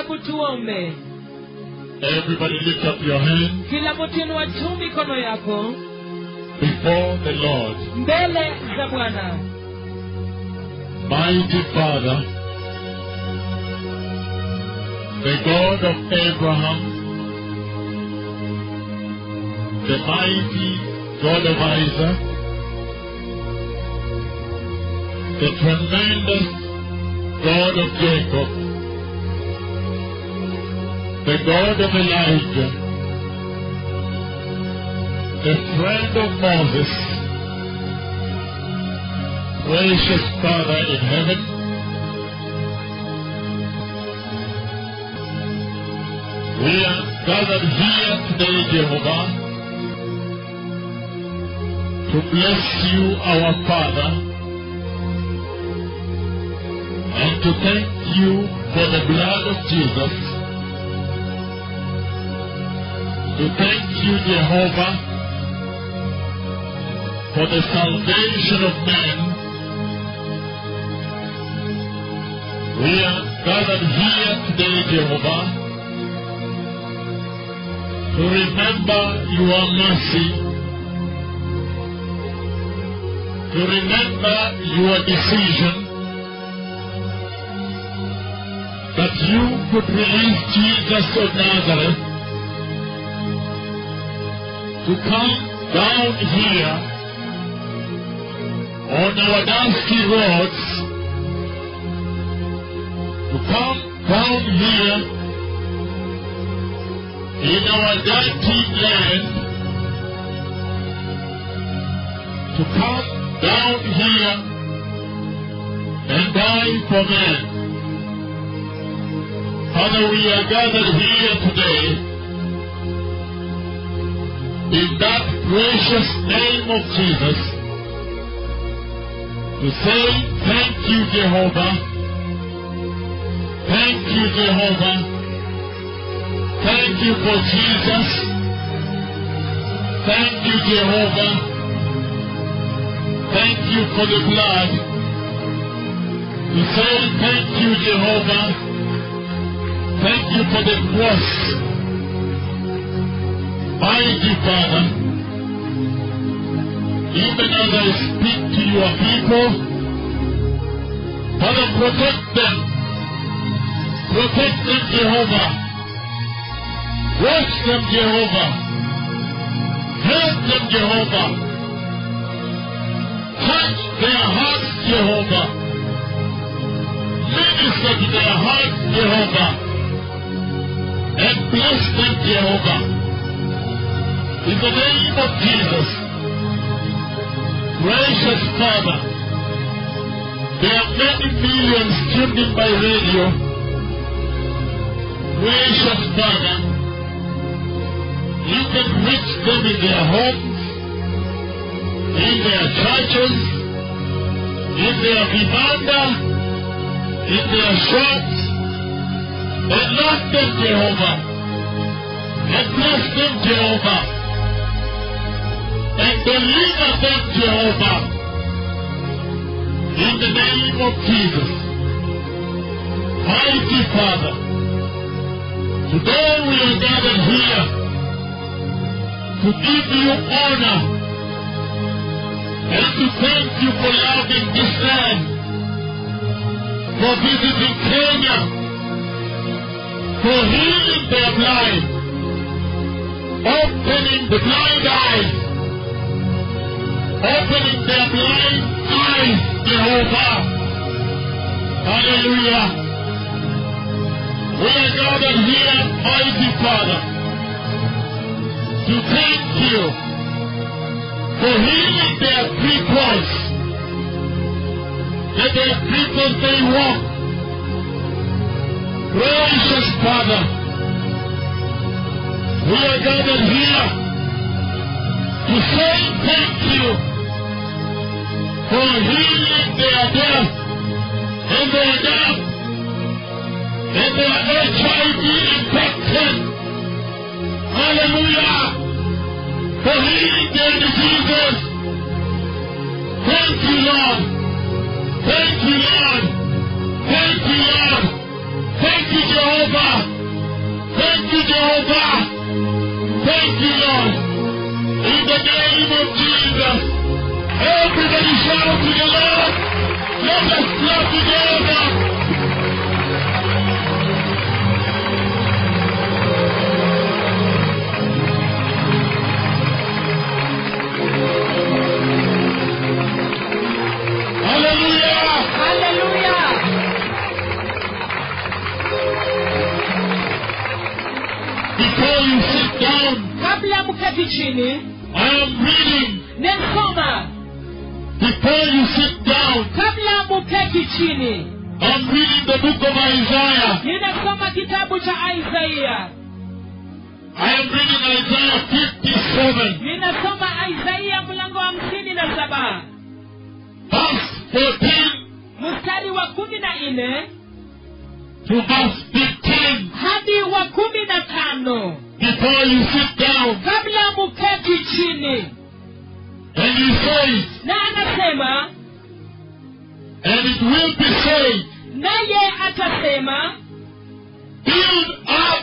hebu tuombe Everybody lift up your hands kila mtu inua juu mikono yako before the Lord. mbele za bwana Mighty Father, the God of Abraham, the mighty God of Isaac, the tremendous God of Jacob, the God of Elijah, the friend of Moses, gracious Father in heaven, we are gathered here today, Jehovah, to bless you, our Father, and to thank you for the blood of Jesus. To thank you, Jehovah, for the salvation of men. We are gathered here today, Jehovah, to remember your mercy, to remember your decision that you could release Jesus of Nazareth to come down here on our dusty roads to come down here in our dirty land, to come down here and die for men. Father, we are gathered here today in that precious name of Jesus to say thank you, Jehovah. Thank you, Jehovah. Thank you for Jesus. Thank you, Jehovah. Thank you for the blood. To say thank you, Jehovah. Thank you for the cross. Mighty Father, even as I speak to your people, Father, protect them. Protect them, Jehovah. Watch them, Jehovah. Help them, Jehovah. Touch their hearts, Jehovah. Minister to their hearts, Jehovah. And bless them, Jehovah. In the name of Jesus. Gracious Father. There are many millions tuned in by radio. Gracious Father. You can reach them in their homes, in their churches, in their vibanda, in their shops, and love them, Jehovah, and bless them, Jehovah, and deliver them, Jehovah, in the name of Jesus. Mighty Father, today we are gathered here to give you honor and to thank you for loving this land, for visiting Kenya, for healing their blind, opening the blind eyes, opening their blind eyes, Jehovah. Hallelujah. We are gathered here, mighty Father, to thank you for healing their cripples, that their cripples may walk. Gracious Father, we are gathered here to say thank you for healing their death and their death and their HIV infection. Hallelujah. For healing their diseases. Thank you, Lord. Thank you, Lord. Thank you, Lord. Thank you, Jehovah. Thank you, Jehovah. Thank you, Lord. In the name of Jesus. Everybody shout to the Lord. Let us clap together. Hallelujah. haleluya Before you sit down, kabla mketi chini I am reading. nesoma Before you sit down, kabla mketi chini I'm reading the book of Isaiah. ninasoma kitabu cha isaia I am reading Isaiah 57, ninasoma isaia mlango wa hamsini na saba verse 14 mstari wa kumi na nne to verse 15. hadi wa kumi na tano Before you sit down, kabla mketi chini and he says, na anasema and it will be said, naye atasema build up,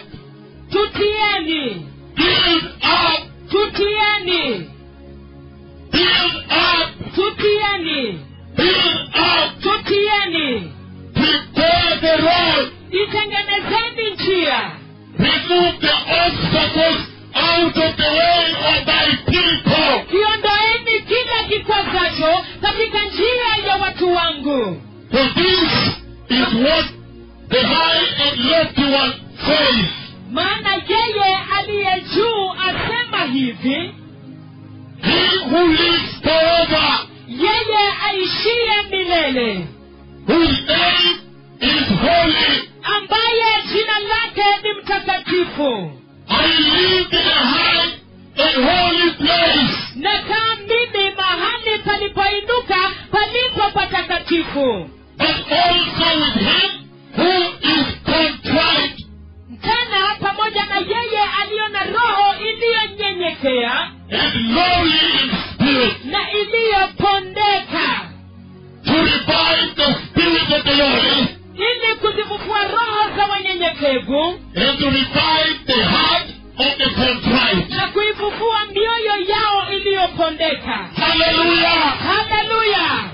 tutieni build up, tutieni build up, tutieni build up, tutieni prepare the road, itengenezeni njia remove the obstacles out of the way of thy people. kiondoeni kila kikwazacho katika njia ya watu wangu For this is what the high and lofty one says. maana yeye aliye juu asema hivi He who lives forever, yeye aishiye milele whose name is holy. ambaye jina lake ni mtakatifu I live in a high and holy place. nakaa mimi mahali palipoinuka palipo patakatifu But also with him who is contrite tena pamoja na yeye aliyo na roho iliyonyenyekea and lowly in spirit na iliyopondeka to revive the spirit of the Lord ili kuzifufua roho za wanyenyekevu and to revive the heart of the contrite. na kuifufua mioyo yao iliyopondeka Hallelujah. haleluya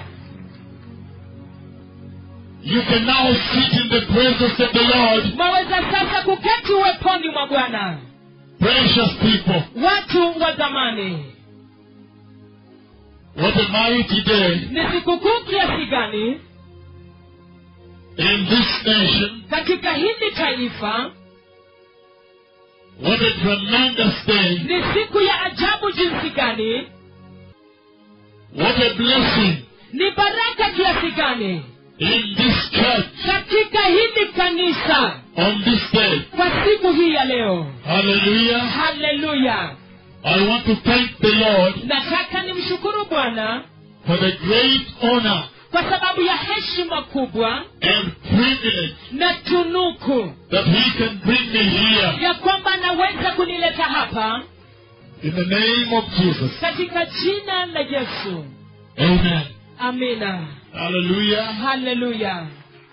You can now sit in the presence of the Lord. mwaweza sasa kuketi uweponi mwa bwana Precious people, watu wa zamani what a mighty day ni sikukuu kiasi gani in this nation. katika hili taifa What a tremendous day. ni siku ya ajabu jinsi gani What a blessing ni baraka kiasi gani in this church katika hili kanisa on this day. kwa siku hii ya leo Hallelujah. haleluya I want to thank the Lord nataka nimshukuru bwana for the great honor kwa sababu ya heshima kubwa and privilege na tunuku that He can bring me here ya kwamba naweza kunileta hapa in the name of Jesus. katika jina la yesu Amen. amina Hallelujah. haleluya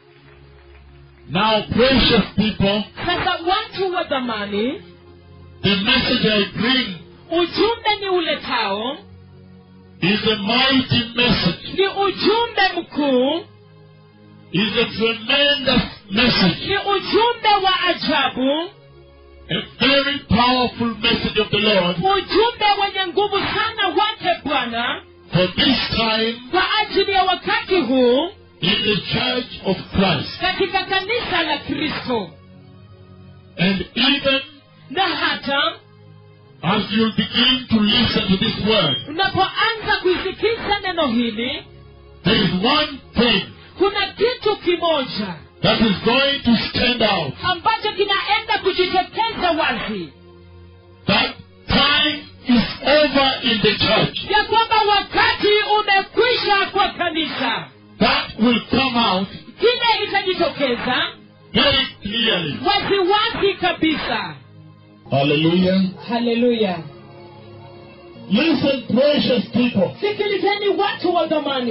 Now, precious people, sasa watu wa dhamani the message I bring ujumbe ni uletao is a mighty message. ni ujumbe mkuu Is a tremendous message. ni ujumbe wa ajabu A very powerful message of the Lord ujumbe wenye nguvu sana wake bwana for this time kwa ajili ya wakati huu in the church of Christ. katika kanisa la kristo And even na hata as you'll begin to listen to this word, unapoanza kuisikiza neno hili there is one thing kuna kitu kimoja that is going to stand out. ambacho kinaenda kujitokeza wazi That time is over in the church. ya kwamba wakati umekwisha kwa kanisa That will come out kile itajitokeza very clearly. waziwazi kabisa Hallelujah. haleluya Listen, precious people. sikilizeni watu wa zamani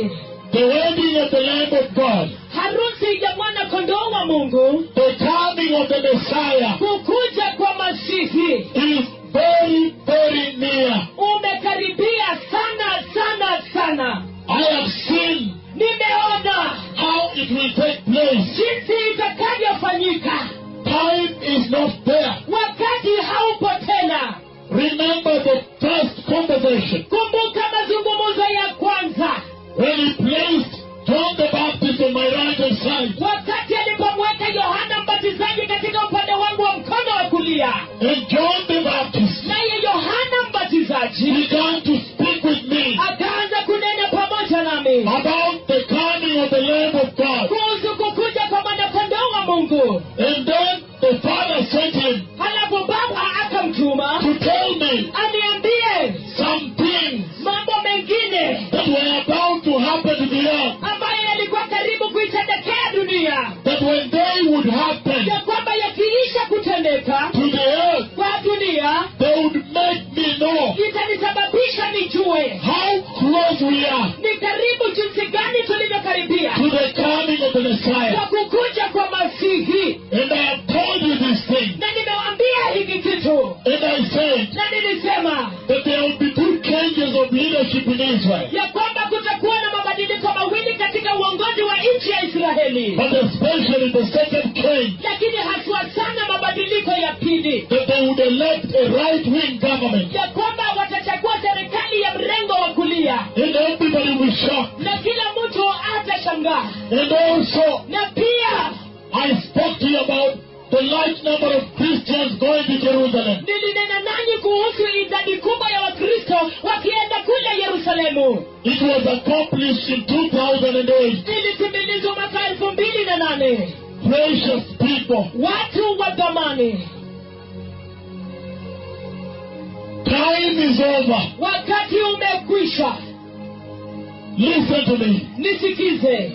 the wedding of the Lamb of God, harusi ya mwana kondoo wa mungu the coming of the Messiah kukuja kwa masihi is very, very near. umekaribia sana sana sana I have seen nimeona how it will take place. jinsi itakavyofanyika Time is not there. wakati haupo tena Remember the first conversation kumbuka mazungumzo ya kwanza when he placed John the Baptist on my right hand side wakati alipomweka yohana mbatizaji katika upande wangu wa mkono wa kulia and John the Baptist naye yohana mbatizaji began to speak with me akaanza kunena pamoja nami about the coming of the Lamb of God. kuhusu kukuja kwa mwanakondoo wa mungu And then the Father sent him halafu baba akamtuma to tell me aniambie some things mambo mengine that were about to happen to the earth. ambayo yalikuwa karibu kuitendekea dunia That when they would happen ya kwamba yakiisha kutendeka to the earth, kwa dunia they would make me know itanisababisha nijue how close we are ni karibu jinsi gani tulivyokaribia to the coming of the kwa Messiah. kukuja kwa masihi And I have told you this thing. na nimewaambia hiki kitu And I said na nilisema that there will be two changes of leadership in Israel. ya kwamba kutakuwa na mabadiliko mawili katika uongozi wa nchi ya israeli But especially the second change, lakini haswa sana mabadiliko ya pili that they would elect a right-wing government. ya kwamba watachagua serikali ya mrengo wa kulia And everybody will shock. na kila mtu atashangaa And also, na pia I spoke to you about the large number of Christians going to Jerusalem. nilinena nanyi kuhusu idadi kubwa ya wakristo wakienda kule yerusalemu It was accomplished in 2008. ilitimilizwa mwaka elfu mbili na nane Precious people, watu wa dhamani time is over. wakati umekwisha Listen to me. nisikize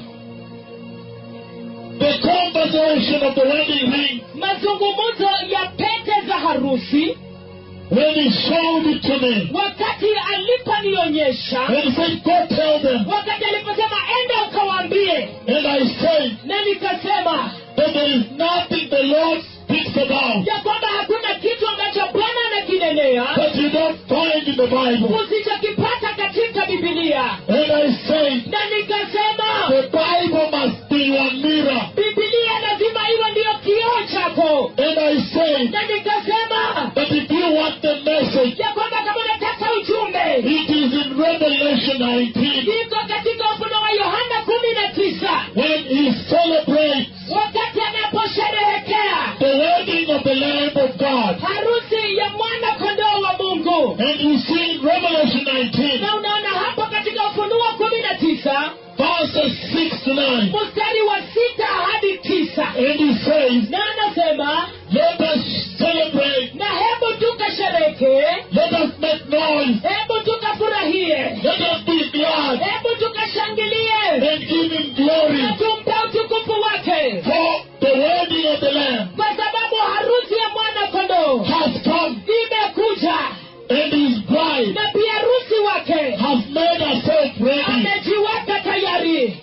The conversation of the wedding ring, mazungumzo ya pete za harusi when he showed it to me, wakati aliponionyesha and he said, Go tell them. wakati aliposema enda ukawaambie And I said na nikasema that there is nothing the Lord speaks about ya kwamba hakuna kitu ambacho bwana anakinenea that you don't find in the Bible. usichokipata katika bibilia And I said, na nikasema the Bible must be your mirror. bibilia lazima iwe ndiyo kioo chako And I said na nikasema that if you want the message, ya kwamba kama unataka ujumbe it is in Revelation 19 iko katika ufuno wa yohana kumi na tisa when he celebrates wakati anaposherehekea the wedding of the Lamb of God. harusi ya mwana kondoo wa mungu And you see in Revelation 19, na unaona hapo katika ufunuo kumi na tisa verses 6 to 9, mstari wa sita hadi tisa and he says, na anasema Let us celebrate, na hebu tukashereke let us make noise, hebu tukafurahie let us be glad, hebu tukashangilie and give him glory na tumpe utukufu wake for the wedding of the Lamb kwa sababu harusi ya mwana kondoo has come, imekuja and his bride na pia harusi wake has made herself ready. amejiweka tayari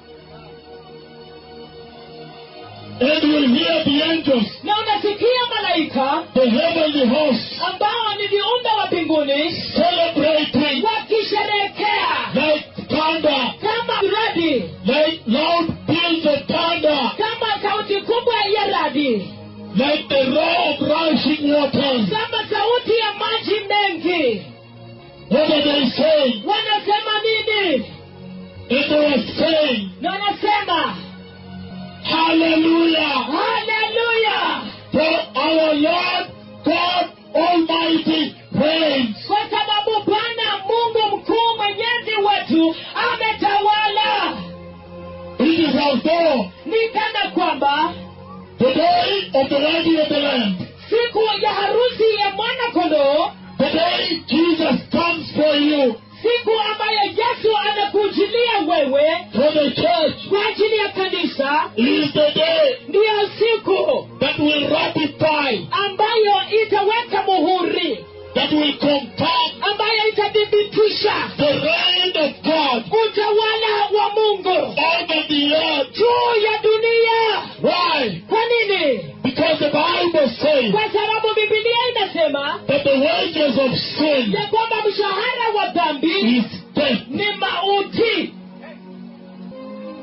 And you hear the angels, na unasikia malaika the heavenly hosts, ambao ni viumbe wa mbinguni celebrating wakisherehekea like thunder, kama radi like loud peals of thunder, kama sauti kubwa ya radi like the roar of rushing waters. kama sauti ya maji mengi What are they saying? wanasema nini And they were saying, na wanasema Hallelujah! haleluya For our Lord God Almighty reigns. kwa sababu bwana mungu mkuu mwenyezi wetu ametawala It is as though ni kana kwamba the day of the wedding of the Lamb, siku ya harusi ya mwana kondoo the day Jesus comes for you, siku ambayo yesu anakujilia wewe for the church, kwa ajili ya kanisa is the day ndiyo siku that will ratify ambayo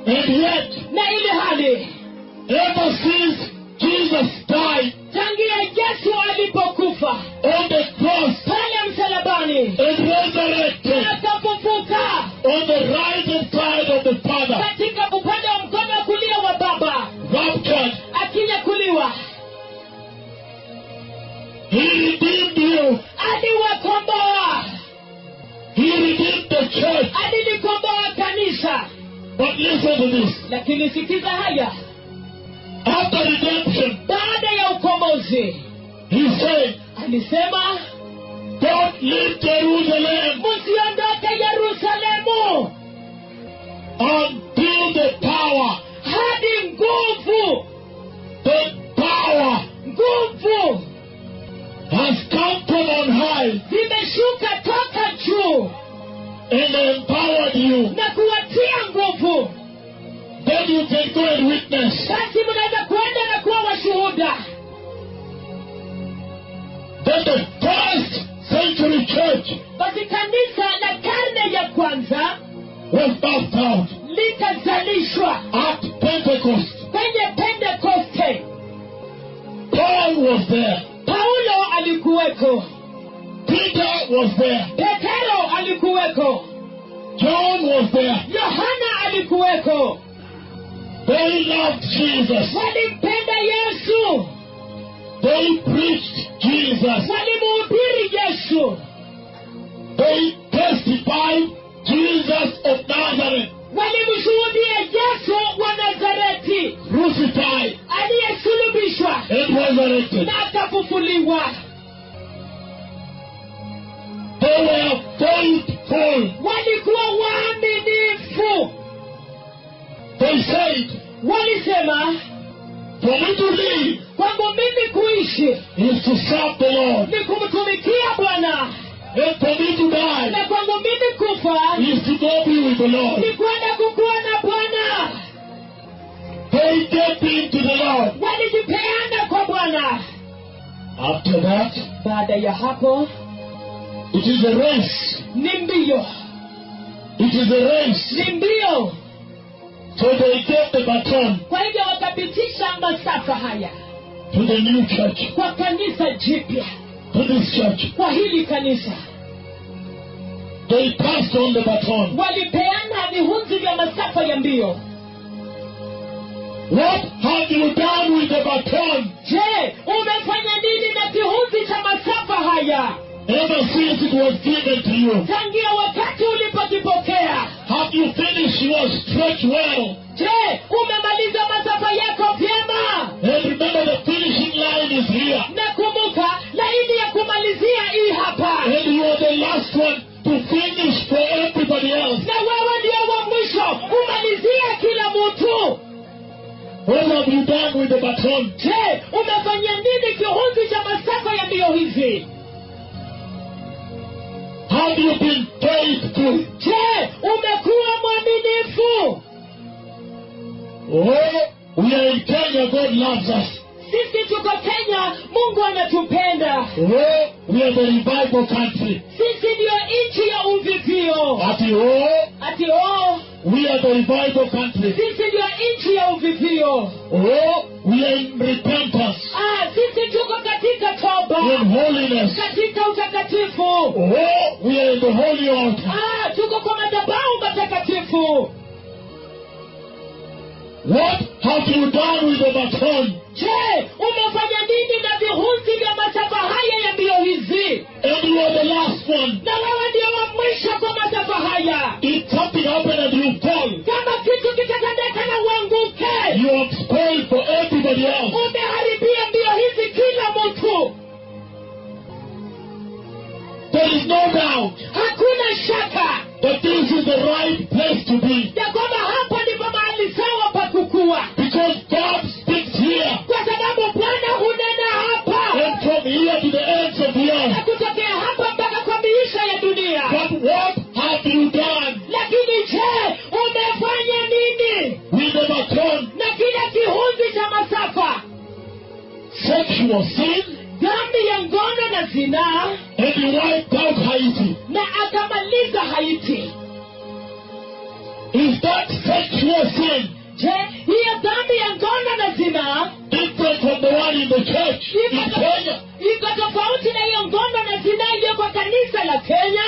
And yet, na ili hali ever since Jesus died tangia yesu alipokufa on the cross pale msalabani and resurrected akafufuka on the right hand side of the Father, katika upande wa mkono wa kulia wa baba raptured, akinyakuliwa He redeemed you. aliwakomboa He redeemed the church. alilikomboa kanisa But listen to this. lakini sikiza haya After redemption, baada ya ukombozi He said, alisema Don't leave Jerusalem msiondoke yerusalemu until the power, hadi nguvu the power nguvu has come from on high zimeshuka toka juu and empowered you. na kuwatia nguvu Then you can go and witness. basi mnaweza kuenda na kuwa washuhuda That the first century church basi kanisa la karne ya kwanza was birthed out likazalishwa at Pentecost. kwenye pentekoste Paul was there. paulo alikuweko Peter was there. petero alikuweko John was there. yohana alikuweko They loved Jesus. walimpenda yesu They preached Jesus. walimuhubiri yesu They testified Jesus of Nazareth, walimshuhudia yesu wa nazareti crucified aliyesulubishwa and resurrected. na akafufuliwa They were faithful. walikuwa waaminifu They said, walisema For me to live kwangu mimi kuishi is to serve the Lord, ni kumtumikia bwana and for me to die na kwangu mimi kufa is to go be with the Lord. ni kwenda kukuwa na bwana They gave in to the Lord. walijipeana kwa bwana After that, baada ya hapo it is a race. ni mbio It is a race. ni mbio So they gave the baton kwa hivyo wakapitisha masafa haya to the new church, kwa kanisa jipya to this church. kwa hili kanisa They passed on the baton. walipeana vihunzi vya masafa ya mbio What have you done with the baton je umefanya nini na kihunzi cha masafa haya ever since it was given to you? tangia wakati ulipokipokea Have you finished your stretch well? je umemaliza masafa yako vyema And remember the finishing line is here. na kumbuka laini ya kumalizia hii hapa And you are the last one to finish for everybody else. na wewe ndio wa mwisho kumalizia kila mtu What have you done with the baton? je umefanyia nini kihunzi cha masafa ya mbio hizi Have you been faithful? je umekuwa mwaminifu Oh, we are in Kenya. God loves us. sisi tuko kenya mungu anatupenda Oh, we are the revival country. sisi ndiyo nchi ya uvivio At oh, ati oh we are the revival country. sisi ndiyo nchi ya uvivio Oh, we are in repentance, ah, sisi tuko katika toba in holiness. katika utakatifu Oh, we are in the holy altar. ah, tuko kwa madhabahu matakatifu What have you done with the baton? je umefanya nini na vihunzi vya masafa haya ya mbio hizi And you are the last one. na wewe ndio wa mwisho kwa masafa haya If something happened and you fall, kama kitu kitatendeka na uanguke you have spoiled for everybody else. umeharibia mbio hizi kila mtu There is no doubt hakuna shaka that this is the right place to be. ya kwamba hapa ndipo mahali sawa pa kukua Because God speaks here. kwa sababu bwana hunena hapa And from here to the ends of the na earth. kutokea hapa mpaka kwa miisho ya dunia But what have you done lakini je umefanya nini with the baton? na kile kihunzi cha masafa Sexual sin. dhambi ya ngono na zinaa And you wiped out Haiti. na akamaliza haiti Is that sexual sin, je hiyo dhambi ya ngono na zinaa different from the one in the church in iko Kenya, iko tofauti na hiyo ngono na zinaa iliyo kwa kanisa la kenya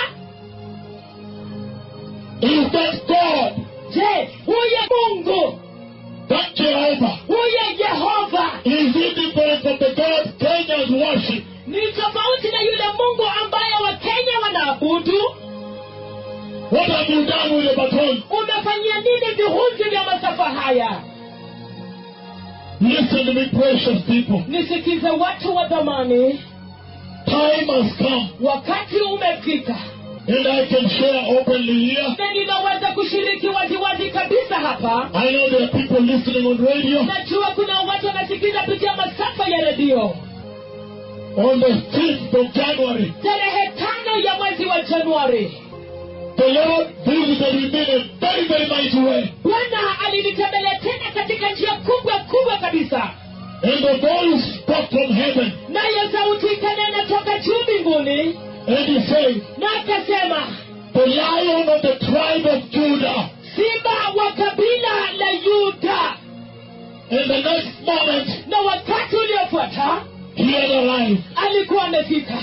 is that God, je huyo mungu that Jehovah, huyo yehova is indifferent from the God Kenyans worship. ni tofauti na yule mungu ambaye wakenya wanaabudu What have you done with the baton? umefanyia nini vihunzi vya masafa haya Listen to me, precious people. nisikize watu wa dhamani Time has come, wakati umefika and I can share openly here. na ninaweza kushiriki waziwazi kabisa hapa I know there are people listening on radio. najua kuna watu wanasikiza kupitia masafa ya redio On the 5th of January, tarehe tano ya mwezi wa januari the Lord visited me in a very, very mighty way. bwana alinitembelea tena katika njia kubwa kubwa kabisa And the voice spoke from heaven. nayo sauti ikanena toka juu mbinguni And he said, na akasema The lion of the tribe of Judah. simba wa kabila la yuda And the next moment, na wakati uliofuata he had arrived. alikuwa amefika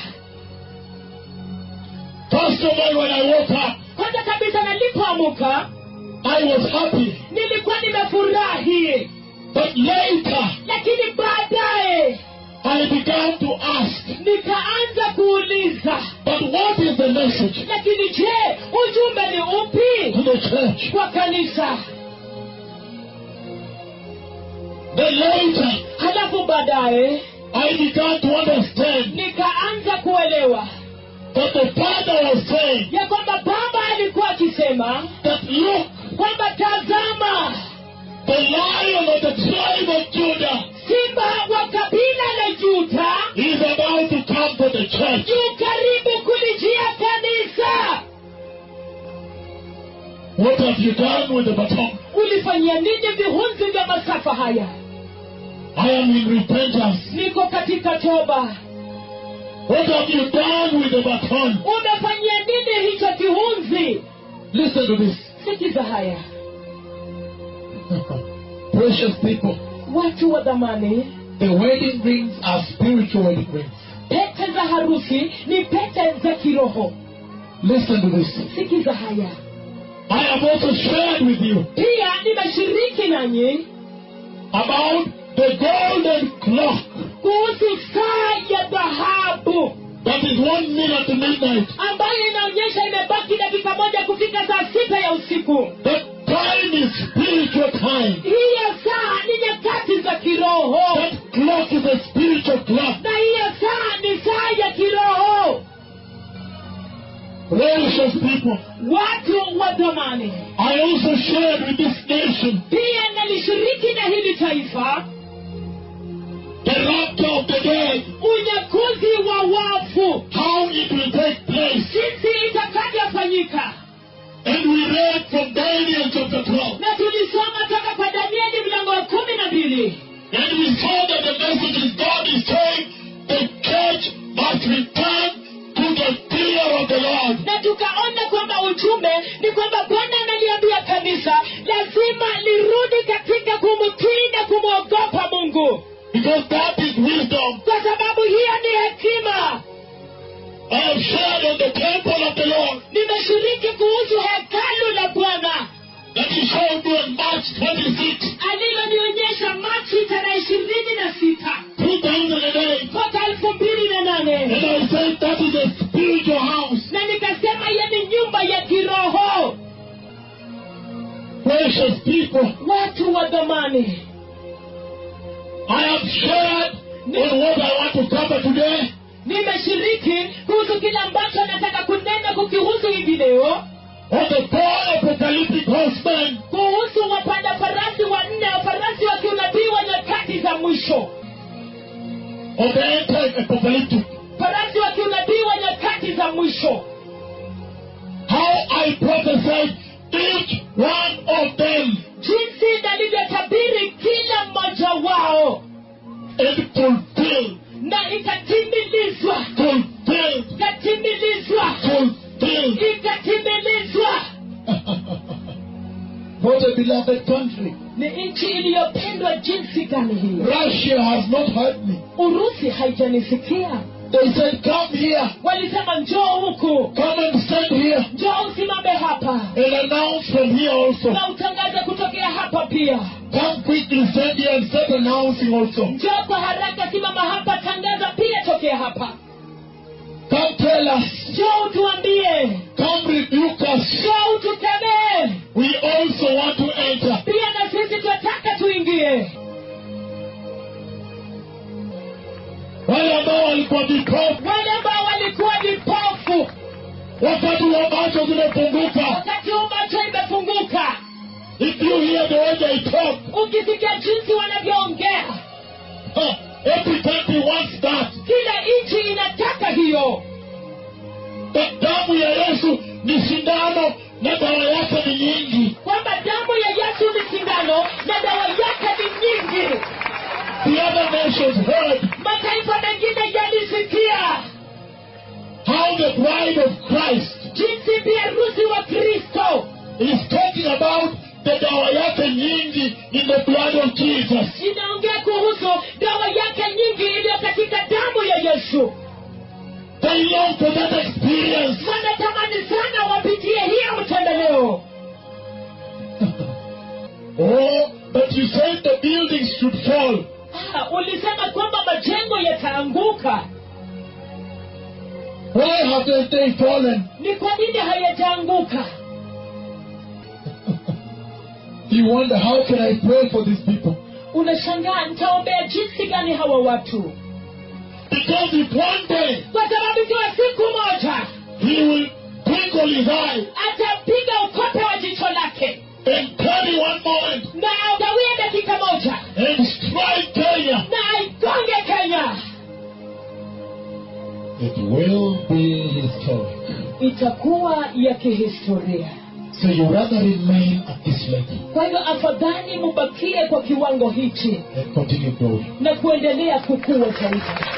First of all, when I woke up, kwanza kabisa nalipoamuka I was happy. nilikuwa nimefurahi But later, lakini baadaye I began to ask, nikaanza kuuliza But what is the message lakini je ujumbe ni upi to the church? kwa kanisa Then later, halafu baadaye I began to understand nikaanza kuelewa that the Father was saying ya kwamba baba alikuwa akisema that look, kwamba tazama the lion of the tribe of Judah simba wa kabila la juda is about to come to the church. yu karibu kulijia kanisa What have you done with the baton? ulifanyia nini vihunzi vya masafa haya I am in repentance. niko katika toba What have you done with the baton? umefanyia nini hicho kihunzi Listen to this. sikiza haya Precious people, watu wa dhamani the wedding rings are spiritual wedding rings. pete za harusi ni pete za kiroho Listen to this. sikiza haya I have also shared with you pia nimeshiriki nanyi about the golden clock kuhusu saa ya dhahabu that is one minute to midnight. ambayo inaonyesha imebaki dakika moja kufika saa sita ya usiku That time is spiritual time. hiyo saa ni nyakati za kiroho That clock is a spiritual clock. na hiyo saa ni saa ya kiroho Precious people, watu wa dhamani I also shared with this nation pia nalishiriki na hili taifa the rapture of the dead, unyakuzi wa wafu how it will take place. jinsi itakavyofanyika And we read from Daniel chapter 12. na tulisoma toka kwa danieli mlango wa kumi na mbili And we saw that the message is God is saying the church must return to the fear of the Lord. na tukaona kwamba ujumbe ni kwamba bwana analiambia kanisa lazima lirudi katika kumtii na kumwogopa mungu Because that is wisdom. kwa sababu hiyo ni hekima I have shared on the temple of the Lord nimeshiriki kuhusu hekalu la bwana that he showed me on March 26, alilonionyesha machi tarehe ishirini na sita 2008. mwaka elfu mbili na And nane I said that is a spiritual house. na nikasema hiyo ni nyumba ya kiroho Precious people, watu wa dhamani I have shared on what I want to cover today. nimeshiriki kuhusu kile ambacho nataka kunena kukihusu hivi leo On the four apocalyptic horsemen kuhusu wapanda farasi wanne farasi wa kiunabii wa nyakati za mwisho of the anti-apocalyptic. farasi wa kiunabii wa nyakati za mwisho How I prophesied each one of them jinsi nalivyotabiri kila mmoja wao and fulfilled, na ikatimilizwa fulfilled, ikatimilizwa fulfilled. ikatimilizwa What a beloved country. ni nchi iliyopendwa jinsi gani hii Russia has not heard me. urusi haijanisikia They said, Come here. walisema njoo huku Come and stand here njoo usimame hapa and announce from here also. na utangaze kutokea hapa pia Come quickly, stand here and start announcing also. njoo kwa haraka simama hapa tangaza pia tokea hapa Come tell us. njoo utuambie Come rebuke us. njoo utukemee We also want to enter. pia na sisi tunataka tuingie Wale ambao walikuwa vipofu wale ambao walikuwa vipofu wakati wa macho zimefunguka. wakati huu macho imefunguka If you hear the way they talk, ukisikia jinsi wanavyoongea huh, every country wants that. kila nchi inataka hiyo But damu ya Yesu ni sindano na dawa yake ni nyingi. kwamba damu ya yesu ni sindano na dawa yake ni nyingi The other nations heard mataifa mengine yalisikia how the bride of Christ jinsi biharusi wa kristo is talking about the dawa yake nyingi in the blood of Jesus. inaongea kuhusu dawa yake nyingi iliyo katika damu ya yesu They long for that experience. wanatamani sana wapitie hiyo mtembeleo Oh, but you said the buildings should fall. ah, ulisema kwamba majengo yataanguka Why haven't they fallen? ni kwa nini hayajaanguka You wonder how can I pray for these people? unashangaa nitaombea jinsi gani hawa watu Because if one day kwa sababu ikiwa siku moja he will twinkle his eye atapiga ukope wa jicho lake and carry one moment na agawie dakika moja and strike Kenya, na aigonge kenya it will be historic. itakuwa ya kihistoria So you rather remain at this level kwa hivyo afadhali mubakie kwa kiwango hichi and continue growing. na kuendelea kukua zaidi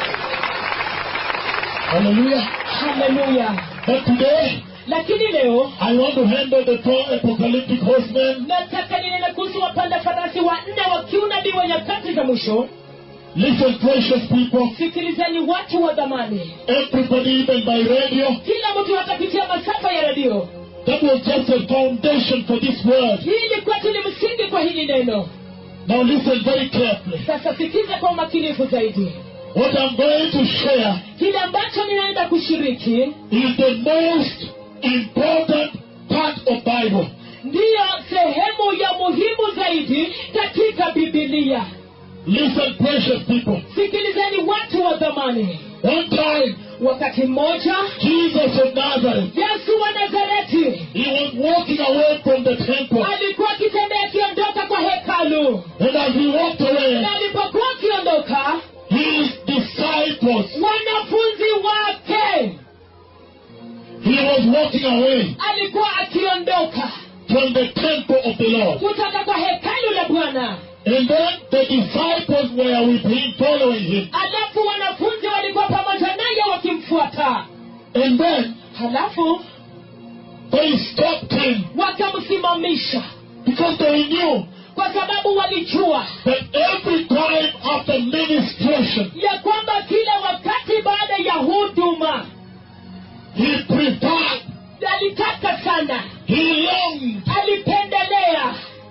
Hallelujah. haleluya But today, lakini leo I want to handle the four apocalyptic horsemen. nataka ninene kuhusu wapanda farasi wanne wa kiunabii wa nyakati za mwisho Listen, precious people. sikilizeni watu wa dhamani Everybody, even by radio, kila mtu atapitia masafa ya redio that was just a foundation for this word. hii ilikuwa tu ni msingi kwa hili neno Now listen very carefully. sasa sikiza kwa umakinifu zaidi What I'm going to share kile ambacho ninaenda kushiriki is the most important part of Bible. ndiyo sehemu ya muhimu zaidi katika bibilia Listen, precious people. sikilizeni watu wa dhamani One time, wakati mmoja Jesus of Nazareth, yesu wa nazareti he was walking away from the temple. alikuwa akitembea akiondoka kwa hekalu And as he walked away, na alipokuwa akiondoka his disciples, wanafunzi wake he was walking away alikuwa akiondoka from the temple of the Lord. kutoka kwa hekalu la bwana And then the disciples were with him, following him. alafu wanafunzi walikuwa pamoja naye wakimfuata And then halafu they stopped him wakamsimamisha because they knew kwa sababu walijua that every time after ministration, ya kwamba kila wakati baada ya huduma he preferred, alitaka sana he longed alipendelea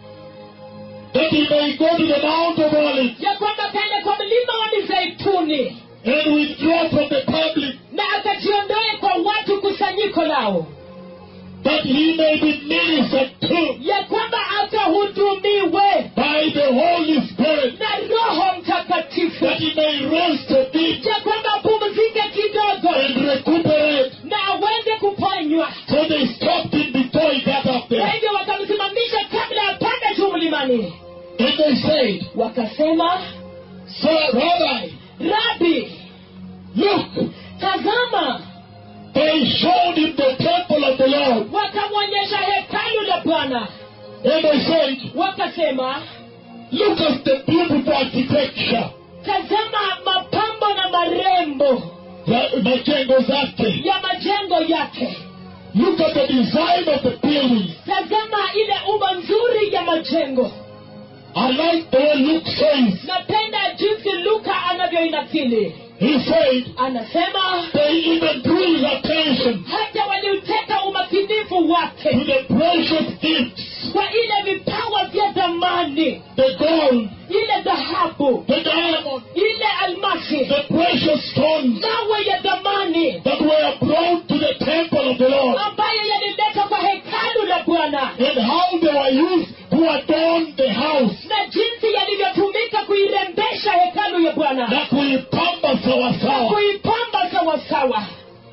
that he may go to the Mount of Olives ya kwamba kaende kwa mlima wa mizeituni and withdraw from the public na akajiondoe kwa watu kusanyiko lao that he may be ministered to ya kwamba akahudumiwe by the Holy Spirit, na roho mtakatifu that he may rest a bit ya kwamba apumzike kidogo and recuperate. na aweze kuponywa So they stopped him before he got up kwa there. hivyo wakamsimamisha kabla apande juu mlimani And they said, wakasema Sir, Rabbi, rabi look, tazama they showed him the temple of the Lord. wakamwonyesha hekalu la bwana And they said, wakasema look at the beautiful architecture. tazama mapambo na marembo the- majengo zake. ya majengo yake Look at the design of the buildings. tazama ile umbo nzuri majengo I like the way Luke says. napenda jinsi luka anavyoinakili He said anasema they even drew his attention hata waliuteka umakinifu to wake the precious gifts, kwa ile vipawa vya dhamani the gold, ile dhahabu the diamond, ile almasi the precious stones mawe ya dhamani that were brought to the temple of the Lord, ambayo yaliletwa kwa hekalu la bwana and how they were used to adorn the house, na jinsi yalivyotumika kuirembesha hekalu ya bwana na kuipamba sawasawa. kuipamba sawasawa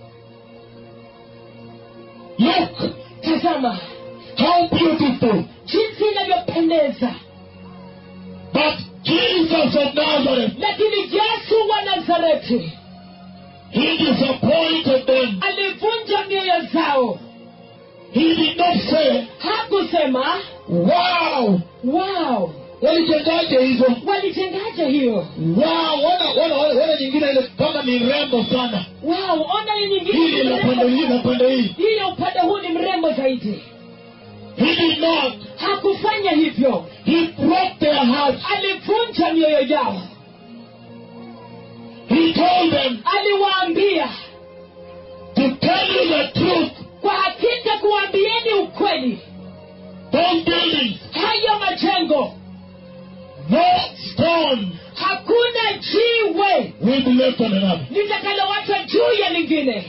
Look, tazama how beautiful. jinsi inavyopendeza But Jesus of Nazareth, lakini yesu wa nazareti he disappointed them. alivunja mioyo zao He did not say, hakusema wow, wow walijengaje hizo? walijengaje hiyo Wow, wana, wana, wana, wana nyingine ile kama ni rembo sana. wow ona ni Hili nyingine la pande hii na pande hii. hii ya upande huu ni mrembo zaidi He did not. hakufanya hivyo He broke their hearts. alivunja mioyo yao He told them aliwaambia to tell you the truth. kwa hakika kuambieni ukweli Those buildings, hayo majengo no stone hakuna jiwe will be left on another. litakalowachwa juu ya lingine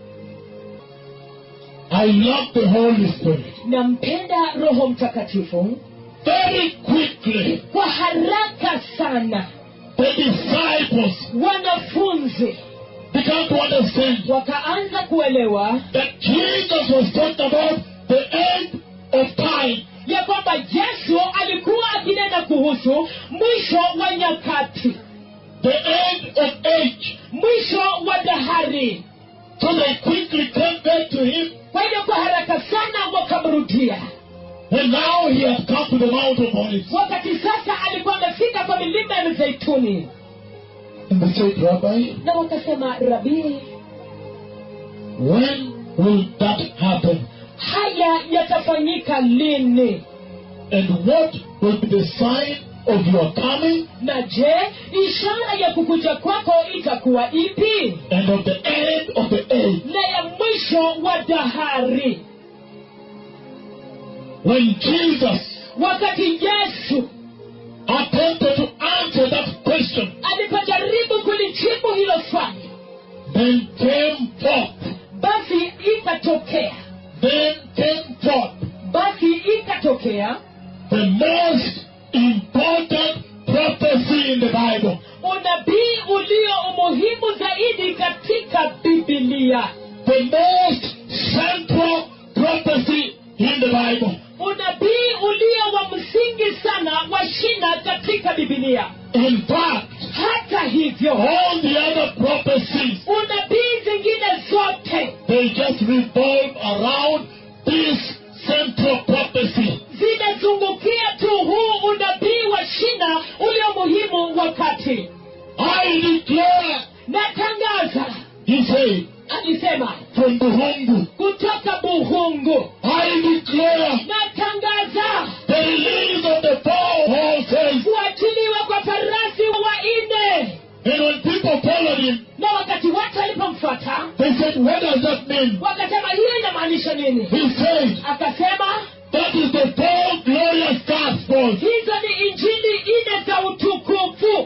I love the Holy Spirit. nampenda roho mtakatifu Very quickly, kwa haraka sana the disciples wanafunzi began to understand wakaanza kuelewa that Jesus was talking about the end of time. ya kwamba yesu alikuwa akinena kuhusu mwisho wa nyakati the end of age. mwisho wa dahari So they quickly came back to him, kwa hivyo kwa haraka sana wakamrudia and now he has come to the Mount of Olives. wakati sasa alikuwa amefika kwa milima ya mizeituni And they said, Rabbi, na wakasema rabii when will that happen? haya yatafanyika lini And what will be the sign of your coming na je ishara ya kukuja kwako itakuwa ipi and of the end of the age? na ya mwisho wa dahari When Jesus wakati yesu attempted to answer that question, alipojaribu kulijibu hilo swali then came forth, basi ikatokea then came forth basi ikatokea the most important prophecy in the Bible. unabii ulio umuhimu zaidi katika bibilia The most central prophecy in the Bible. unabii ulio wa msingi sana wa shina katika bibilia In fact, hata hivyo all the other prophecies, unabii zingine zote they just revolve around this central prophecy. zinazungukia tu huu unabii wa shina ulio muhimu wakati I declare, natangaza he said, alisema from Buhungu, kutoka buhungu I declare natangaza the release of the four horses. kuachiliwa kwa farasi wanne And when people followed him, na wakati watu walipomfuata they said, what does that mean? wakasema hiyo inamaanisha nini He said, akasema that is the four glorious gospels. hizo ni injili nne za utukufu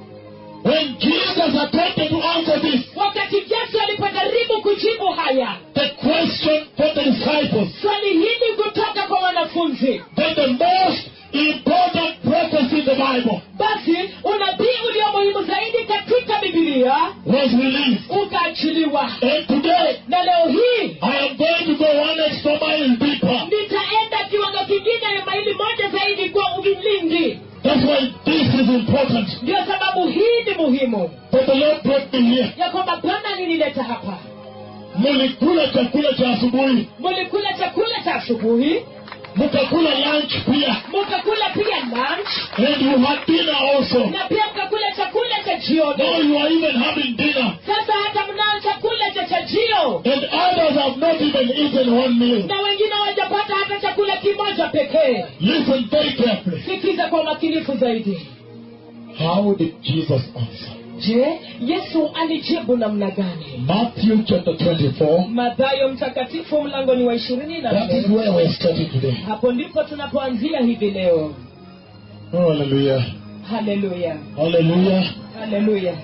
When Jesus attempted to answer this, wakati yesu alipojaribu kujibu haya the question for the disciples, swali hili kutoka kwa wanafunzi then the most important prophecy in the Bible basi unabii ulio muhimu zaidi katika bibilia was released. ukaachiliwa And today, na leo hii I am going to go one extra mile deeper. nitaenda kiwango kingine ya maili moja zaidi kwa uvilindi That's why this is important. ndio sababu hii ni muhimu But the Lord brought me here. ya kwamba bwana alinileta hapa Mulikula chakula cha asubuhi. mulikula chakula cha asubuhi mukakula lunch pia mkakula pia lunch and you had dinner also na pia mkakula chakula cha now jioni you are even having dinner sasa hata mnao chakula cha chajio and others have not even eaten one meal na wengine hawajapata hata chakula kimoja pekee listen very carefully sikiza kwa umakinifu zaidi how did jesus answer je yesu alijibu namna gani matthew chapter 24 madhayo mtakatifu mlangoni wa ishirini na that is nne where we're starting today hapo ndipo tunapoanzia hivi leo oh, hallelujah haleluya hallelujah haleluya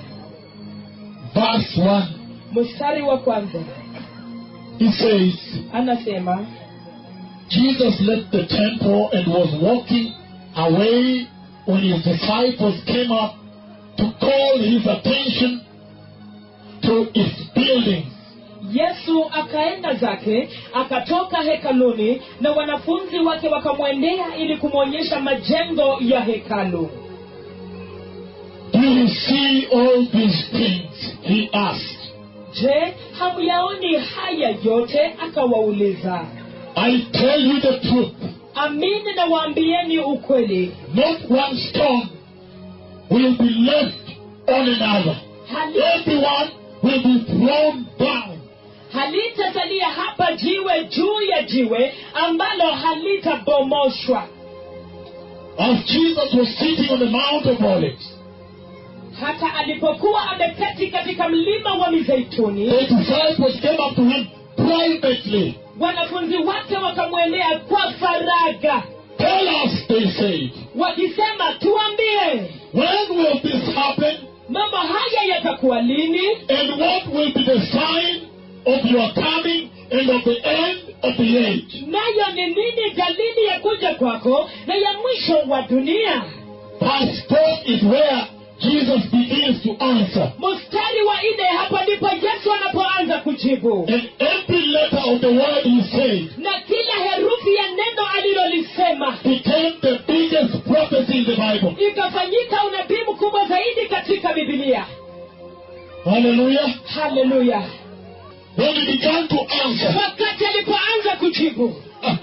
verse 1 mstari wa kwanza he says anasema Jesus left the temple and was walking away when his disciples came up to call his attention to its buildings. yesu akaenda zake akatoka hekaluni na wanafunzi wake wakamwendea ili kumwonyesha majengo ya hekalu Do you see all these things? He asked. je hamyaoni haya yote akawauliza I tell you the truth. amini na waambieni ukweli Not one stone will be left on another. Hali- Everyone will be thrown down. halitasalia hapa jiwe juu ya jiwe ambalo halitabomoshwa As Jesus was sitting on the Mount of Olives, hata alipokuwa ameketi katika mlima wa mizeituni the disciples came up to him privately. wanafunzi wake wakamwendea kwa faraga Tell us, they said, wakisema tuambie when will this happen mambo haya yatakuwa lini and what will be the sign of your coming and of the end of the age? nayo ni nini dalili ya kuja kwako na ya mwisho wa dunia Verse 4 is where Jesus begins to answer. mstari wa nne hapa ndipo yesu anapoanza kujibu And every letter of the word he said na kila herufi ya neno alilolisema became the biggest prophecy in the Bible. ikafanyika unabii mkubwa zaidi katika bibilia Hallelujah. haleluya When he began to answer, wakati alipoanza kujibu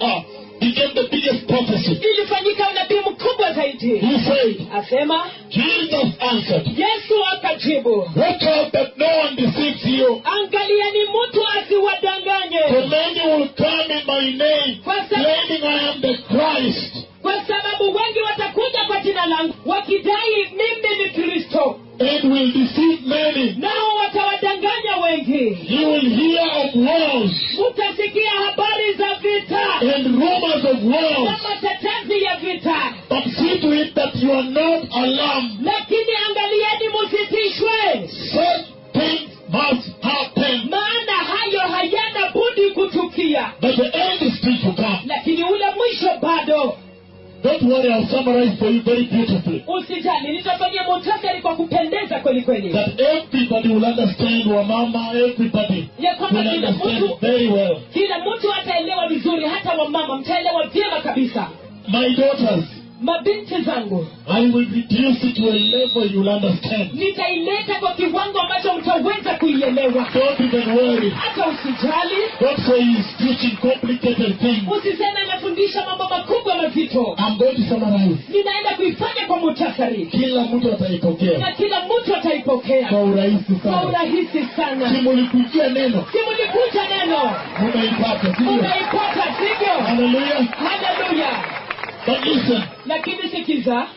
became the biggest prophecy. ilifanyika unabii mkubwa zaidi He said, asema Jesus answered, yesu akajibu Watch out that no one deceives you. angalieni mtu For asiwadanganye many will come in my name, claiming I am the Christ. kwa sababu wengi watakuja kwa jina langu wakidai mimi ni kristo and will deceive many. nao watawadanganya wengi You will hear of wars mutasikia habari za vita and rumors of na wars, matetezi ya vita but see to it that you are not alarmed. lakini angalieni musitishwe Such things must happen, maana hayo hayana budi kutukia but the end is still to come. lakini ule mwisho bado Don't worry, I'll summarize for you very beautifully. usijali nitafanyia muhtasari kwa kupendeza kweli kweli That everybody will understand, Wamama, everybody ya will kwamba kila understand mtu very well. kila mtu ataelewa vizuri hata wamama mtaelewa vyema kabisa My daughters, mabinti zangu I will reduce it to a level you'll understand. nitaileta kwa kiwango ambacho mtaweza kuielewa Don't even worry. hata usijali Don't say he's teaching complicated things. usiseme anafundisha mambo makubwa mazito I'm going to summarize. ninaenda kuifanya kwa muhtasari Kila mtu ataipokea na kila mtu ataipokea kwa urahisi kwa sana. urahisi sana Simulikujia neno simulikuja neno munaipata, sivyo? unaipata sivyo Hallelujah. haleluya But listen, lakini sikiza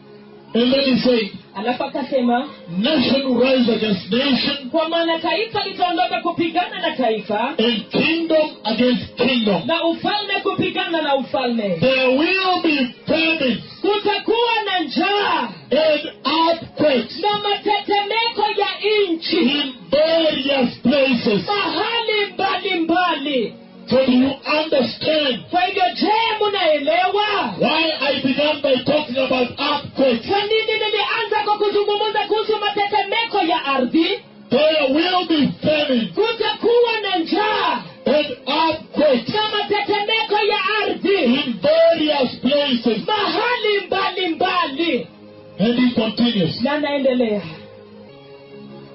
and then he said, alafu akasema nation will rise against nation kwa maana taifa litaondoka kupigana na taifa and kingdom against kingdom. na ufalme kupigana na ufalme There will be famine kutakuwa na njaa and earthquakes na matetemeko ya nchi in various places. mahali mbalimbali So do you understand kwa hivyo je munaelewa why I began by talking about earthquakes? kwa nini nilianza kwa kuzungumza kuhusu matetemeko ya ardhi There will be famine kutakuwa na njaa and earthquakes na matetemeko ya ardhi in various places. mahali mbalimbali And he continues. na naendelea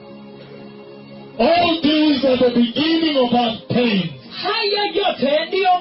All these are the beginning of our pain. haya yote ndiyo mwanzo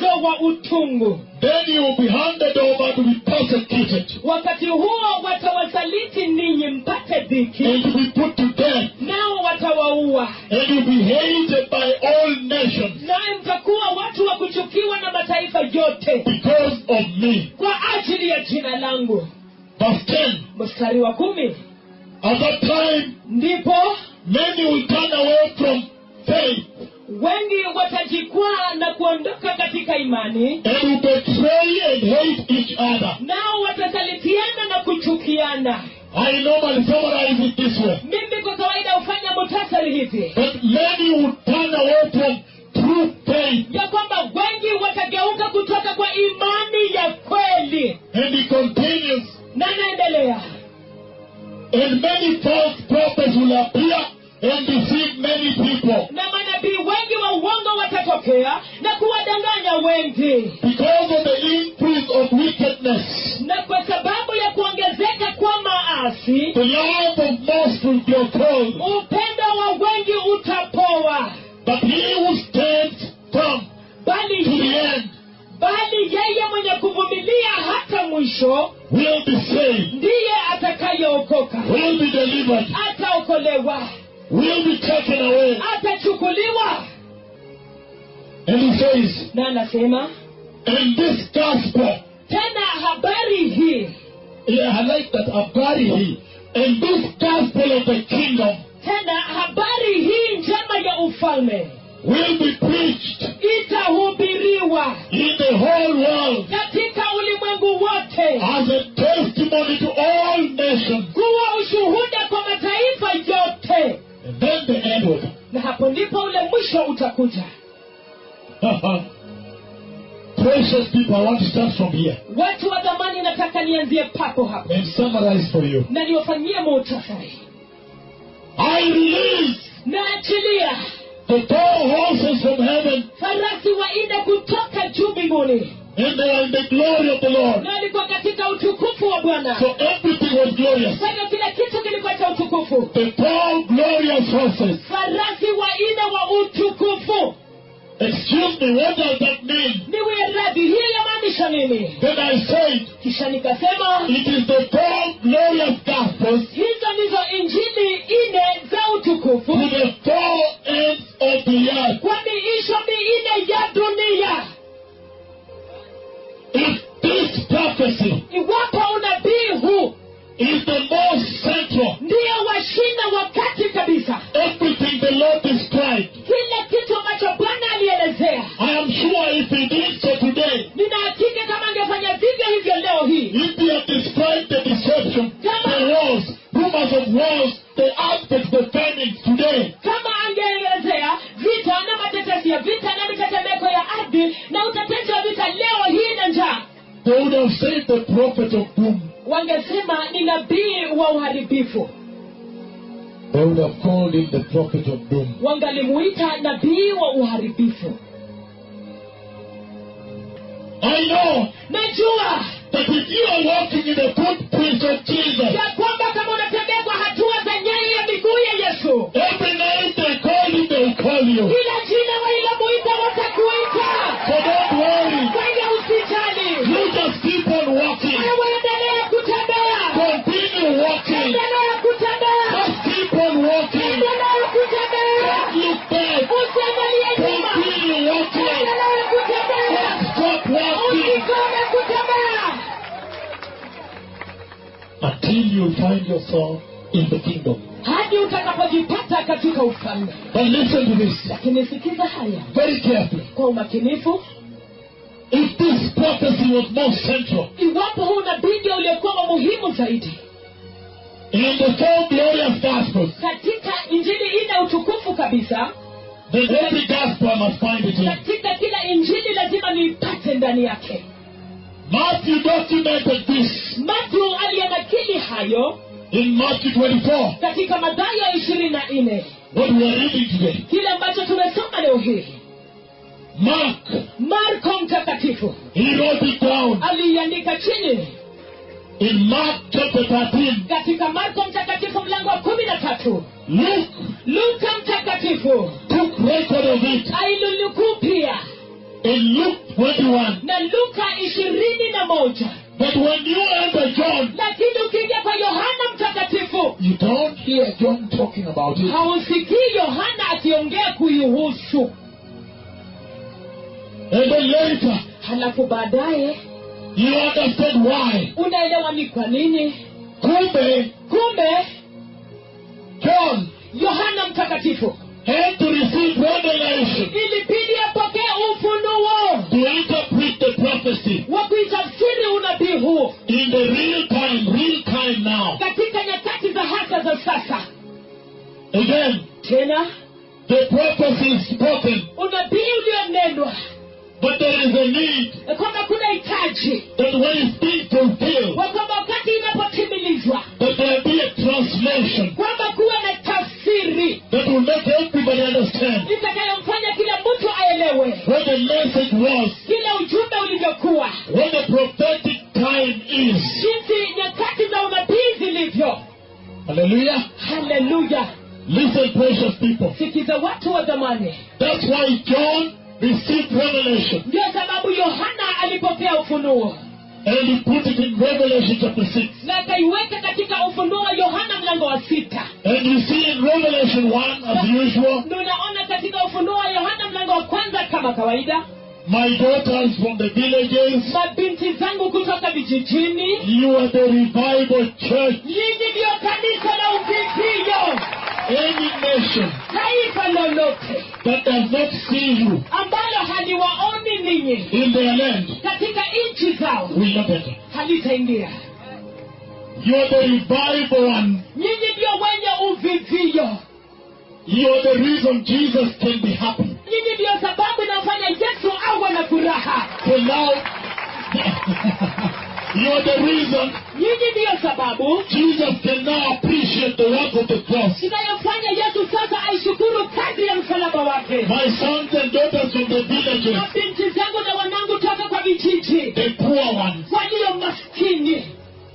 mzigo wa utungu then you will be handed over to be persecuted wakati huo watawasaliti ninyi mpate dhiki and to be put to death, nao watawaua and you'll be hated by all nations naye mtakuwa watu wa kuchukiwa na mataifa yote because of me. kwa ajili ya jina langu Verse 10. mstari wa kumi At that time, ndipo many will turn away from faith wengi watajikwaa na kuondoka katika imani and will betray and hate each other. nao watasalitiana na kuchukiana I normally summarize it this way. mimi kwa kawaida hufanya mutasari hivi But many will turn away from true faith. ya kwamba wengi watageuka kutoka kwa imani ya kweli And he continues, na naendelea and many false prophets will appear and deceive many people. na manabii wengi wa uongo watatokea na kuwadanganya wengi Because of the increase of wickedness, na kwa sababu ya kuongezeka kwa maasi the love of most will grow cold. upendo wa wengi utapoa But he who stands firm bali to the end bali yeye mwenye kuvumilia hata mwisho will be saved, ndiye atakayeokoka will be delivered, ataokolewa will be taken away. atachukuliwa And he says, na anasema and this gospel, tena habari hii yeah, I like that, Abgari, and this gospel of the kingdom tena habari hii njema ya ufalme will be preached itahubiriwa in the whole world katika ulimwengu wote as a testimony to all nations. kuwa ushuhuda kwa mataifa yote And then the end will come. na hapo ndipo ule mwisho utakuja Precious people, I want to start from here watu wa dhamani nataka nianzie papo hapo and summarize for you. na niwafanyie muhtasari I release naachilia the four horses from heaven, farasi waine kutoka juu mbinguni and they are in the glory of the Lord. na walikuwa katika utukufu wa bwana So everything was glorious. kwa hivyo kila kitu kilikuwa cha utukufu The four glorious horses. farasi waine wa utukufu Excuse me, what does that mean? niwe radhi hiyo yamaanisha nini Then I said, kisha nikasema it is the four glorious gospels hizo ndizo injili ine za utukufu to the four ends of the earth. kwa miisho miine ya dunia If this prophecy iwapo unabii huu is the most central, ndiyo washina wakati kabisa everything the Lord described, kile kitu ambacho bwana alielezea I am sure if he did so today, nina hakika kama angefanya vivyo hivyo leo hii if he had described the deception, the wars, rumors of wars, the aspects, the famines today, kama angeelezea vita na matetesi ya vita na mitetemeko ya ardhi na utetezi wa vita leo hii na njaa they would have said the prophet of doom. wangesema ni nabii wa uharibifu They would have called him the prophet of doom. wangalimuita nabii wa uharibifu I know najua that if you are walking in the footprints of Jesus, ya kwamba kama unatembea kwa hatua za nyayo ya miguu ya yesu every night they call him, they will call you. kila jina walilomuita watakuita So don't worry. kwa hiyo usijali You just keep on walking. wewe endelea kutembea Continue walking. endelea kutembea Just keep on walking. endelea kutembea Don't look back. usiangalie nyuma Continue walking. endelea kutembea Stop walking usikome kutembea until you find yourself in the kingdom. hadi utakapojipata katika ufalme But listen to this lakini sikiza haya very carefully. kwa umakinifu If this prophecy was more central iwapo huu nabii ndio uliokuwa wa muhimu zaidi in the four glorious gospels, katika injili ine utukufu kabisa then every gospel I must find it in. katika kila injili lazima niipate ndani yake Matthew documented this matthew aliyanakili hayo in Matthew 24, katika madhayo ishirini na nne what we are reading today. kile ambacho tumesoma leo hii Mark, marko mtakatifu he wrote it down aliiandika chini in Mark chapter 13. katika marko mtakatifu mlango wa kumi na tatu Luke luka mtakatifu took record of it ailunukuu pia in Luke 21. na luka ishirini na moja But when you enter John, lakini ukiingia kwa yohana mtakatifu you don't hear John talking about it. hausikii yohana akiongea kuihusu And then later, halafu baadaye you understand why. unaelewa ni kwa nini Kumbe, kumbe John yohana mtakatifu had to receive revelation ilibidi apokee ufunuo to interpret the prophecy wa kuitafsiri unabii huo in the real time, real time now. katika nyakati za hasa za sasa Again, tena the prophecy is spoken, unabii ulionenwa but there is a need kwamba kuna hitaji that when it's being fulfilled, wa kwamba wakati inapotimilizwa that there be a translation kwamba kuwe na tafsiri that will make everybody understand itakayomfanya kila mtu aelewe what the message was, kile ujumbe ulivyokuwa what the prophetic time is. jinsi nyakati za unabii zilivyo Hallelujah. haleluya Listen, precious people. sikiza watu wa zamani That's why John received revelation ndio sababu yohana alipokea ufunuo and he put it in Revelation chapter 6. na akaiweka katika ufunuo wa yohana mlango wa sita And you see in Revelation 1, as usual, na unaona katika ufunuo wa yohana mlango wa kwanza kama kawaida my daughters from the villages, mabinti zangu kutoka vijijini you are the revival church. nyinyi ndiyo kanisa la uvivio Any nation taifa lolote that does not see you ambalo haliwaoni ninyi in their land katika nchi zao will not enter. halitaingia You are the revival one. nyinyi ndio wenye uvivio You are the reason Jesus can be happy. nyinyi ndiyo sababu inafanya yesu awe na furaha So now, you are the reason nyinyi ndiyo sababu Jesus can now appreciate the work of the cross. inayofanya yesu sasa aishukuru kazi ya msalaba wake My sons and daughters from the villages, na binti zangu na wanangu toka kwa vijiji the poor ones. walio maskini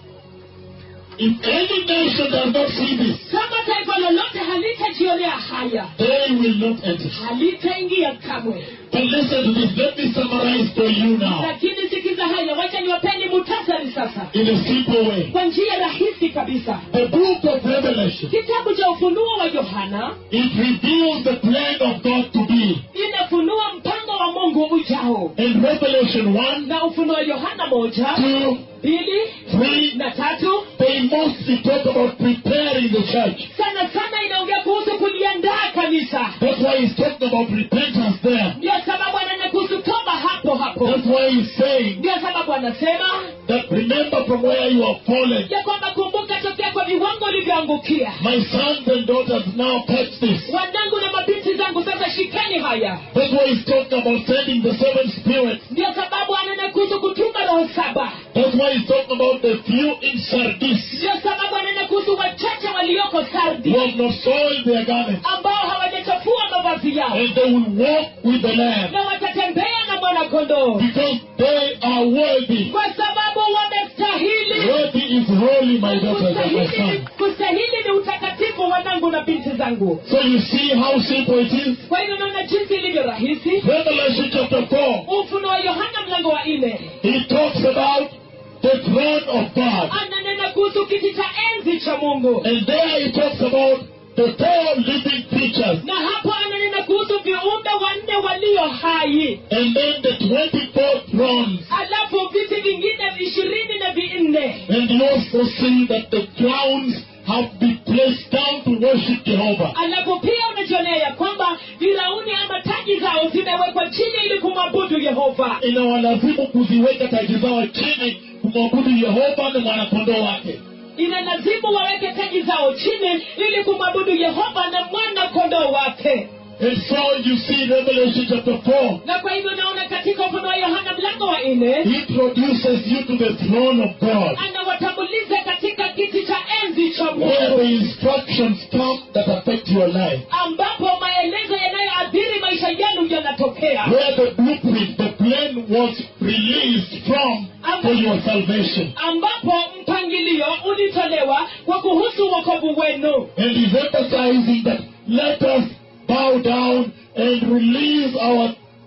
If any nation does not see this, kama taifa lolote halitajionea haya they will not enter. halitaingia kamwe But listen to this. Let me summarize for you now lakini sikiza haya wacha niwapeni mutasari sasa in a simple way. kwa njia rahisi kabisa The book of Revelation, kitabu cha ufunuo wa yohana it reveals the plan of God to be. inafunua mpango wa mungu ujao In Revelation 1, na ufunuo Yohana moja 2, mbili 3, na tatu they mostly talk about preparing the church. sana sana inaongea kuhusu kuliandaa kanisa That's why he's talking about repentance there. ndio sababu ananena kuhusu toba hapo hapo That's why he's saying ndio sababu anasema that remember from where you have fallen. ya kwamba kumbuka tokea kwa viwango ulivyoangukia My sons and daughters now catch this. wanangu na mabinti zangu sasa shikeni haya That's why he's talking about sending the seven spirits. ndio sababu ananena kuhusu kutuma roho saba That's why he's talking about the few in Sardis ndio sababu ananena kuhusu wachache walioko sardi who have not soiled their garments. ambao hawajachafua mavazi yao And they will walk with the Lamb na watatembea na mwanakondoo because they are worthy. kwa sababu wamestahili Worthy is holy, my daughters and my kustahili sons. kustahili ni utakatifu wanangu na binti zangu So you see how simple it is? kwa hivyo naona jinsi ilivyo rahisi Revelation chapter 4, ufunuo wa yohana mlango wa nne he talks about the throne of God. ananena kuhusu kiti cha enzi cha mungu And there he talks about the four living creatures. na hapo ananena kuhusu viumbe wanne walio hai And then the 24 thrones. alafu viti vingine ishirini na vinne And you also see that the crowns have been placed down to worship Jehovah. alafu pia unajionea ya kwamba virauni ama taji zao zimewekwa chini ili kumwabudu yehova Inawalazimu kuziweka taji zao chini kumwabudu Yehova na mwanakondoo wake. ina lazimu waweke taji zao chini ili kumwabudu yehova na mwana kondoo wake And so you see Revelation chapter 4 na kwa hivyo naona katika ufunuo wa yohana mlango wa nne introduces you to the throne of God. anawatambuliza katika kiti cha enzi cha Where mungu the instructions come that affect your life. ambapo maelezo yanayoathiri maisha yenu yanatokea Where the blueprint, the plan was released from for your salvation. ambapo mpangilio ulitolewa kwa kuhusu wokovu wenu And he's emphasizing that let us bow down and release our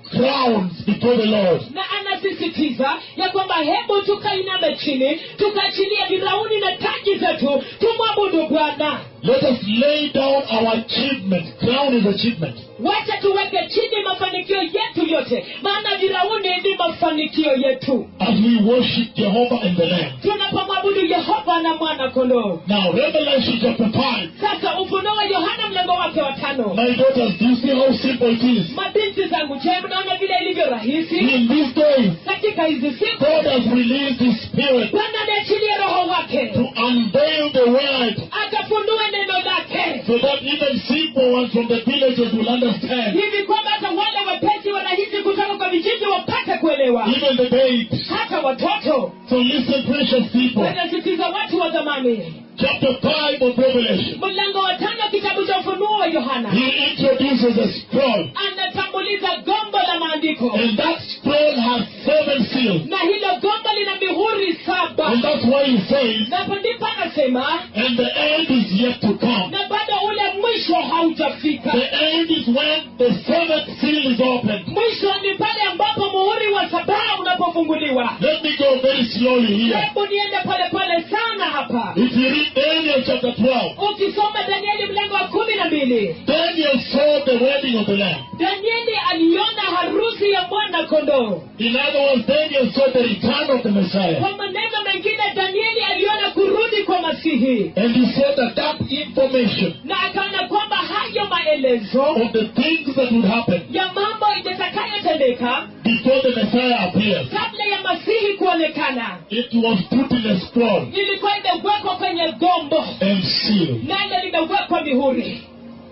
crowns before the Lord. na anasisitiza ya kwamba hebu tukainame chini tukaachilia virauni na taji zetu tumwabudu bwana Let us lay down our achievement. Crown is achievement. wacha tuweke chini mafanikio yetu yote maana virauni ni mafanikio yetu As we worship Jehovah and the Lamb. tunapomwabudu yehova na mwana kondoo Now, Revelation chapter 5. sasa ufunuo wa yohana mlango wake wa tano My daughters, do you see how simple it is? mabinti zangu je mnaona vile ilivyo rahisi In these days, katika hizi siku God has released His Spirit bwana ameachilia roho wake to unveil the Word akafunue neno lake so that even simple ones from the villages will understand. hivi kwamba hata wale wepesi wanahisi kutoka kwa vijiji wapate kuelewa Even the babes. hata watoto So listen, precious people. wanasitiza watu wa zamani Chapter 5 of Revelation. mlango wa tano kitabu cha ufunuo wa yohana He introduces a scroll. anatambuliza gombo la maandiko And that scroll has seven seals. na hilo gombo lina mihuri saba And that's why he says, napo ndipo anasema and the end is yet to come. na bado ule mwisho haujafika The end is when the seventh seal is opened. mwisho ni pale ambapo muhuri wa sabaa unapofunguliwa Let me go very slowly here. hebu niende polepole sana hapa If you read Daniel chapter 12, ukisoma danieli mlango wa kumi na mbili Daniel saw the wedding of the Lamb. danieli aliona harusi ya mwana kondoo In other words, Daniel saw the return of the Messiah. kwa maneno mengine danieli aliona kurudi kwa masihi And he saw that that information na akaona kwamba hayo maelezo of the things that would happen ya mambo itakayotendeka before the Messiah appears, kabla ya masihi kuonekana it was put in a scroll ilikuwa imewekwa kwenye gombo and sealed. nalo limewekwa mihuri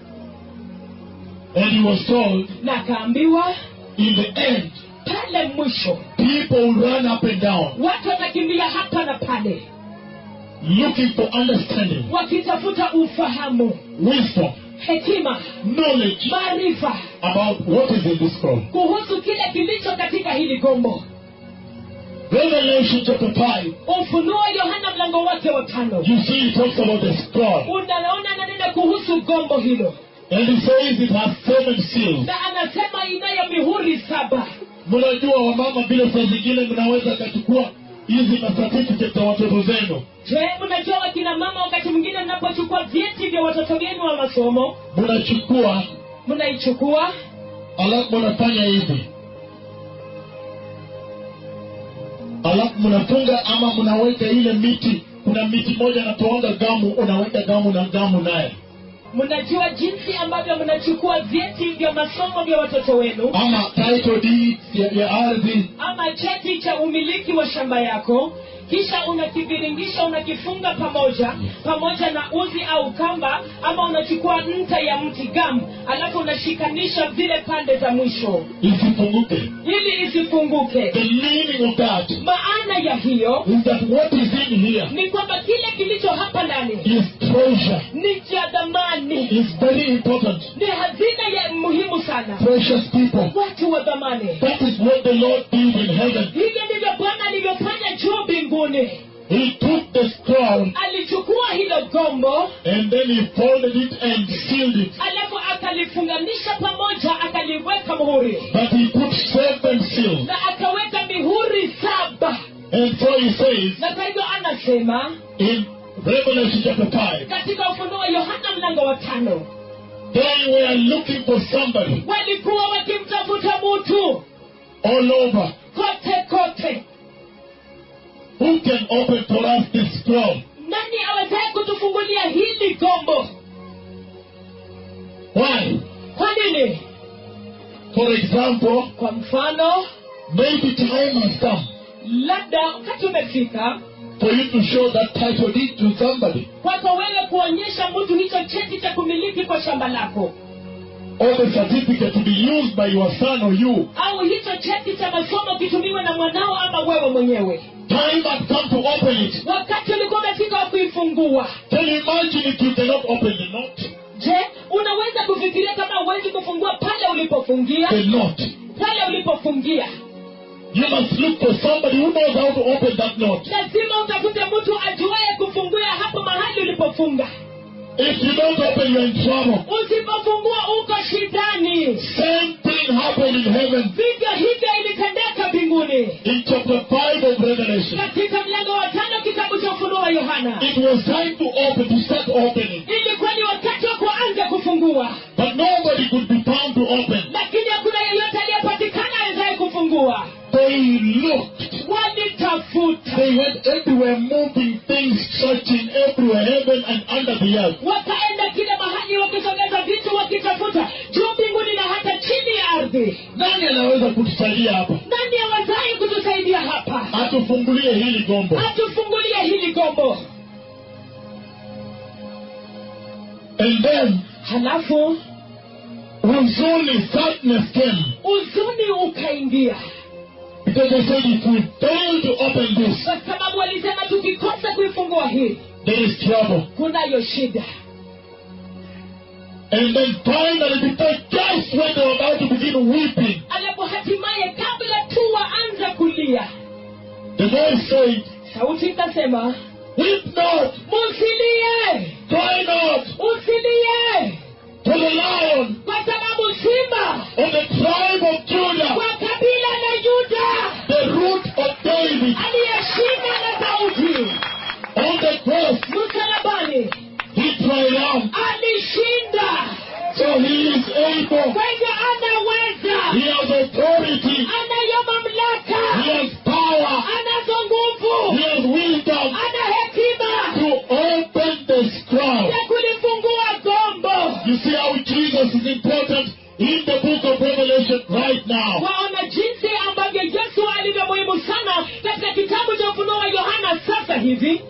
And he was told, na akaambiwa in the end, pale mwisho people will run up and down watu watakimbia hapa na pale looking for understanding, wakitafuta ufahamu wisdom, hekima knowledge maarifa about what is in this scroll. kuhusu kile kilicho katika hili gombo Revelation chapter 5, ufunuo yohana mlango wake wa tano you see it talks about the scroll. unaona ananena kuhusu gombo hilo And he says it has seven seals. na anasema inayo mihuri saba Mnajua wamama vile saa zingine mnaweza kachukua hizi macertificate za watoto zenu, je mnajua wakina mama wakati mwingine mnapochukua vyeti vya watoto wenu wa masomo mnachukua mnaichukua alafu mnafanya hivi, alafu mnafunga ama mnaweka ile miti. Kuna miti moja natoanga gamu, unaweka gamu na gamu naye, mnajua jinsi ambavyo mnachukua vyeti vya masomo vya watoto wenu ama title deeds ya, ya ardhi ama cheti cha umiliki wa shamba yako kisha unakiviringisha unakifunga pamoja pamoja na uzi au kamba ama unachukua nta ya mti gam alafu unashikanisha zile pande za mwisho isifunguke. ili isifunguke The meaning of that maana ya hiyo is that what is in here ni kwamba kile kilicho hapa ndani is treasure, ni cha dhamani is very important. ni hazina ya muhimu sana Precious people. watu wa dhamani That is what the Lord did in heaven. hivyo ndivyo bwana alivyofanya juu mbinguni He took the scroll alichukua hilo gombo and then he folded it and sealed it. alafu akalifunganisha pamoja akaliweka muhuri But he put seven seals. na akaweka mihuri saba And so he says na kwa hivyo anasema in Revelation chapter 5, katika ufunuo wa yohana mlango wa tano they were looking for somebody walikuwa wakimtafuta mutu all over kote kote who can open for us this scroll. nani awezaye kutufungulia hili gombo Why? kwa nini For example, kwa mfano maybe time has come labda wakati umefika for you to show that title deed to somebody kwako wewe kuonyesha mtu hicho cheti cha kumiliki kwa shamba lako or the certificate to be used by your son or you. au hicho cheti cha masomo kitumiwe na mwanao ama wewe mwenyewe Time has come to open it. wakati ulikuwa umefika wa kuifungua Can you imagine if you cannot open the knot? je unaweza kufikiria kama huwezi kufungua pale ulipofungia The knot. pale ulipofungia You must look for somebody who knows how to open that knot. lazima utafute mtu ajuaye kufungua hapo mahali ulipofunga If you don't open, you're in trouble. usipofungua uko shidani Same thing happened in heaven vivyo hivyo ilitendeka mbinguni in chapter 5 of Revelation. katika mlango wa tano kitabu cha ufunuo wa yohana It was time to open, to start opening. ilikuwa ni wakati wa kuanza kufungua But nobody could be found to open. lakini hakuna yeyote aliyepatikana awezaye kufungua They looked. walitafuta They went everywhere, moving things, searching everywhere, heaven and under the earth. wakaenda kila mahali wakisogeza vitu wakitafuta juu mbinguni na hata chini ya ardhi Nani anaweza kutusaidia hapa? nani awezaye kutusaidia hapa Atufungulie hili gombo. atufungulie hili gombo And then halafu huzuni, sadness came. uzuni ukaingia Because they said if we fail to open this, kwa sababu walisema tukikosa kuifungua hii there is trouble. kunayo shida And then finally, because just when they were about to begin weeping, alafu hatimaye kabla tu waanza kulia the voice said, sauti ikasema Weep not, musilie cry not, usilie for the lion kwa sababu simba of the tribe of Judah, wa kabila la yuda the root of David, aliyeshinda na sauti on the cross, msalabani he triumphed. alishinda So he is able, kwa hivyo anaweza he has authority, anayo mamlaka he has power, anazo nguvu he has wisdom ana hekima to open the scroll. ya kulifungua gombo You see how Jesus is important in the book of Revelation right now. waona jinsi ambavyo yesu alivyo muhimu sana katika kitabu cha ufunuo wa yohana sasa hivi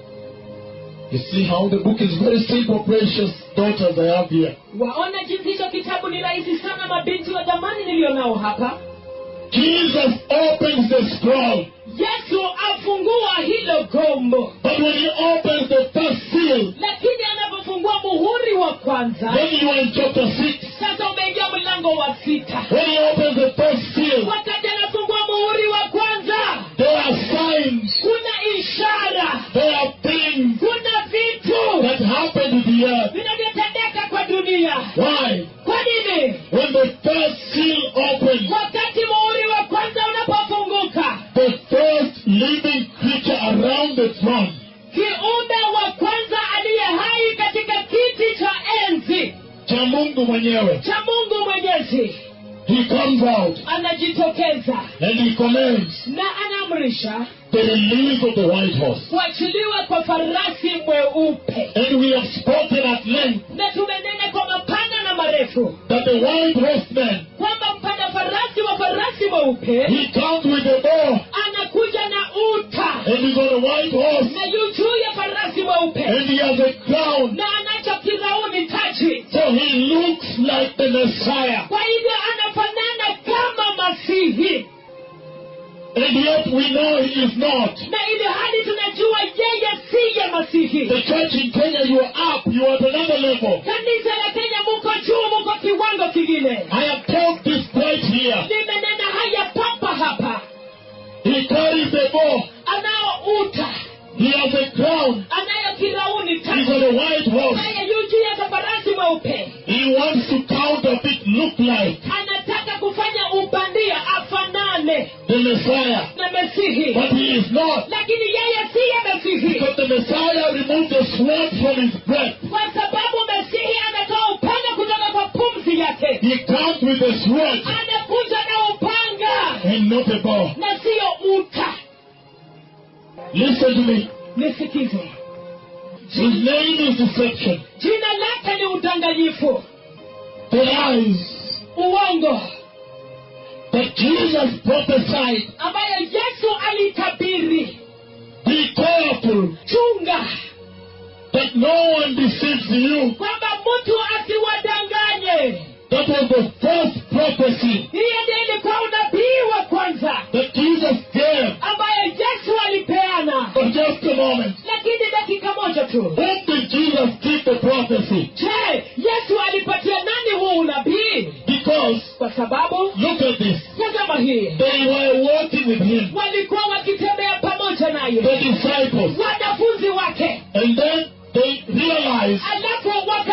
You see how the book is very simple, precious daughters I have here. waona jinsi hicho kitabu ni rahisi sana mabinti wa dhamani niliyo nao hapa Jesus opens the scroll. yesu afungua hilo gombo But when he opens the first seal, lakini anapofungua muhuri wa kwanza then you are in chapter 6. sasa umeingia mlango wa sita When he opens the first seal, wakati anafungua muhuri wa kwanza there are signs, kuna ishara there are things kuna vitu that happen to the earth. vinavyotendeka kwa dunia Why? kwa nini When the first seal opens, wakati muhuri wa kwanza unapofunguka the first living creature around the throne kiumbe wa kwanza aliye hai katika kiti cha enzi cha Mungu mwenyewe, cha mungu mwenyezi he comes out anajitokeza and he commands na anaamrisha the release of the white horse. kuachiliwa kwa farasi mweupe And we have spoken at length na tumenena kwa mapana na marefu that the white horseman, kwamba mpanda farasi wa farasi mweupe he comes with a bow anakuja na uta and he's on a white horse na yu juu ya farasi mweupe and he has a crown. na anacho kirauni taji So he looks like the Messiah. kwa hivyo anafanana kama masihi And yet we know he is not. na ili hali tunajua yeye siye masihi The church in Kenya, you are up, you are at another level. kanisa la kenya muko juu muko kiwango kingine I have told this right here. limenena haya papa hapa He carries a bow, anao uta he has a crown, anayo kirauni he's taji on a white horse. naye yu juu ya farasi mweupe He wants to counterfeit, look like anataka kufanya ubandia afanane the Messiah. na mesihi But he is not. lakini yeye siye mesihi Because the Messiah removed the sword from his breath. kwa sababu mesihi anatoa upanga kutoka kwa pumzi yake He comes with a sword anakuja na upanga and not a bow. na siyo uta Listen to me. nisikize His name is deception. jina lake ni udanganyifu The lies uongo that Jesus prophesied. ambayo yesu alitabiri Be careful chunga that no one deceives you. kwamba mtu asiwadanganye That was the first prophecy hiyo ndiyo ilikuwa unabii wa kwanza that Jesus gave. ambayo yesu alipeana But just a moment. lakini dakika moja tu Whom did Jesus give the prophecy? je yesu alipatia nani huu unabii Because, kwa sababu look at this. tazama hii They were walking with him, walikuwa wakitembea pamoja the naye disciples. wanafunzi wake And then they realized alafu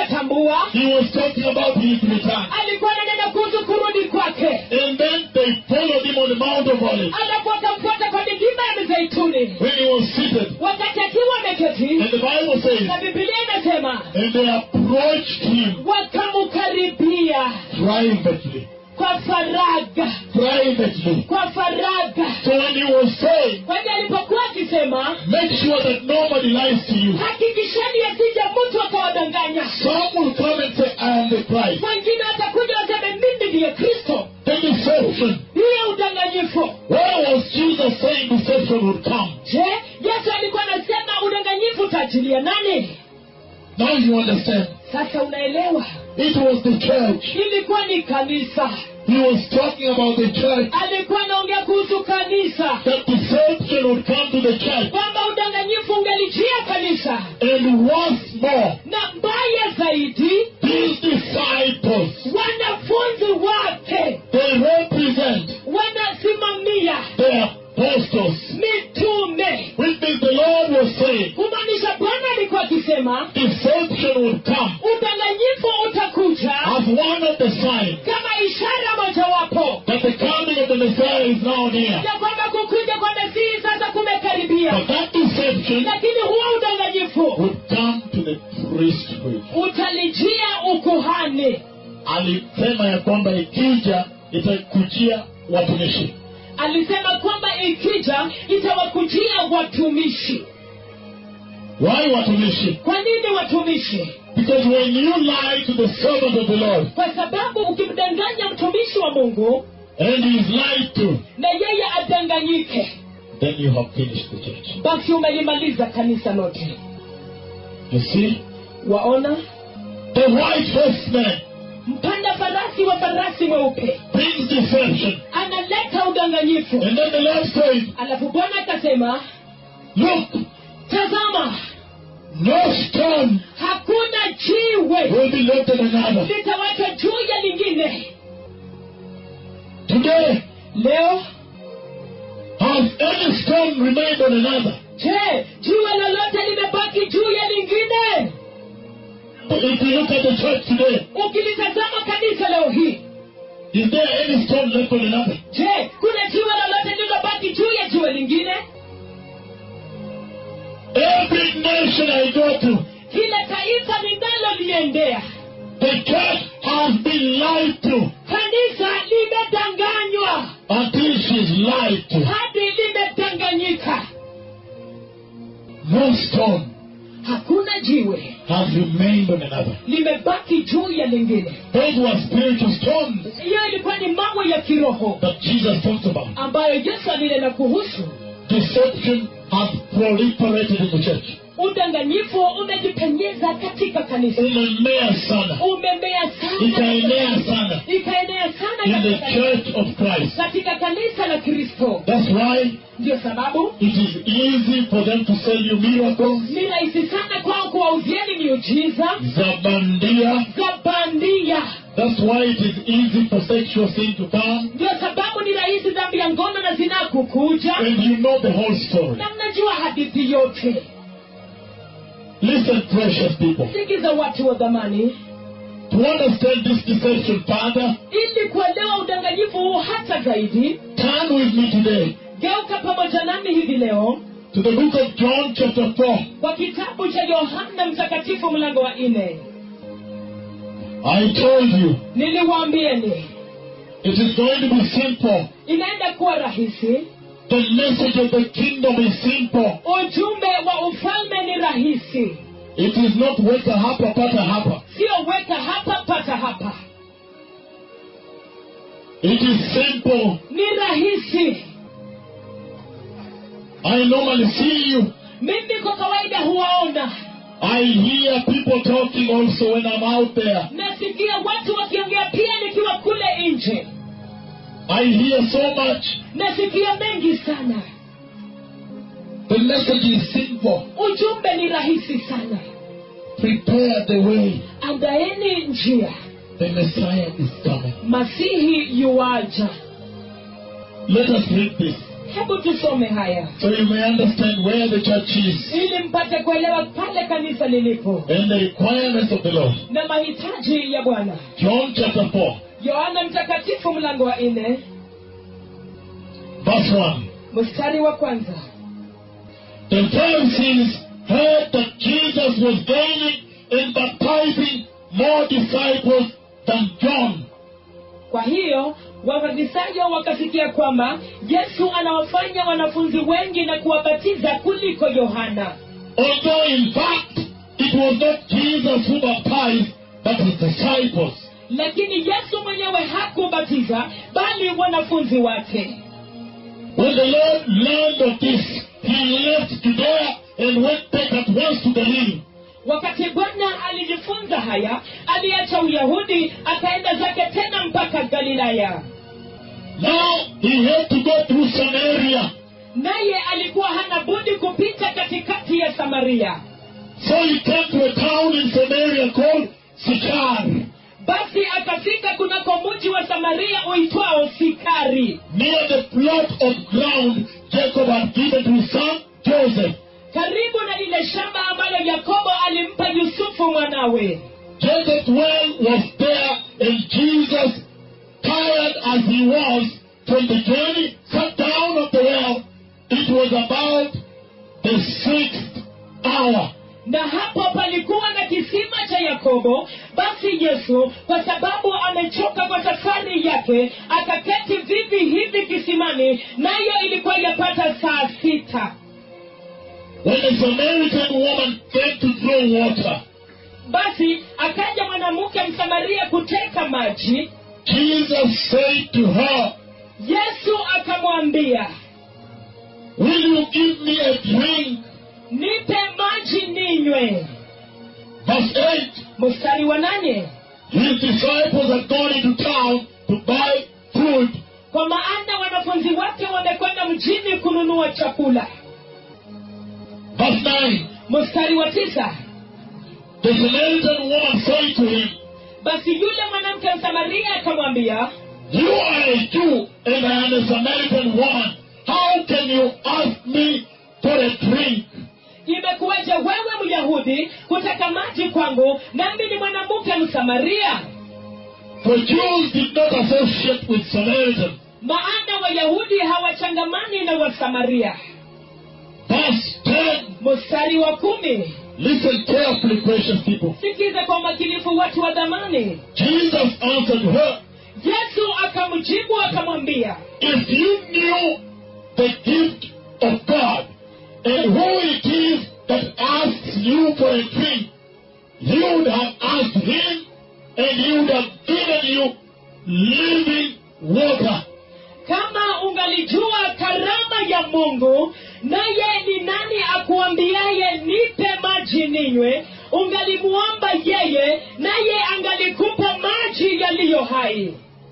kwamba he was talking about his return. alikuwa ananena kuhusu kurudi kwake And then they followed him on the Mount of Olives alafu akamfuata kwa milima ya mizeituni when he was seated. wakati akiwa ameketi And the Bible says, na bibilia inasema and they approached him wakamukaribia privately. kwa faraga Privately. kwa faraga So when he was saying, kwani alipokuwa akisema make sure that nobody lies to you. hakikisheni asije mtu akawadanganya Some will come and say, I am the Christ. wengine watakuja waseme mimi ndiye kristo The deception. hiyo udanganyifu Where was Jesus saying deception would come? je yesu alikuwa anasema udanganyifu utaachilia nani Now you understand. sasa unaelewa It was the church. ilikuwa ni kanisa He was talking about the church. alikuwa anaongea kuhusu kanisa That deception would come to the church. kwamba udanganyifu ungelijia kanisa And once more, na mbaya zaidi these disciples, wanafunzi wake they represent wanasimamia the apostles. mitume Which means the Lord was saying, kumaanisha bwana alikuwa akisema deception would come udanganyifu utakuja as one of the signs kama ishara mojawapo that the coming of the Messiah is now near. ya kwamba kukuja kwa masihi sasa kumekaribia But that deception lakini huo udanganyifu would come to the priesthood. utalijia ukuhani Alisema ya kwamba ikija itakujia watumishi. alisema kwamba ikija itawakujia watumishi Why watumishi? kwa nini watumishi Because when you lie to the servant of the Lord kwa sababu ukimdanganya mtumishi wa mungu and he is lied to, na yeye adanganyike then you have finished the church. basi umelimaliza kanisa lote You see? waona The white horseman mpanda farasi wa farasi mweupe brings deception. analeta udanganyifu And then the Lord says, alafu bwana akasema Look, tazama no stone hakuna jiwe will be left on another. litawachwa juu ya lingine Today, leo has any stone remained on another? je jiwe lolote limebaki juu ya lingine If you look at the church today, ukilitazama kanisa leo hii is there any stone left on another? je kuna jiwe lolote lililobaki juu ya jiwe lingine Every nation I go to, kila taifa linaloliendea the church has been lied to kanisa limedanganywa until she's lied to. hadi limedanganyika No stone hakuna jiwe has remained on another. limebaki juu ya lingine Those were spiritual stones hiyo ilikuwa ni mawe ya kiroho that Jesus talks about. ambayo yesu alinena kuhusu Deception has proliferated in the church. udanganyifu umejipenyeza katika kanisa Umemea sana. umemea sana Ikaenea sana ikaenea sana in the katika, church of Christ. katika kanisa la kristo That's why ndio sababu it is easy for them to sell you miracles, ni rahisi sana kwao kuwauzieni miujiza zabandia. za bandia That's why it is easy for sexual sin to come. ndio sababu ni rahisi dhambi ya ngono na zinaa kukuja And you know the whole story. na mnajua hadithi yote Listen, precious people. sikiza watu wa dhamani To understand this deception further, ili kuelewa udanganyifu huu hata zaidi turn with me today geuka pamoja nami hivi leo to the book of John, chapter 4. kwa kitabu cha yohana mtakatifu mlango wa nne I told you niliwaambieni it is going to be simple. inaenda kuwa rahisi The message of the kingdom is simple. ujumbe wa ufalme ni rahisi It is not weka hapa pata hapa. sio weka hapa pata hapa It is simple. ni rahisi I normally see you. mimi kwa kawaida huwaona I hear people talking also when I'm out there. nasikia watu wakiongea pia nikiwa kule nje I hear so much. nasikia mengi sana The message is simple. ujumbe ni rahisi sana Prepare the way. andaeni njia The Messiah is coming. masihi yuwaja Let us read this. hebu tusome haya so you may understand where the church is ili mpate kuelewa pale kanisa lilipo and the requirements of the Lord. na mahitaji ya bwana John chapter 4, yohana mtakatifu mlango wa nne verse 1. mstari wa kwanza The Pharisees heard that Jesus was gaining and baptizing more disciples than John. kwa hiyo wafarisayo wakasikia kwamba yesu anawafanya wanafunzi wengi na kuwabatiza kuliko yohana Although in fact it was not Jesus who baptized, but his disciples. lakini yesu mwenyewe hakubatiza bali wanafunzi wake When the Lord learned of this, he left Judea and went back at once to Galilee. wakati bwana alijifunza haya aliacha uyahudi akaenda zake tena mpaka galilaya Now he had to go through Samaria. naye alikuwa hana budi kupita katikati ya samaria So he came to a town in Samaria called Sychar, basi akafika kunako mji wa samaria uitwao sikari near the plot of ground Jacob had given to his son Joseph. karibu na lile shamba ambalo yakobo alimpa yusufu mwanawe Joseph's well was there, and Jesus, tired as he was from the journey, sat down at the well. It was about the sixth hour. na hapo palikuwa na kisima cha yakobo basi yesu kwa sababu amechoka kwa safari yake akaketi vivi hivi kisimani nayo ilikuwa yapata saa sita When the Samaritan woman came to draw water, basi akaja mwanamke msamaria kuteka maji Jesus said to her, yesu akamwambia Will you give me a drink? nipe maji ninywe Verse 8 mstari wa nane His disciples had gone into town to buy food. kwa maana wanafunzi wake wamekwenda mjini kununua chakula Verse 9 mstari wa tisa The Samaritan woman said to him, basi yule mwanamke msamaria akamwambia You are a Jew and I am a Samaritan woman. How can you ask me for a drink? imekuwaje wewe myahudi kutaka maji kwangu nami ni mwanamke msamaria For Jews did not associate with Samaritans. maana wayahudi hawachangamani na wasamaria Verse 10. mstari wa kumi Listen carefully, precious people. sikiza kwa umakinifu watu wa dhamani Jesus answered her, yesu akamjibu akamwambia If you knew the gift of God and who it is that asks you for a drink, you would have asked him and he would have given you living water. kama ungalijua karama ya mungu naye ni nani akuambiaye nipe maji ninywe ungalimuomba yeye naye angalikupa maji yaliyo hai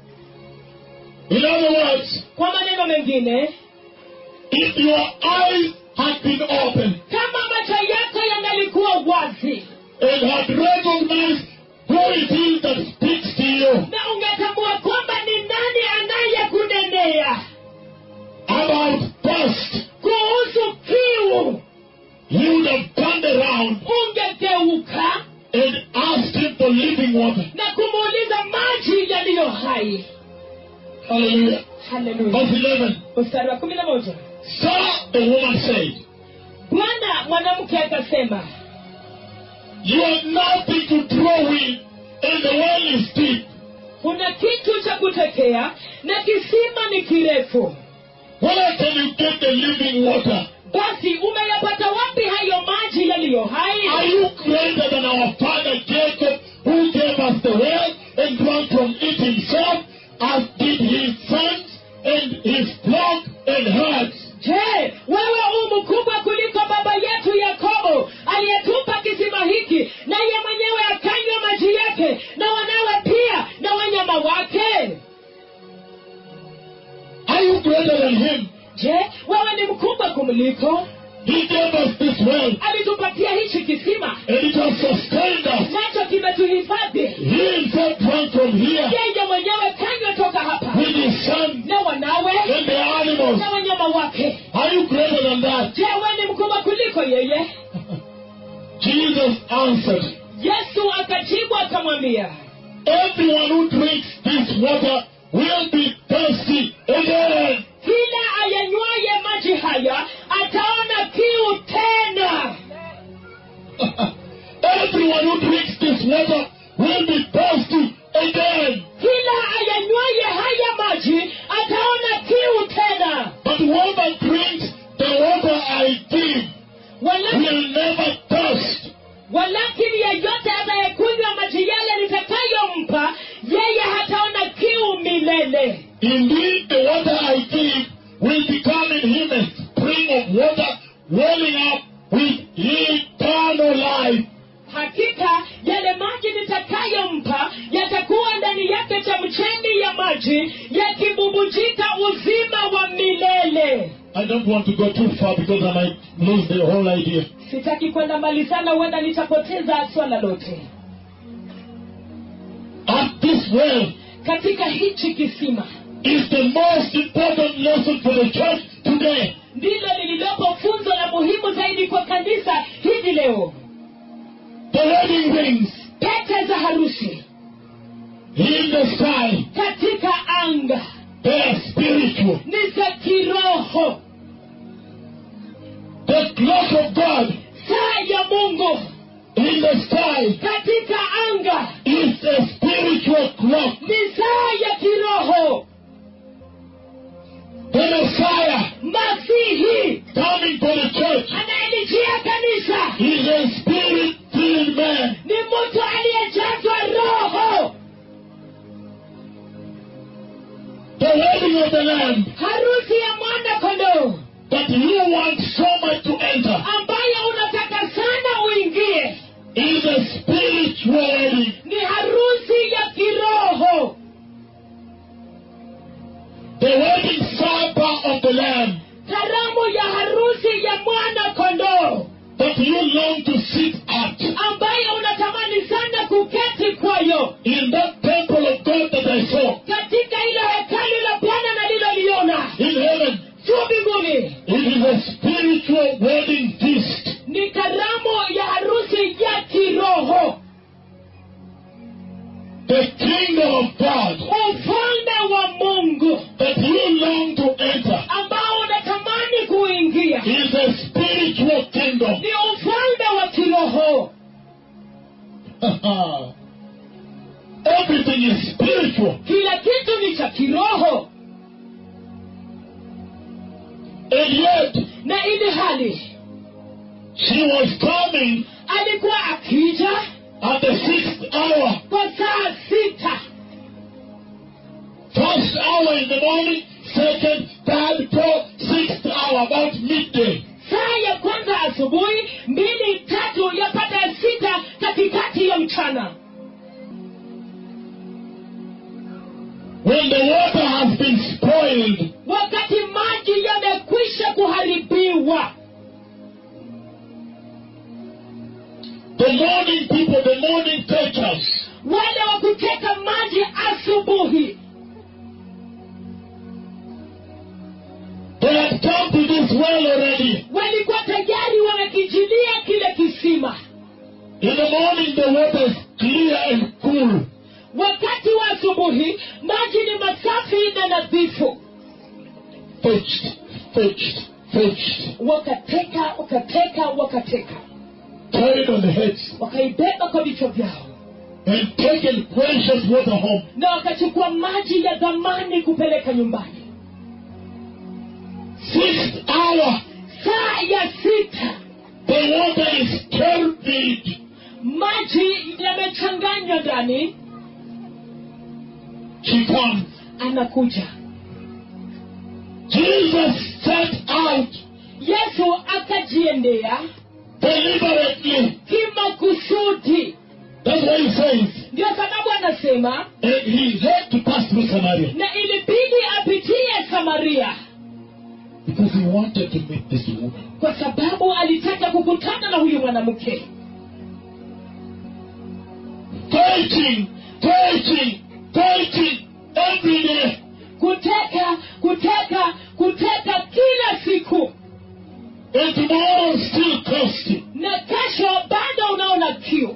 In other words, kwa maneno mengine if your eyes had been opened kama macho yako yangalikuwa wazi and had recognized who it is that speaks to you na ungetambua kwamba ni nani anayekunenea about thirst, kuhusu kiu you would have turned around ungegeuka and asked him for living water. na kumuuliza maji yaliyo hai Hallelujah. haleluya Verse 11. mstari wa kumi na moja Sir, the woman said, bwana mwanamke akasema You have nothing to draw with, and the well is deep. kuna kitu cha kutekea na kisima ni kirefu Where can you get the living water? basi umeyapata wapi hayo maji yaliyo Are hai you greater than our father Jacob, who gave us the well and drank from it himself, as did his sons and his flock and herds? je wewe u mkubwa kuliko baba yetu yakobo aliyetupa kisima hiki naye mwenyewe akanywa maji yake na wanawe pia na wanyama wake Are you greater than him? je wewe ni mkubwa kumliko He gave us this well, alitupatia hichi kisima and it has sustained us. nacho kimetuhifadhi He himself drank from here yeye mwenyewe kanywa toka hapa with his sons na wanawe and the animals. na wanyama kama wake Are you greater than that? je we ni mkubwa kuliko yeye Jesus answered, yesu akajibu akamwambia Everyone who drinks this water will be thirsty again. kila ayanywaye maji haya ataona kiu tena Everyone who drinks this water will be thirsty again. kila ayanywaye haya maji ataona kiu tena But whoever drinks the water I give Walakini, will never thirst. walakini yeyote anayekunywa maji yale nitakayompa yeye hataona kiu milele Indeed, the water I give will become in him a spring of water welling up with eternal life. hakika yale maji nitakayompa yatakuwa ndani yake chemchemi ya maji yakibubujika uzima wa milele I don't want to go too far because I might lose the whole idea. sitaki kwenda mbali sana huenda nitapoteza swala lote At this well katika hichi kisima is the most important lesson for the church today. ndilo lililopo funzo la muhimu zaidi kwa kanisa hivi leo The wedding rings pete za harusi in the sky, katika anga they are spiritual. ni za kiroho The clock of God saa ya mungu in the sky katika anga is a spiritual clock. ni saa ya kiroho The Messiah masihi coming to the church anayelijia kanisa is a spirit filled man. ni mtu aliyejazwa roho The wedding of the Lamb harusi ya mwana kondoo that you want so much to enter ambayo unataka sana uingie is a spiritual wedding. ni harusi ya kiroho The wedding supper of the Lamb karamu ya harusi ya mwana kondoo that you long to sit at ambayo unatamani sana kuketi kwayo in that temple of God that I saw katika hilo hekalu la bwana naliloliona in heaven. juu mbinguni It is a spiritual wedding feast. ni karamu ya harusi ya kiroho The kingdom of God ufalme wa mungu that you long to enter ambao unatamani kuingia is a spiritual kingdom. ni ufalme wa kiroho Everything is spiritual. kila kitu ni cha kiroho And yet, na ili hali she was coming alikuwa akija at the sixth hour. kwa saa sita First hour in the morning, second, third, fourth, sixth hour, about midday. saa ya kwanza asubuhi mbili tatu yapata ya sita katikati ya mchana When the water has been spoiled, wakati maji yamekwisha kuharibiwa the morning people, the morning takers, wale wa kuteka maji asubuhi they had come to this well already. walikuwa tayari wamekijilia kile kisima In the morning, the water is clear and cool. wakati wa asubuhi maji ni masafi na nadhifu Fetched, fetched, fetched, wakateka wakateka wakateka carried on the heads, wakaibeba kwa vichwa vyao and taken precious water home. na wakachukua maji ya dhamani kupeleka nyumbani Sixth hour, saa ya sita the water is turbid. maji yamechanganywa ndani She comes. anakuja Jesus set out yesu akajiendea deliberately. kimakusudi That's what he says. ndio sababu anasema And he had to pass through Samaria na ilibidi apitie samaria because he wanted to meet this woman. kwa sababu alitaka kukutana na huyu mwanamke Preaching, preaching, preaching every day. kuteka kuteka kuteka kila siku and tomorrow still thirsty. na kesho bado unaona kiu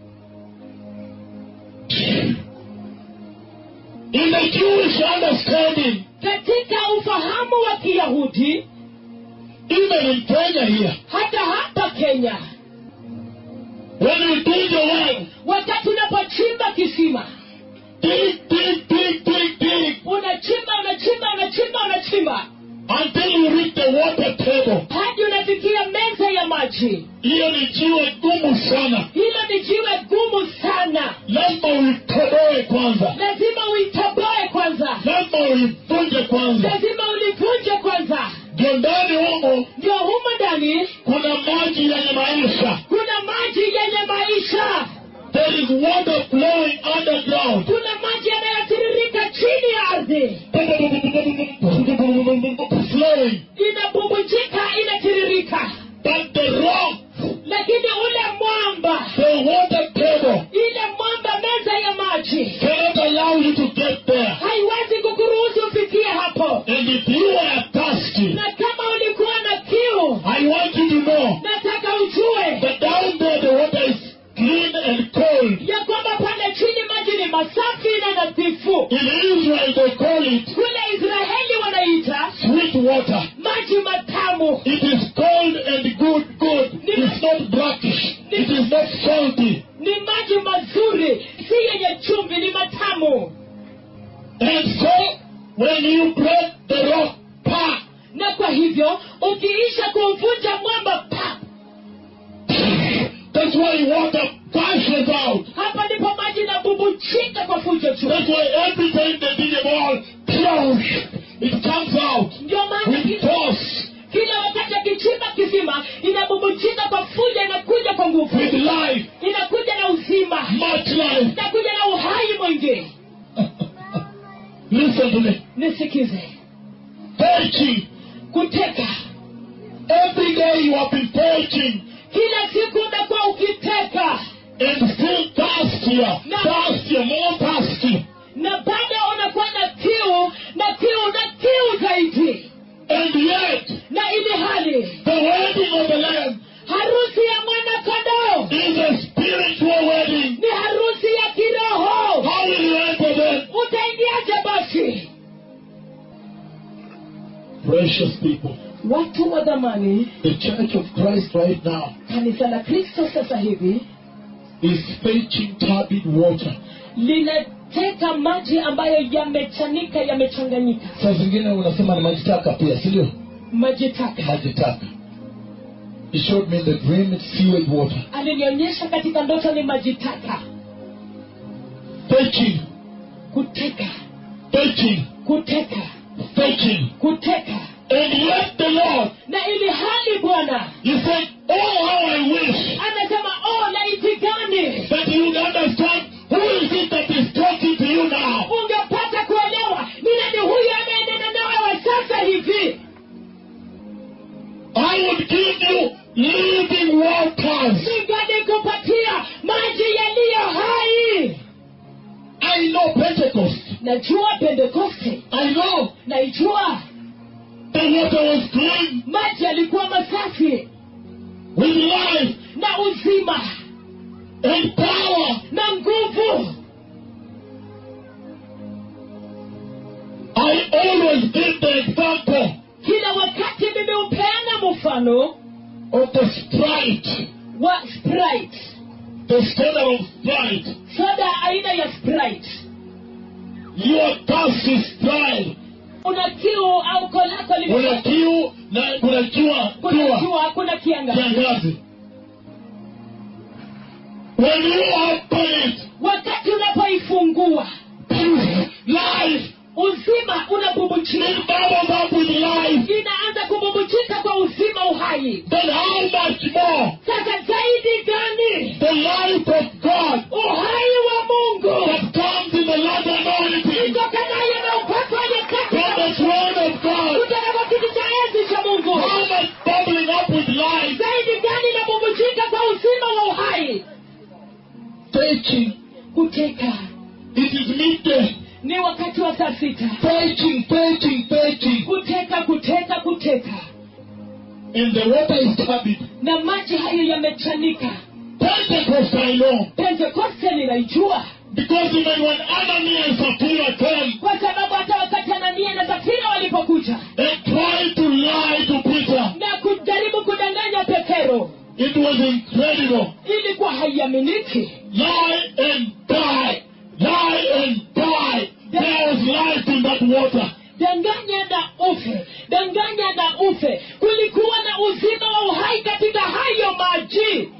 In the Jewish understanding, katika ufahamu wa kiyahudi even in Kenya here, hata hapa kenya when you dig a well, wakati unapochimba kisima dig, dig, dig, dig, dig, unachimba unachimba unachimba unachimba until you reach the water table. hadi unafikia meza ya maji Hiyo ni jiwe gumu sana. hilo ni jiwe gumu sana Lazima uitoboe kwanza, lazima uitoboe kwanza lazima uivunje kwanza. lazima ulivunje kwanza Ndio ndani humo ndio humo ndani kuna maji yenye maisha. kuna maji yenye maisha There is water flowing underground. kuna maji yanayotiririka chini ya ardhi flowing. inabubujika inatiririka But the rock, lakini ule mwamba the water table, ile mwamba meza ya maji cannot allow you to get there. haiwezi kukuruhusu ufikie hapo And if you are thirsty, na kama ulikuwa na kiu I want you to know nataka ujue that down there the water is clean and cold. ya kwamba pale chini maji ni masafi na nadhifu In Israel they call it kule israeli wanaita sweet water. maji matamu It is cold and good, good. It's not brackish. It is not salty. ni maji mazuri si yenye chumvi ni matamu And so, when you break the rock, pa, na kwa hivyo ukiisha kuvunja mwamba pa that's why water gushes out. hapa ndipo maji inabubujika kwa fujo juu That's why every time they dig a ball, it comes out ndio maana with ki- force, kila wakati akichimba kisima inabubujika kwa fujo inakuja kwa nguvu with life, inakuja na uzima much life. inakuja na uhai mwingi Listen to me. nisikize Searching. kuteka Every day you have been searching kila siku umekuwa ukiteka and still thirstier, No. thirstier, more thirsty. na bado unakuwa na kiu na kiu na kiu zaidi And yet, na ili hali the wedding of the Lamb harusi ya mwana kondoo is a spiritual wedding. ni harusi ya kiroho How will you enter then? utaingiaje basi Precious people, watu wa dhamani the Church of Christ right now kanisa la kristo sasa hivi is fetching turbid water. linateka maji ambayo yamechanika yamechanganyika Saa zingine unasema ni maji taka pia, si ndio? maji taka Maji taka. He showed me in the dream it's sewage water. alinionyesha katika ndoto ni maji taka Fetching, kuteka fetching, kuteka fetching. kuteka And yet the Lord, na ili hali bwana He said, Oh, how I wish anasema oh laiti gani that you would understand who is it that is talking to you now. ungepata kuelewa ni nani huyu anayenena nawe sasa hivi I would give you living waters. ningalikupatia maji yaliyo hai I know Pentecost. najua pentekoste I know naijua the water was clean maji yalikuwa masafi with life na uzima and power. na nguvu I always give the example kila wakati mimi hupeana mfano of the Sprite, wa sprite the standard of Sprite. soda aina ya sprite Your thirst is Sprite. una kiu au kolako Kuna kiu na kuna jua, kuna jua, jua kuna kiangazi kiangazi. When you open it, wakati unapoifungua life uzima unabubujika it bubbles up with life. inaanza kububujika kwa uzima uhai Then how much more sasa zaidi gani the life of God uhai wa mungu that comes in the Lord anointing itokanayo na upako wa from nyakati the throne of God? kutoka kwa kiti cha enzi cha mungu How much bubbling up with life? zaidi gani inabubujika kwa uzima wa uhai Preaching. kuteka It is midday. ni wakati wa saa sita Preaching, preaching, preaching. kuteka and the water is turbid. na maji hayo yamechanika Pentecost I know. pentekoste ninaijua Because even when Ananias and Sapphira came kwa sababu hata wakati anania na safira walipokuja and tried to lie to Peter, na kujaribu kudanganya petero it was incredible. ilikuwa haiaminiki Lie and die. Lie and die. There was life in that water. danganya na ufe danganya na ufe kulikuwa na uzima wa uhai katika hayo maji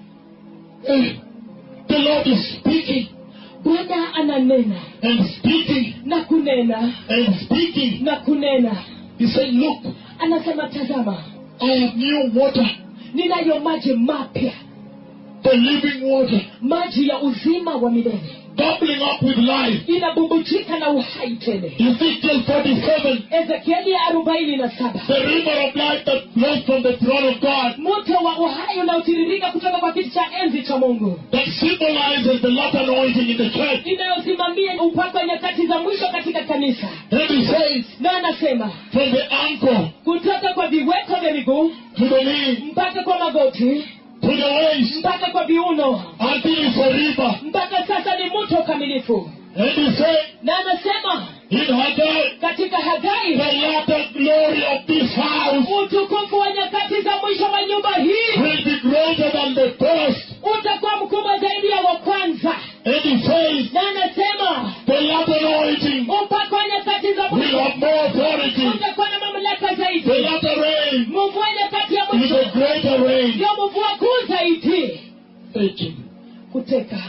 Eh, The Lord is speaking bwana ananena and speaking na kunena and speaking. na kunena He said, Look, anasema tazama I have new water, ninayo maji mapya the living water, maji ya uzima wa milele bubbling up with life. inabubujika na uhai tele Ezekiel 47, ezekieli arobaini na saba the river of life that flows from the throne of God, moto wa uhai unaotiririka kutoka kwa kiti cha enzi cha mungu that symbolizes the latter anointing in the church. inayosimamia upako wa nyakati za mwisho katika kanisa And he says, na anasema from the ankle kutoka kwa viweko vya miguu to the knee, mpaka kwa magoti to the waist, mpaka kwa viuno until it's a river. mpaka sasa ni mto kamilifu And he said, na anasema in Haggai, katika hagai the latter glory of this house utukufu wa nyakati za mwisho wa nyumba hii will be greater than the first. utakuwa mkubwa zaidi ya wa kwanza And he says, na anasema the latter anointing upako wa nyakati za will mwisho have more authority. utakuwa na mamlaka The zaidi latter rain mvua nyakati ya is mwisho a greater rain. ndio mvua kuu zaidi Faking. kuteka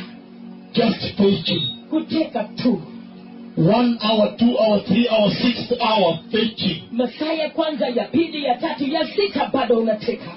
Just faking. kuteka tu One hour, two hour, three hour, sixth hour faking. masaa ya kwanza ya pili ya tatu ya sita bado unateka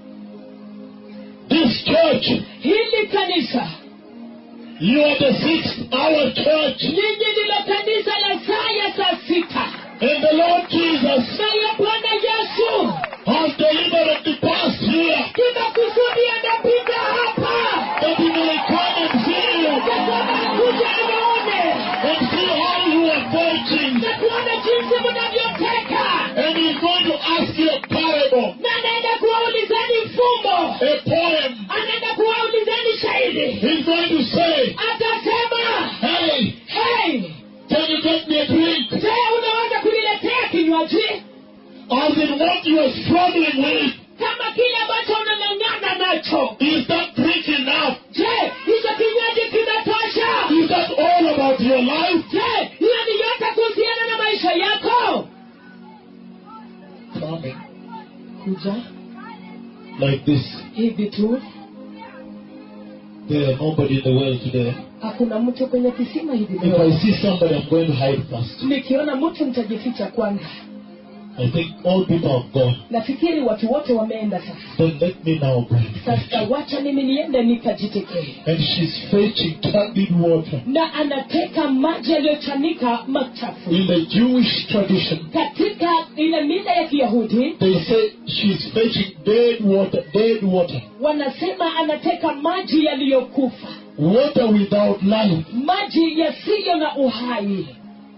This church, hili kanisa you are the sixth hour church. nyinyi ndilo kanisa la saa ya saa sita And the Lord Jesus naye bwana yesu has deliberately passed here kila kusudi anapita hapa that he may come and see you kuja anaone and see how you are faking. na kuona jinsi mnavyoteka And he's going to ask you a parable, na anaenda kuwaulizeni fumbo a poem. anaenda kuwaulizeni shairi He's going to say, atasema Hey, hey can you get me a drink? je unaweza kuniletea kinywaji As in what you are struggling with, kama kile ambacho unang'ang'ana nacho is that drink enough? je hicho kinywaji kinatosha Is that all about your life? je hiyo ni yote kuhusiana na maisha yako Coming kuja like this. hivi tu There are nobody in the world today. hakuna mtu kwenye kisima hivi If I leo see somebody, I'm going to hide first. nikiona mtu nitajificha kwanza I think all people have gone. nafikiri watu wote wameenda sasa Then let me now go. sasa wacha mimi niende nikajitekee And she's fetching turbid water. na anateka maji yaliyochanika machafu In the Jewish tradition, katika ile mila ya kiyahudi they say she's fetching dead water, dead water. wanasema anateka maji yaliyokufa Water without life. maji yasiyo na uhai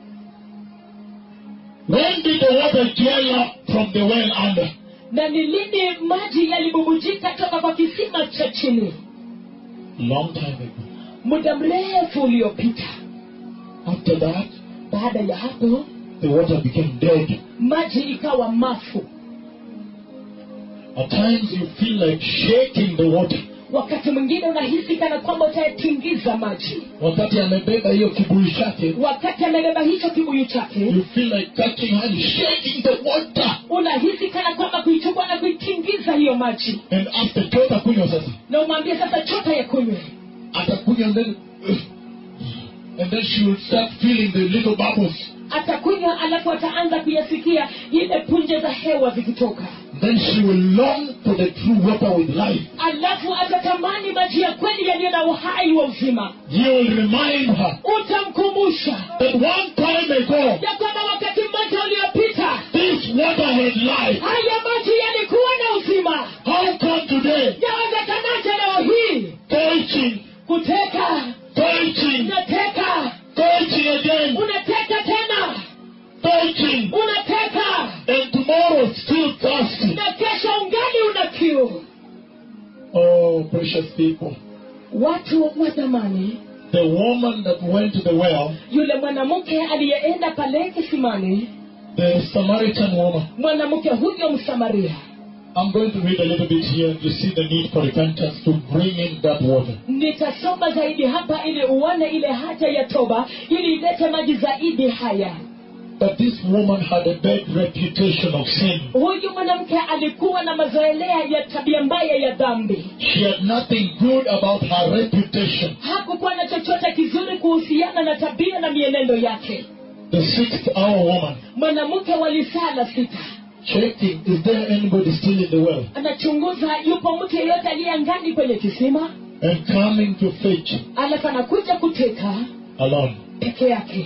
When did the water gel up from the well under? na ni lini maji yalibubujika toka kwa kisima cha chini Long time ago. muda mrefu uliopita After that, baada ya hapo the water became dead. maji ikawa mafu At times you feel like shaking the water. wakati mwingine unahisi kana kwamba utayatingiza maji Wakati amebeba hiyo kibuyu chake, wakati amebeba hicho kibuyu chake you feel like catching hand, shaking the water. unahisi kana kwamba kuichukua na kuitingiza hiyo maji And after chota kunywa sasa, na umwambie sasa chota ya kunywe atakunywa and then, and then she will start feeling the little bubbles. atakunywa alafu ataanza kuyasikia ile punje za hewa zikitoka Then she will long for the true water with life. alafu atatamani maji ya kweli yaliyo na uhai wa uzima You will remind her utamkumbusha that one time ago, ya kwamba wakati mmoja uliopita this water had life. haya maji yalikuwa na uzima How come today, yawezekanaje leo hii searching, kuteka searching, unateka searching again, unateka tena searching, unateka and tomorrow still thirsty? na kesho ungali Oh, precious people. watu wa zamani The woman that went to the well, yule mwanamke aliyeenda pale kisimani the Samaritan woman. mwanamke huyo msamaria I'm going to read a little bit here. You see the need for repentance to bring in that water. nitasoma zaidi hapa ili uone ile haja ya toba ili ilete maji zaidi haya But this woman had a bad reputation of sin. huyu mwanamke alikuwa na mazoelea ya tabia mbaya ya dhambi She had nothing good about her reputation. hakukuwa na chochote kizuri kuhusiana na tabia na mienendo yake The sixth hour woman, mwanamke wa lisaa la sita checking, is there anybody still in the well? anachunguza yupo mtu yeyote aliye ngani kwenye kisima And coming to fetch alafu anakuja kuteka alone. peke yake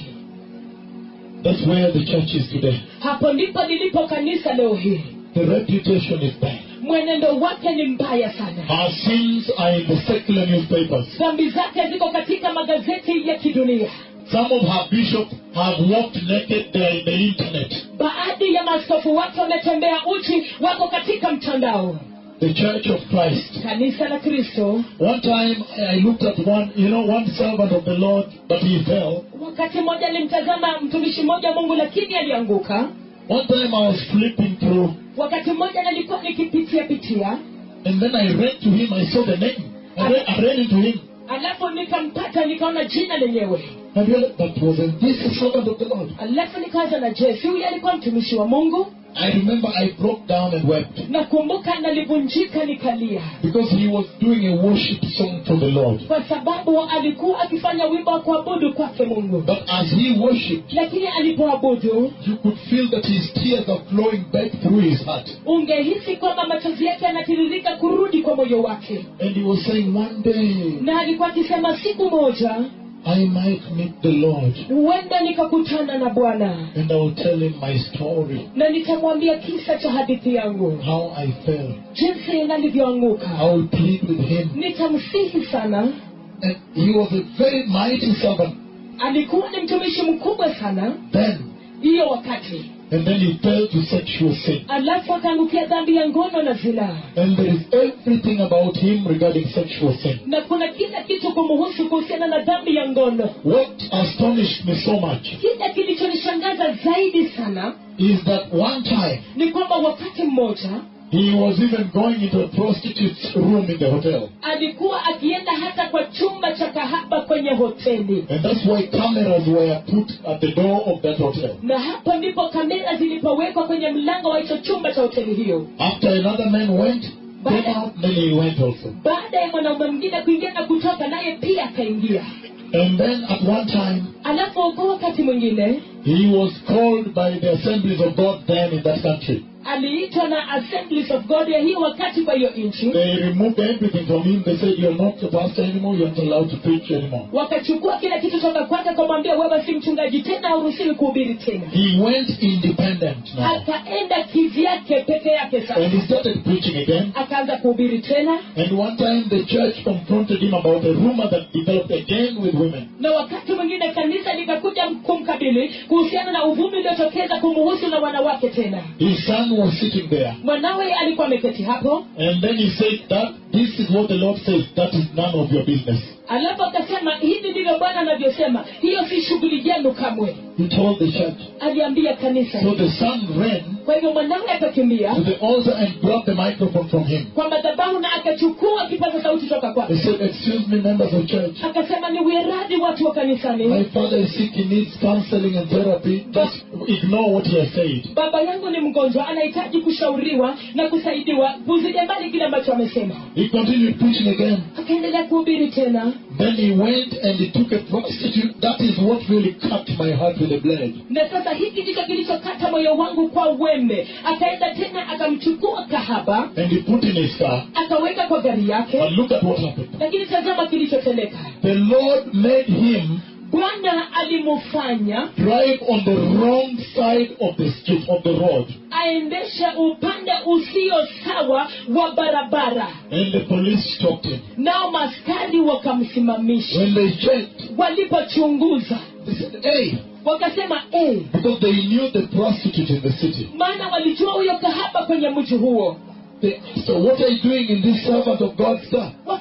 That's where the church is today. hapo ndipo lilipo kanisa leo hii The reputation is bad. mwenendo wake ni mbaya sana Her sins are in the secular newspapers. dhambi zake ziko katika magazeti ya kidunia Some of her bishops have walked naked there in the internet. baadhi ya maaskofu wake wametembea uchi wako katika mtandao The Church of Christ. kanisa la kristo One time I looked at one, you know, one servant of the Lord, but he fell. wakati mmoja alimtazama mtumishi mmoja wa mungu lakini alianguka One time I was flipping through, wakati mmoja nalikuwa nikipitia pitia and then I ran to him. I saw the name. I ran, I ran into him. alafu nikampata nikaona jina lenyewe I realized that wasn't this a servant of the Lord. alafu nikaanza na je si huyu alikuwa mtumishi wa mungu I remember I broke down and wept nakumbuka nalivunjika nikalia because he was doing a worship song for the Lord. kwa sababu alikuwa akifanya wimbo wa kuabudu kwake mungu But as he worshipped, lakini alipoabudu you could feel that his tears are flowing back through his heart. ungehisi kwamba machozi yake yanatiririka kurudi kwa moyo wake And he was saying, One day na alikuwa akisema siku moja I might meet the Lord huenda nikakutana na bwana and I will tell him my story, na nitamwambia kisa cha hadithi yangu how I fell. jinsi nalivyoanguka I will plead with him. nitamsihi sana And he was a very mighty servant alikuwa ni mtumishi mkubwa sana then. hiyo wakati And then he fell to sexual sin. alafu akaangukia dhambi ya ngono na zinaa And there is everything about him regarding sexual sin. na kuna kila kitu kumuhusu kuhusiana na dhambi ya ngono What astonished me so much kile kilichonishangaza zaidi sana is that one time ni kwamba wakati mmoja he was even going into a prostitute's room in the hotel. alikuwa akienda hata kwa chumba cha kahaba kwenye hoteli And that's why cameras were put at the door of that hotel. na hapo ndipo kamera zilipowekwa kwenye mlango wa hicho chumba cha hoteli hiyo After another man went, came out, then he went also. baada ya mwanaume mwingine kuingia na kutoka naye pia akaingia And then at one time, alafu kwa wakati mwingine he was called by the assemblies of God then in that country. aliitwa na assemblies of god ya hiyo wakati kwa hiyo nchi They removed everything from him. They said, You're not the pastor anymore, you're not allowed to preach anymore. wakachukua kila kitu toka kwake akamwambia wewe si mchungaji tena hauruhusiwi kuhubiri tena He went independent now. akaenda kivyake peke yake And sasa he started preaching again. akaanza kuhubiri tena And one time the church confronted him about a rumor that developed again with women. na wakati mwingine kanisa likakuja kumkabili kuhusiana na uvumi uliotokeza kumuhusu na wanawake tena His son was sitting there. mwanawe alikuwa ameketi hapo And then he said that this is what the Lord says, that is none of your business. alafu akasema hivi ndivyo bwana anavyosema hiyo si shughuli yenu kamwe He told the church. aliambia kanisa So the son ran kwa hivyo mwanawe akakimbia to the altar and grabbed the microphone from him. kwa madhabahu na akachukua kipaza sauti toka He kwake said, Excuse me, members of church. akasema ni ueradhi watu wa My kanisani father is sick, he needs counseling and therapy. Just ignore what he has said. baba yangu ni mgonjwa anahitaji kushauriwa na kusaidiwa puzilia mbali kile ambacho amesema He continued preaching again. akaendelea kuhubiri tena Then he went and he took a prostitute. That is what really cut my heart with a blade. na sasa hiki ndicho kilichokata moyo wangu kwa wembe akaenda tena akamchukua kahaba And he put in his car. akaweka kwa gari yake But look at what happened. lakini tazama kilichotendeka The Lord made him bwana alimufanya drive on the wrong side of the street, of the road. aendeshe upande usio sawa wa barabara And the police stopped him. nao maskari wakamsimamisha When they checked, walipochunguza they said, Hey, wakasema eh, because they knew the prostitute in the city. maana walijua huyo kahaba kwenye mji huo They asked her, What are you doing in this servant of God stuff?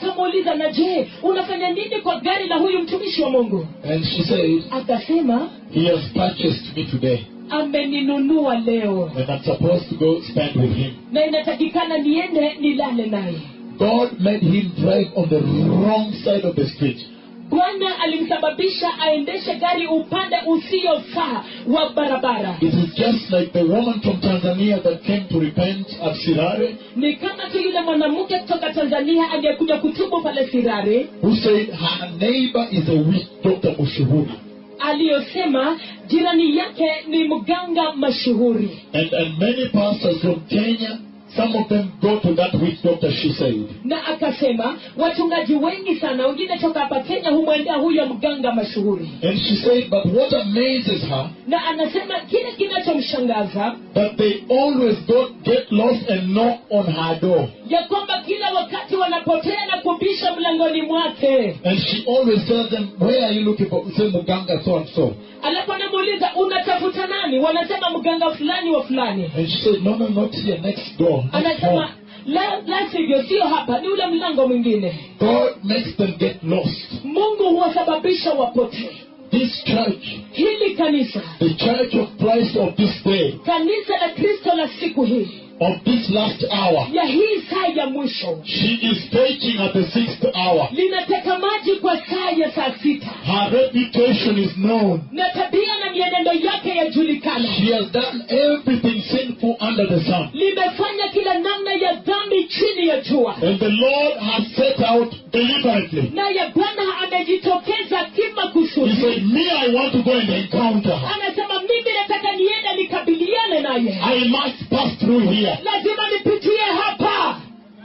wakamuuliza na je unafanya nini kwa gari la huyu mtumishi wa mungu And she said, akasema He has purchased me today. ameninunua leo And I'm supposed to go spend with him. na inatakikana niende nilale naye God made him drive on the wrong side of the street. bwana alimsababisha aendeshe gari upande usiofaa wa barabara It is just like the woman from Tanzania that came to repent at Sirare, ni kama tu yule mwanamke kutoka tanzania aliyekuja kutubu pale sirare who said her neighbor is a witch doctor Mushuhuri. aliyosema jirani yake ni mganga mashuhuri And, and many pastors from Kenya, some of them go to that witch doctor, she said. na akasema wachungaji wengi sana wengine toka hapa kenya humwendea huyo mganga mashuhuri And she said, but what amazes her, na anasema kile kinachomshangaza that they always go get lost and knock on her door. ya kwamba kila wakati wanapotea na kubisha mlangoni mwake And she always tells them, where are you looking for? Say Muganga so and so. alafu anamuuliza unatafuta nani wanasema mganga fulani wa fulani And she said, no, no, not here, next door. Next anasema home. la, la sivyo sio hapa ni ule mlango mwingine God makes them get lost. mungu huwasababisha wapotee This church, hili kanisa the church of Christ of this day, kanisa la kristo la siku hii of this last hour, ya hii saa ya mwisho she is taking at the sixth hour. linateka maji kwa saa ya saa sita Her reputation is known. na tabia na mienendo yake yajulikana She has done everything sinful under the sun. limefanya kila namna ya dhambi chini ya jua And the Lord has set out deliberately. naye bwana amejitokeza He kimakusudi said, Me, I want to go and encounter her. anasema mimi nataka niende nikabiliane naye I must pass through here. lazima nipitie hapa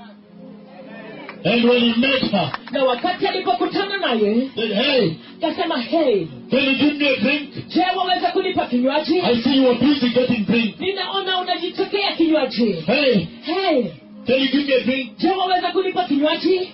And when he met her, na wakati alipokutana naye said, Hey, akasema hey can you give me a drink? je waweza kunipa kinywaji I see you are busy getting drink. ninaona unajitekea kinywaji Hey, hey can you give me a drink? je waweza kunipa kinywaji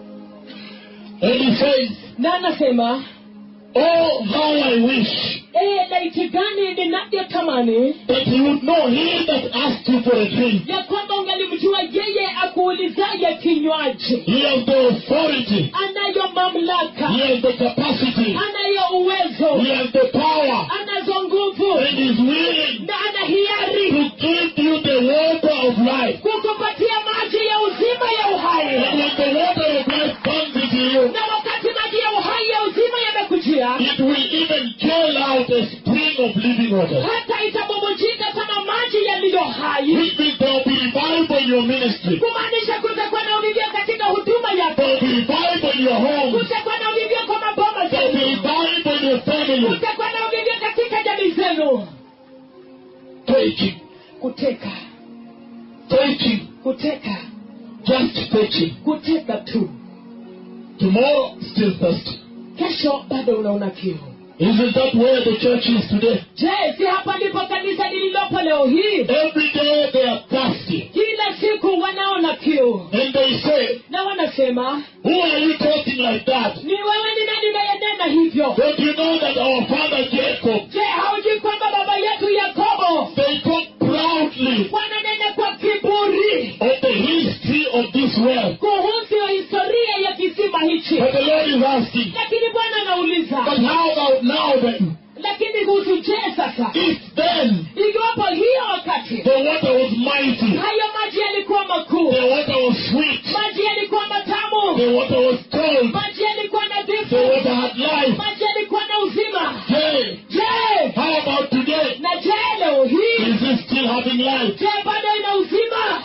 And he says, na anasema Oh, how I wish "Eh, laiti gani ninavyotamani that you would know he that asked you for a drink. ya kwamba ungalimjua yeye akuulizaye kinywaji He has the authority. anayo mamlaka He has the capacity. anayo uwezo He has the power. anazo nguvu And is willing na ana hiari to give you the water of life. kukupatia maji ya uzima ya uhai And when the water of life comes into you, na wakati maji ya uhai ya uzima yamekujia it will even gel out a spring of living water. hata itabubujika kama maji yaliyo hai Which means there will be revival in your ministry. kumaanisha kutakuwa na ulivyo katika huduma There yako will be revival in your home. kutakuwa na ulivyo kwa maboma There will be zenu revival in your family. kutakuwa na ulivyo katika jamii zenu Taking, kuteka taking, kuteka just taking. kuteka tu Tomorrow, still thirsty. kesho bado unaona kiu Isn't that where the church is today? je si hapa ndipo kanisa lililopo leo hii Every day they are thirsty. kila siku wanaona kiu And they say, na wanasema Who are you talking like that? ni wewe ni nani unayenena hivyo Don't you know that our father Jacob, je haujui kwamba baba yetu yakobo they talk proudly wananena kwa kiburi of the history of this world. kuhusu historia ya kisima hichi But the Lord is asking, lakini bwana but anauliza how about now then? lakini kuhusu je sasa If then ikiwapo hiyo wakati the water was mighty, hayo maji yalikuwa makuu the water was sweet, maji yalikuwa matamu the water was cold, maji yalikuwa nadhifu the water had life. maji yalikuwa na uzima Hey, je how about today? na je leo hii Is it still having life? je bado ina uzima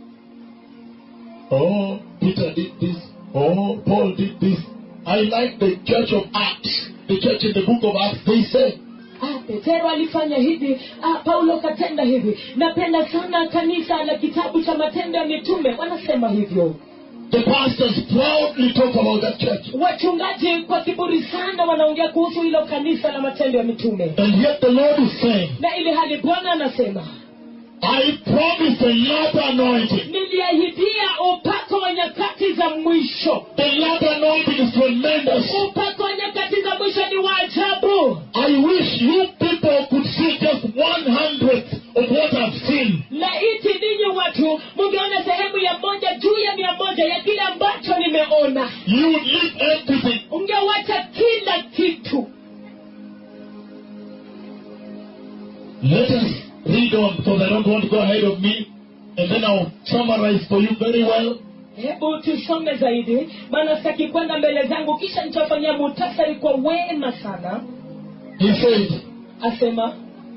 Oh, Peter did this. Oh, Paul did this. I like the church of Acts, the church in the book of Acts. They say, Ah, petero alifanya hivi ah, paulo katenda hivi napenda sana kanisa la kitabu cha matendo ya mitume wanasema hivyo the pastors proudly talk about that church. wachungaji kwa kiburi sana wanaongea kuhusu hilo kanisa la matendo ya mitume And yet the Lord is saying, na ili hali bwana anasema I promise a latter anointing. niliahidia upako wa nyakati za mwisho The latter anointing is tremendous. upako wa nyakati za mwisho ni wa ajabu I wish you people could see just one hundredth of what I've seen. laiti ninyi watu mungeona sehemu ya moja juu ya mia moja ya kile ambacho nimeona ungeona You would leave everything. ungewacha kila kitu Let us read on because I don't want to go ahead of me. And then I'll summarize for you very well. hebu tusome zaidi maana sitaki kwenda mbele zangu kisha nitafanyia muhtasari kwa wema sana He said, asema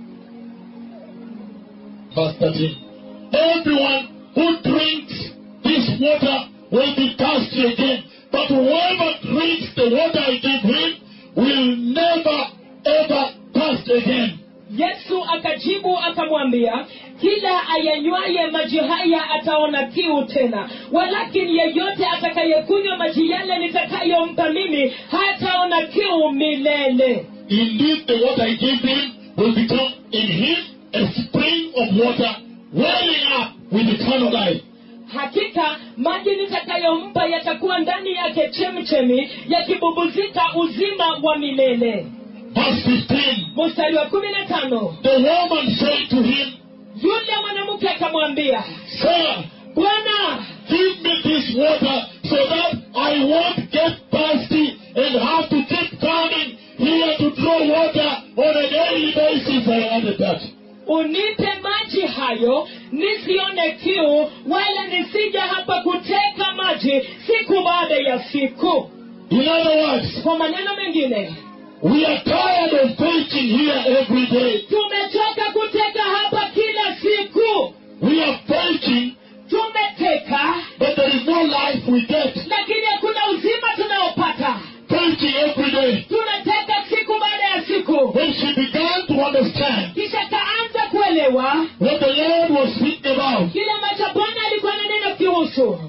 verse 13, Everyone who drinks this water will be thirsty again. But whoever drinks the water I give him will never ever thirst again. yesu akajibu akamwambia kila ayanywaye maji haya ataona kiu tena walakini yeyote atakayekunywa maji yale nitakayompa mimi hataona kiu milele Indeed, the water I give him will become in him a spring of water welling up with eternal life. hakika maji nitakayompa yatakuwa ndani yake chemchemi yakibubuzika uzima wa milele Verse 15. mstari wa kumi na tano The woman said to him, yule mwanamke akamwambia Sir, bwana give me this water so that I won't get thirsty and have to keep coming here to draw water on a daily basis. I added that. unipe maji hayo nisione kiu wala nisija hapa kuteka maji siku baada ya siku In other words, kwa maneno mengine we are tired of preaching here every day. tumechoka kuteka hapa kila siku We are preaching, tumeteka but there is no life we get. lakini hakuna uzima tunaopata Preaching every day. tunateka siku baada ya siku When she began to understand kisha kaanza kuelewa what the Lord was speaking about, kile ambacho bwana alikuwa na neno kihusu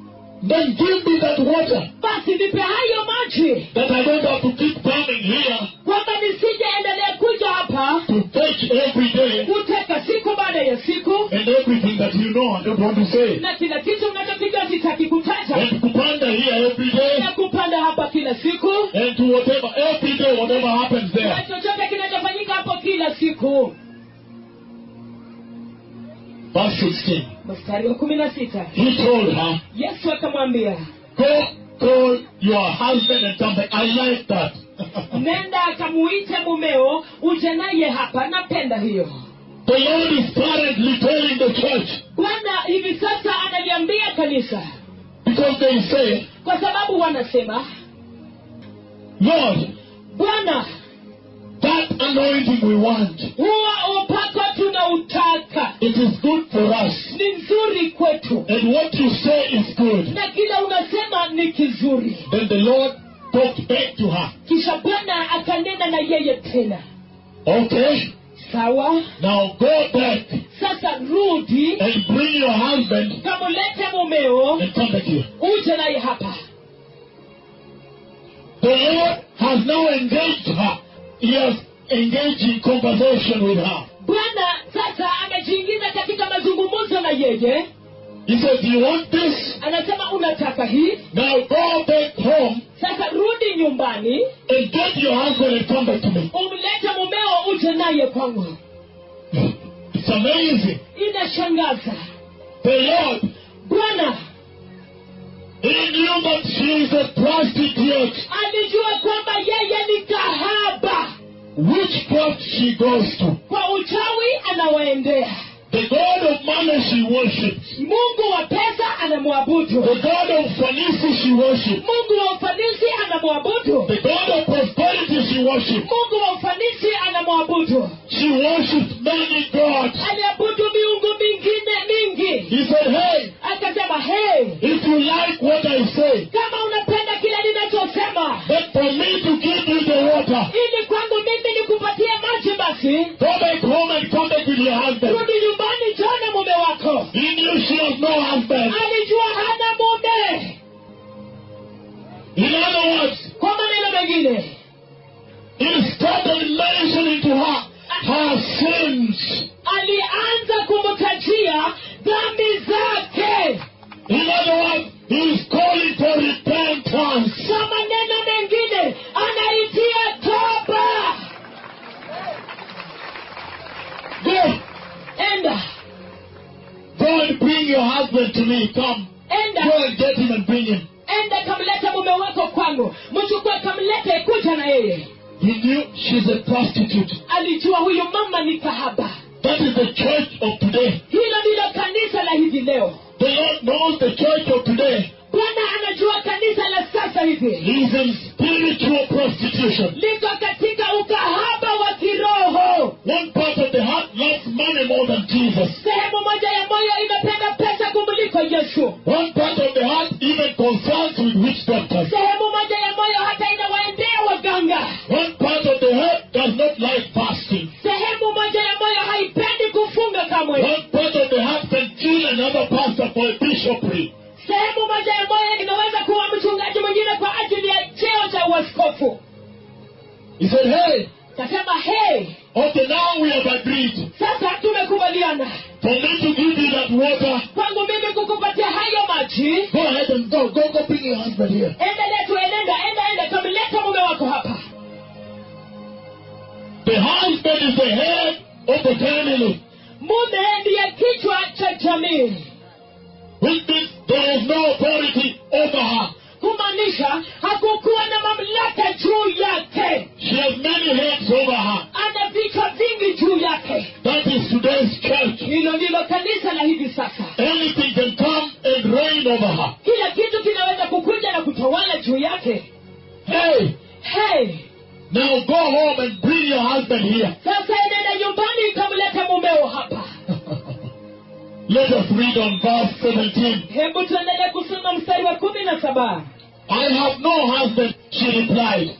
then give me that water basi nipe hayo maji that I don't have to keep coming here kwamba nisije endelea kuja hapa to fetch every day kuteka siku baada ya siku and everything that you know I don't want to say. na kila kitu unachokijua sitaki kutaja And kupanda here every day na kupanda hapa kila siku and to whatever, every day, whatever happens na there. chochote kinachofanyika hapo kila siku Verse 16. mstari wa kumi na sita He told her, yesu akamwambia Go call your husband and come back. I like that. nenda akamuite mumeo uje naye hapa napenda hiyo the Lord is currently telling the church bwana hivi sasa analiambia kanisa because they say, kwa sababu wanasema Lord, bwana that anointing we want, huwa upako tunautaka it is good for us. ni nzuri kwetu And what you say is good. na kila unasema ni kizuri Then the Lord talked back to her. kisha bwana akanena na yeye tena Okay, sawa now go back sasa rudi and bring your husband kamulete mumeo and come back here. uje naye hapa The Lord has now engaged her. He has engaged in conversation with her. bwana sasa amejiingiza katika mazungumzo na yeye He says, You want this? anasema unataka hii Now go back home sasa rudi nyumbani and get your husband and come back to me. umlete mumeo uje naye kwangu It's amazing. inashangaza The Lord, bwana He knew that she is a prostitute. alijua kwamba yeye ni kahaba Witchcraft she goes to. kwa uchawi anawaendea The God of money she worships. mungu wa pesa anamwabudu The God of fancy she worships. mungu wa ufanisi anamwabudu The God of prosperity she worships. mungu wa ufanisi anamwabudu She worships many gods. aliabudu miungu mingine mingi He said, Hey, akasema hey if you like what I say, kama unapenda kile ninachosema but for me to give you the water, ili kwangu mimi nikupatie maji basi go back home and come back with your husband. rudi nyumbani jana mume wako He knew she has no husband. alijua hana mume In other words, kwa maneno mengine he started mentioning to her her sins. alianza kumtajia dhambi zake In other words, he is calling for repentance. kwa maneno mengine anaitia toba Go, enda go and bring your husband to me. Come. enda Go and get him and bring him. enda kamlete leta mume wako kwangu mchukue kamlete kuja na yeye He knew she's a prostitute. alijua huyu mama ni kahaba That is the church of today. hilo ndilo kanisa la hivi leo The Lord knows the church of today bwana anajua kanisa la sasa hivi is in spiritual prostitution. liko katika ukahaba wa kiroho One part of the heart loves money more than Jesus. sehemu moja ya moyo imependa pesa kumliko yesu One part of the heart even concerns with witch doctors. sehemu moja ya moyo hata inawaendea waganga One part of the heart does not like fasting. sehemu moja ya moyo haipendi kufunga kamwe One part of the heart can kill another pastor for a bishopric. sehemu moja ya moyo inaweza kuwa mchungaji mwingine kwa ajili ya cheo cha uaskofu He said, Hey, kasema hey okay, now we have agreed sasa tumekubaliana for me to give you that water. kwangu mimi kukupatia hayo maji Go ahead and go. Go, go bring your husband here. endelea tu enenda enda enda kamleta mume wako hapa The husband is the head of the family, mume ndiye kichwa cha jamii which means there is no authority over her. kumaanisha hakukuwa na mamlaka juu yake She has many heads over her. ana vichwa vingi juu yake That is today's church. hilo ndilo kanisa la hivi sasa Anything can come and reign over her. kila kitu kinaweza kukuja na kutawala juu yake Hey, hey now go home and bring your husband here. sasa enenda nyumbani ikamleta mumeo hapa Let us read on verse 17. hebu tuendelee kusoma mstari wa kumi na saba I have no husband, she replied.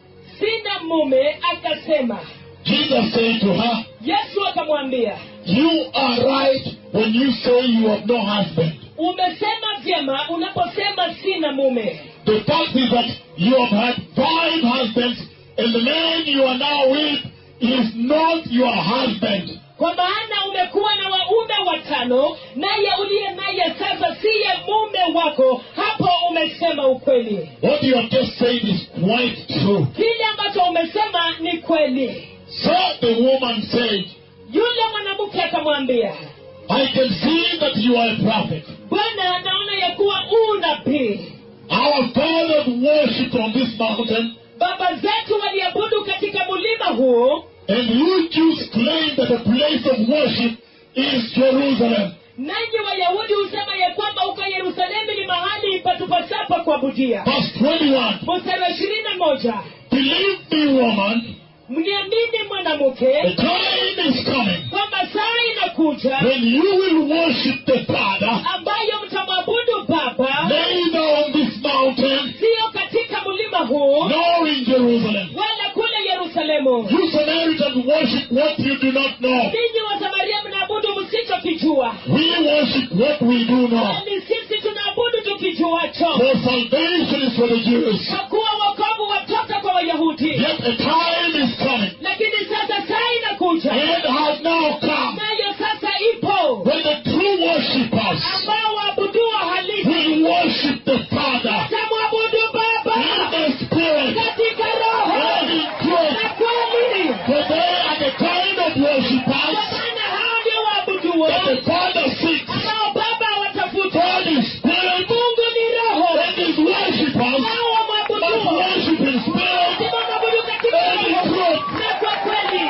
sina mume akasema Jesus said to her, yesu akamwambia You are right when you say you have no husband. umesema vyema unaposema sina mume The fact is that you have had five husbands, and the man you are now with is not your husband. kwa maana umekuwa na waume watano naye uliye naye sasa siye mume wako hapo umesema ukweli What you have just said is quite true. kile ambacho umesema ni kweli So the woman said, yule mwanamke akamwambia I can see that you are a prophet. bwana naona ya kuwa u nabii Our fathers worshipped on this mountain, baba zetu waliabudu katika mulima huu and you Jews claim that the place of worship is Jerusalem. nanyi wayahudi husema ya kwamba huko yerusalemu ni mahali patupasapa kuabudia Verse 21. mstari wa ishirini na moja Believe me, woman, mniamini the mwanamke time is coming kwamba saa inakuja when you will worship the Father ambayo mtamwabudu baba neither on this mountain siyo katika mlima huu nor in Jerusalem. wala kule yerusalemu You Samaritans worship what you do not know. ninyi wa samaria mnaabudu msichokijua We worship what we do know. bali sisi tunaabudu tukijuacho For salvation is for the Jews. kwa kuwa wokovu watoka kwa wayahudi Yet a time is coming, lakini sasa saa inakuja and has now come, nayo sasa ipo when the true worshippers ambao waabuduwa halisi will worship the Father tamwabudu in baba the Spirit katika roho and in truth. na kweli For they are the kind of kwa worshippers maana hao ndio waabuduo that the Father seeks. ambao baba watafuta God is Spirit, mungu ni roho and His worshippers nao must wamwabuduo worship in spirit lazima mwabudu katika and in roho truth. na kwa kweli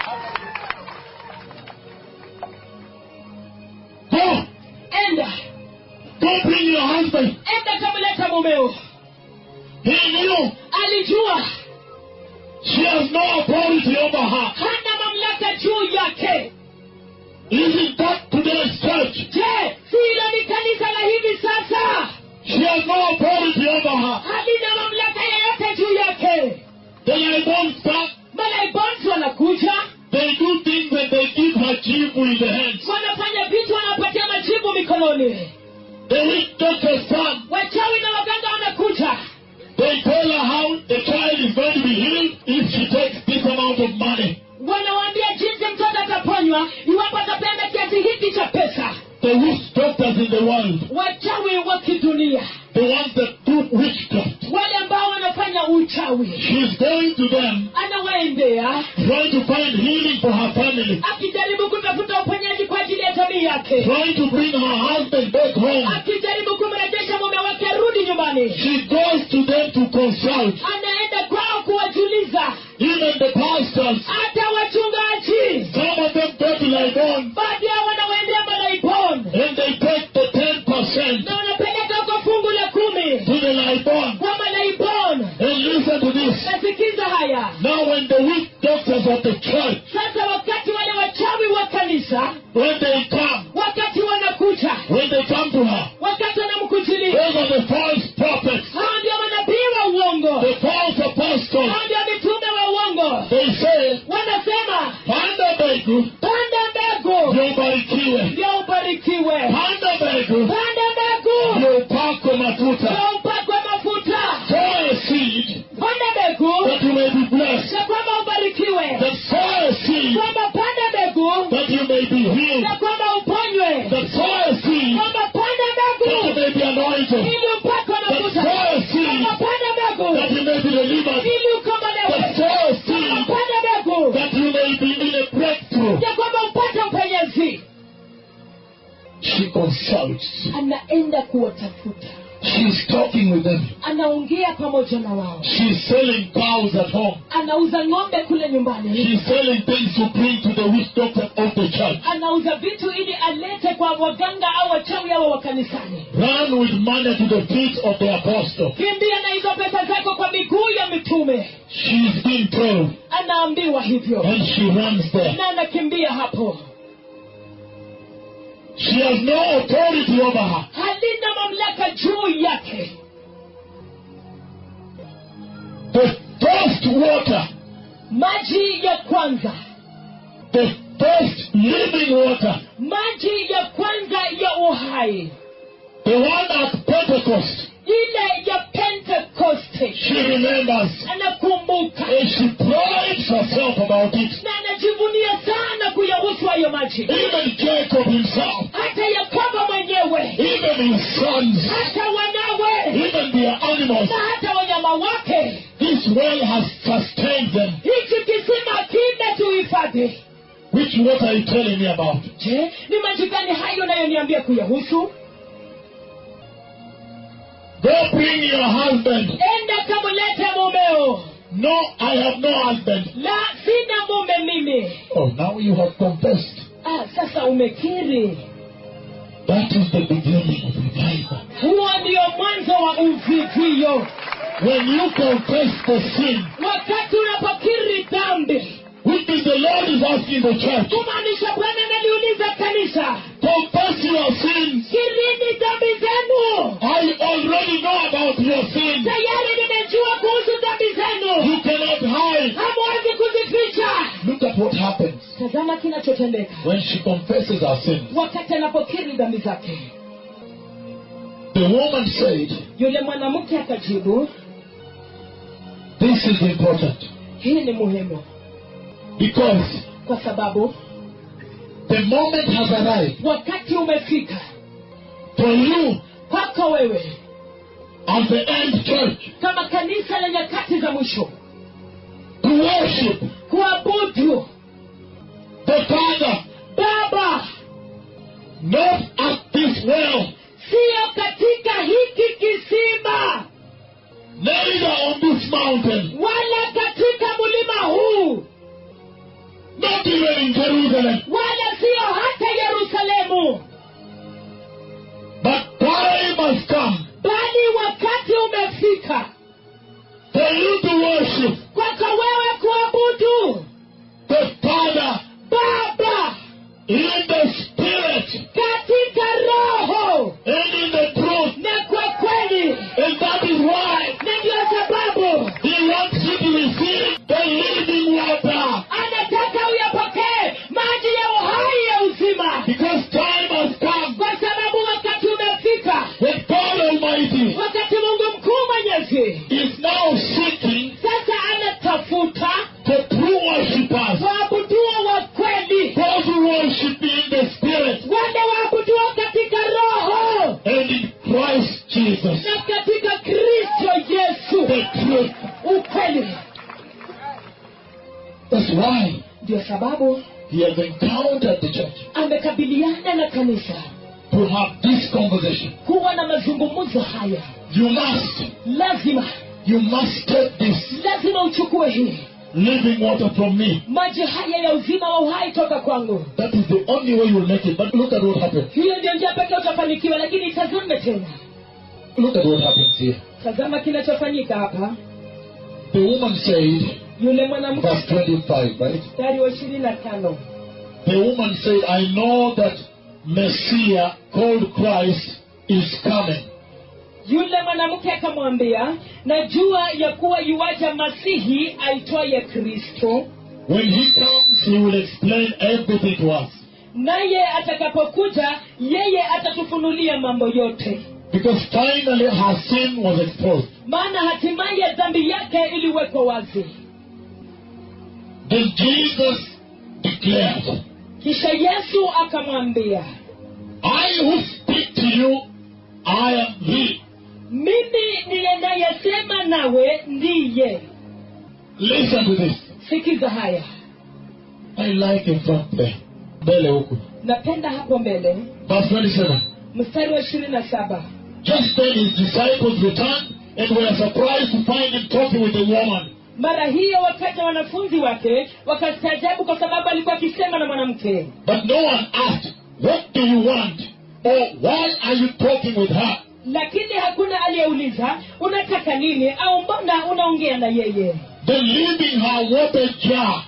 Go, enda go bring your husband. enda kamleta mumeo He knew alijua she has no authority over her. hana mamlaka juu yake Isn't that today's church? je si hilo ni kanisa la hivi sasa She has no authority over her. halina mamlaka yoyote juu yake The Libonsta, malaibonsi wanakuja they do things and they give her jibu in the hands. wanafanya vitu wanapatia majibu mikononi The witch doctor's son, wachawi na waganga wanakuja they tell her how the child is going to be healed if she takes this amount of money. wanawaambia jinsi mtoto ataponywa iwapo atapenda kiasi hiki cha pesa The witch doctors in the world, wachawi wa kidunia the ones that do witchcraft, wale ambao wanafanya uchawi she's going to them anawaendea trying to find healing for her family, akijaribu kutafuta uponyaji kwa ajili ya jamii yake trying to bring her husband back home. akijaribu kumrejesha mume wake arudi nyumbani nyumbani She goes to them to consult. anaenda kwao kuwajuliza Even the pastors. hata wachungaji Some of them go to Libon baadhi yao wanawaendea malaibon and they take the 10% na wanapeleka kwa fungu la kumi to the Libon. kwa malaibon And listen to this. nasikiza haya Now when the weak doctors of the church, sasa wakati wale wachawi wa kanisa when they come, wakati wanakuja when they come to her, wakati wanamkujilia those are the false prophets, hao ndio manabii wa uongo the false apostles. hao ndio mitume wa uongo They say, wanasema panda mbegu panda mbegu ndio ubarikiwe. ndio ubarikiwe Panda mbegu panda mbegu ndio upakwe mafuta. ndio upakwe mafuta Sow a seed panda mbegu that you may be blessed. na kwamba ubarikiwe That sow a seed kwamba panda mbegu that you may be healed. na kwamba uponywe That sow a seed kwamba panda that you mbegu may be anointed. ili upakwe That mafuta sow a seed kwamba panda mbegu that you may be delivered. ili That ukombolewe sow a kwamba seed panda mbegu that you may be in a breakthrough. ya kwamba upate upenyezi She consults. anaenda kuwatafuta She's talking with them. anaongea pamoja na wao She's selling cows at home. anauza ng'ombe kule nyumbani She's selling things to bring to the witch doctor of the church. anauza vitu ili alete kwa waganga au wachawi hao wa kanisani Run with money to the feet of the apostle. kimbia na hizo pesa zako kwa miguu ya mitume She's being told, anaambiwa hivyo and she runs there. na anakimbia hapo She has no authority over her. halina mamlaka juu yake The first water, maji ya kwanza the first living water, maji ya kwanza ya uhai the one at Pentecost, ile ya pentekoste she remembers. anakumbuka And she prides herself about it. na anajivunia sana kuyahusu hayo maji Even Jacob himself, hata yakobo mwenyewe even his sons, hata wanawe even their animals, na hata wanyama wake this well has sustained them. hichi kisima kimetuhifadhi Which water are you telling me about? je ni maji gani hayo nayoniambia kuyahusu Go bring your husband. enda kamlete mumeo No, I have no husband. la sina mume mimi Oh, now you have confessed. ah, sasa umekiri That is the beginning of revival. huo ndio mwanzo wa uvivio When you confess the sin, wakati unapokiri dhambi which is the Lord is asking the church, kumaanisha bwana analiuliza kanisa confess your sins. kirini dhambi zenu I already know about your sins. tayari nimejua kuhusu dhambi zenu You cannot hide. hamwezi kuzificha Look at what happens tazama kinachotendeka when she confesses her sins. wakati anapokiri dhambi zake The woman said, yule mwanamke akajibu This is important hii ni muhimu because kwa sababu the moment has arrived wakati umefika for you kwako wewe as the end church kama kanisa la nyakati za mwisho to worship kuabudu the Father baba not at this well, siyo katika hiki kisima neither on this mountain, wala katika mlima huu not even in Jerusalem, wala siyo hata yerusalemu but time has come bali wakati umefika for you to worship kwako wewe kuabudu the Father baba in the Spirit katika roho and in the truth. na kwa kweli And that is why na ndio sababu He wants you to receive the living water. anataka uyapokee maji ya uhai ya uzima Because time has come kwa sababu wakati umefika when God Almighty wakati mungu mkuu mwenyezi is now seeking sasa anatafuta the true worshippers, waabuduo wa kweli those who worship in the Spirit wale waabuduo katika roho and in Christ Jesus. na katika kristo yesu The truth. ukweli That's why ndio sababu He has encountered the church amekabiliana na kanisa to to have this conversation. kuwa na mazungumzo haya You must, lazima you must take this lazima uchukue hii living water from me. maji haya ya uzima wa uhai toka kwangu That is the only way you will make it. But look at what happened. hiyo ndio njia pekee utafanikiwa lakini tazame tena Look at what happens here. tazama kinachofanyika hapa The woman said, yule mwanamke verse 25, right? mstari wa ishirini na tano The woman said, I know that Messiah called Christ is coming. yule mwanamke akamwambia najua ya kuwa yuwaja masihi aitwaye kristo When he comes, he will explain everything to us. naye atakapokuja yeye atatufunulia mambo yote Because finally her sin was exposed. maana hatimaye dhambi yake iliwekwa wazi Then Jesus declared, kisha yesu akamwambia I who speak to you, I am he. mimi niyenayesema nawe ndiye Listen to this. sikiza haya I like in front there. Mbele huku. napenda hapo mbele Verse 27. mstari wa ishirini na saba Just then his disciples returned and were surprised to find him talking with the woman. mara hiyo wakaja wanafunzi wake wakastaajabu kwa sababu alikuwa akisema na mwanamke But no one asked, What do you want? Or why are you talking with her? lakini hakuna aliyeuliza unataka nini au mbona unaongea na yeye Then leaving her water jar.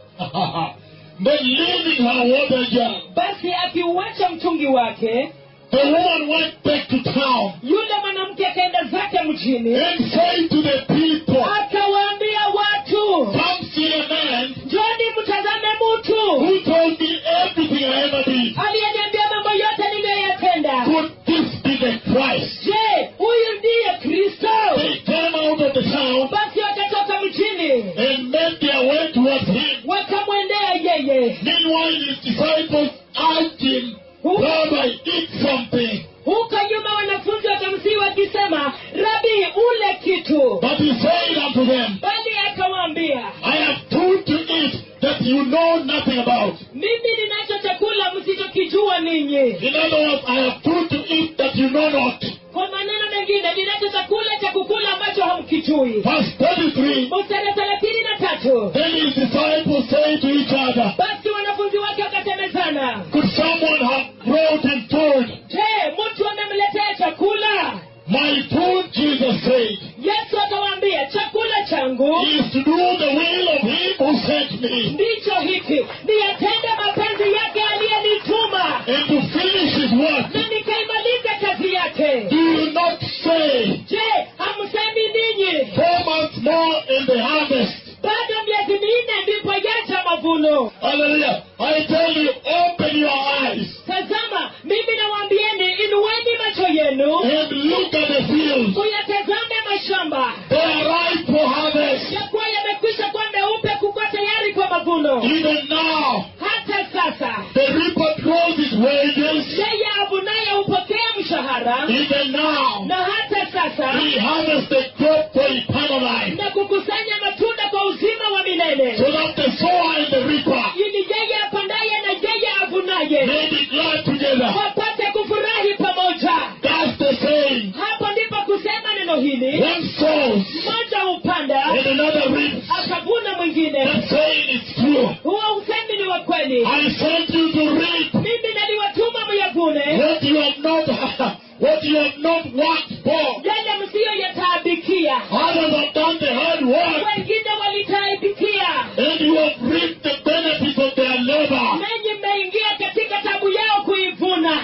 then leaving her water jar. basi akiuacha mtungi wake The woman went back to town yule mwanamke akaenda zake mjini and said to the people, akawaambia watu Come see a man njoni mtazame mtu who told me everything I ever did. aliyeniambia mambo yote niliyoyatenda Could this be the Christ? je huyu ndiye kristo They came out of the town basi wakatoka mjini and made their way towards him. wakamwendea yeye Meanwhile, his disciples asked him, Rabbi, eat something. huko nyuma wanafunzi wakamsii wakisema rabi ule kitu But he said unto them, bali akawaambia I have food to eat that you know nothing about. mimi ninacho chakula msichokijua ninyi In other words, I have food to eat that you know not. kwa maneno mengine ninacho chakula cha kukula ambacho hamkijui Verse 33 mstari thelathini na tatu Then his disciples say to each other, basi wanafunzi wake wakasemezana Could someone have brought him food? je mtu amemletea chakula My food, Jesus said, yesu akawaambia chakula changu is to do the will of him who sent me ndicho hiki niyatende mapenzi yake aliyenituma and to finish his work. na nikaimaliza kazi yake Do you not say, je hamsemi ninyi Four months more in the harvest? bado miezi minne ndipo yaja mavuno Hallelujah. I tell you, open your eyes tazama mimi nawaambieni inueni macho yenu and look at the fields. uyatazame mashamba They are ripe for harvest. yakuwa yamekwisha kuwa meupe kukuwa tayari kwa mavuno Even now, hata sasa the reaper draws his wages. yeye avunaye hupokea mshahara Even now, na hata sasa he harvests the crop for eternal life. na kukusanya matunda kwa uzima wa milele So that the sower and the reaper ili yeye apandaye na yeye avunaye may be glad together. wapate kufurahi pamoja That's the saying. hapo ndipo kusema neno hili One sows mmoja hupanda and another reaps. akavuna mwingine That saying is true. huo usemi ni wa kweli I sent you to reap mimi naliwatuma myavune what you have not what you have not worked for. yale msiyoyataabikia Others have done the hard work, wengine walitaabikia and you have reaped the benefits of their labor. nanyi mmeingia katika tabu yao kuivuna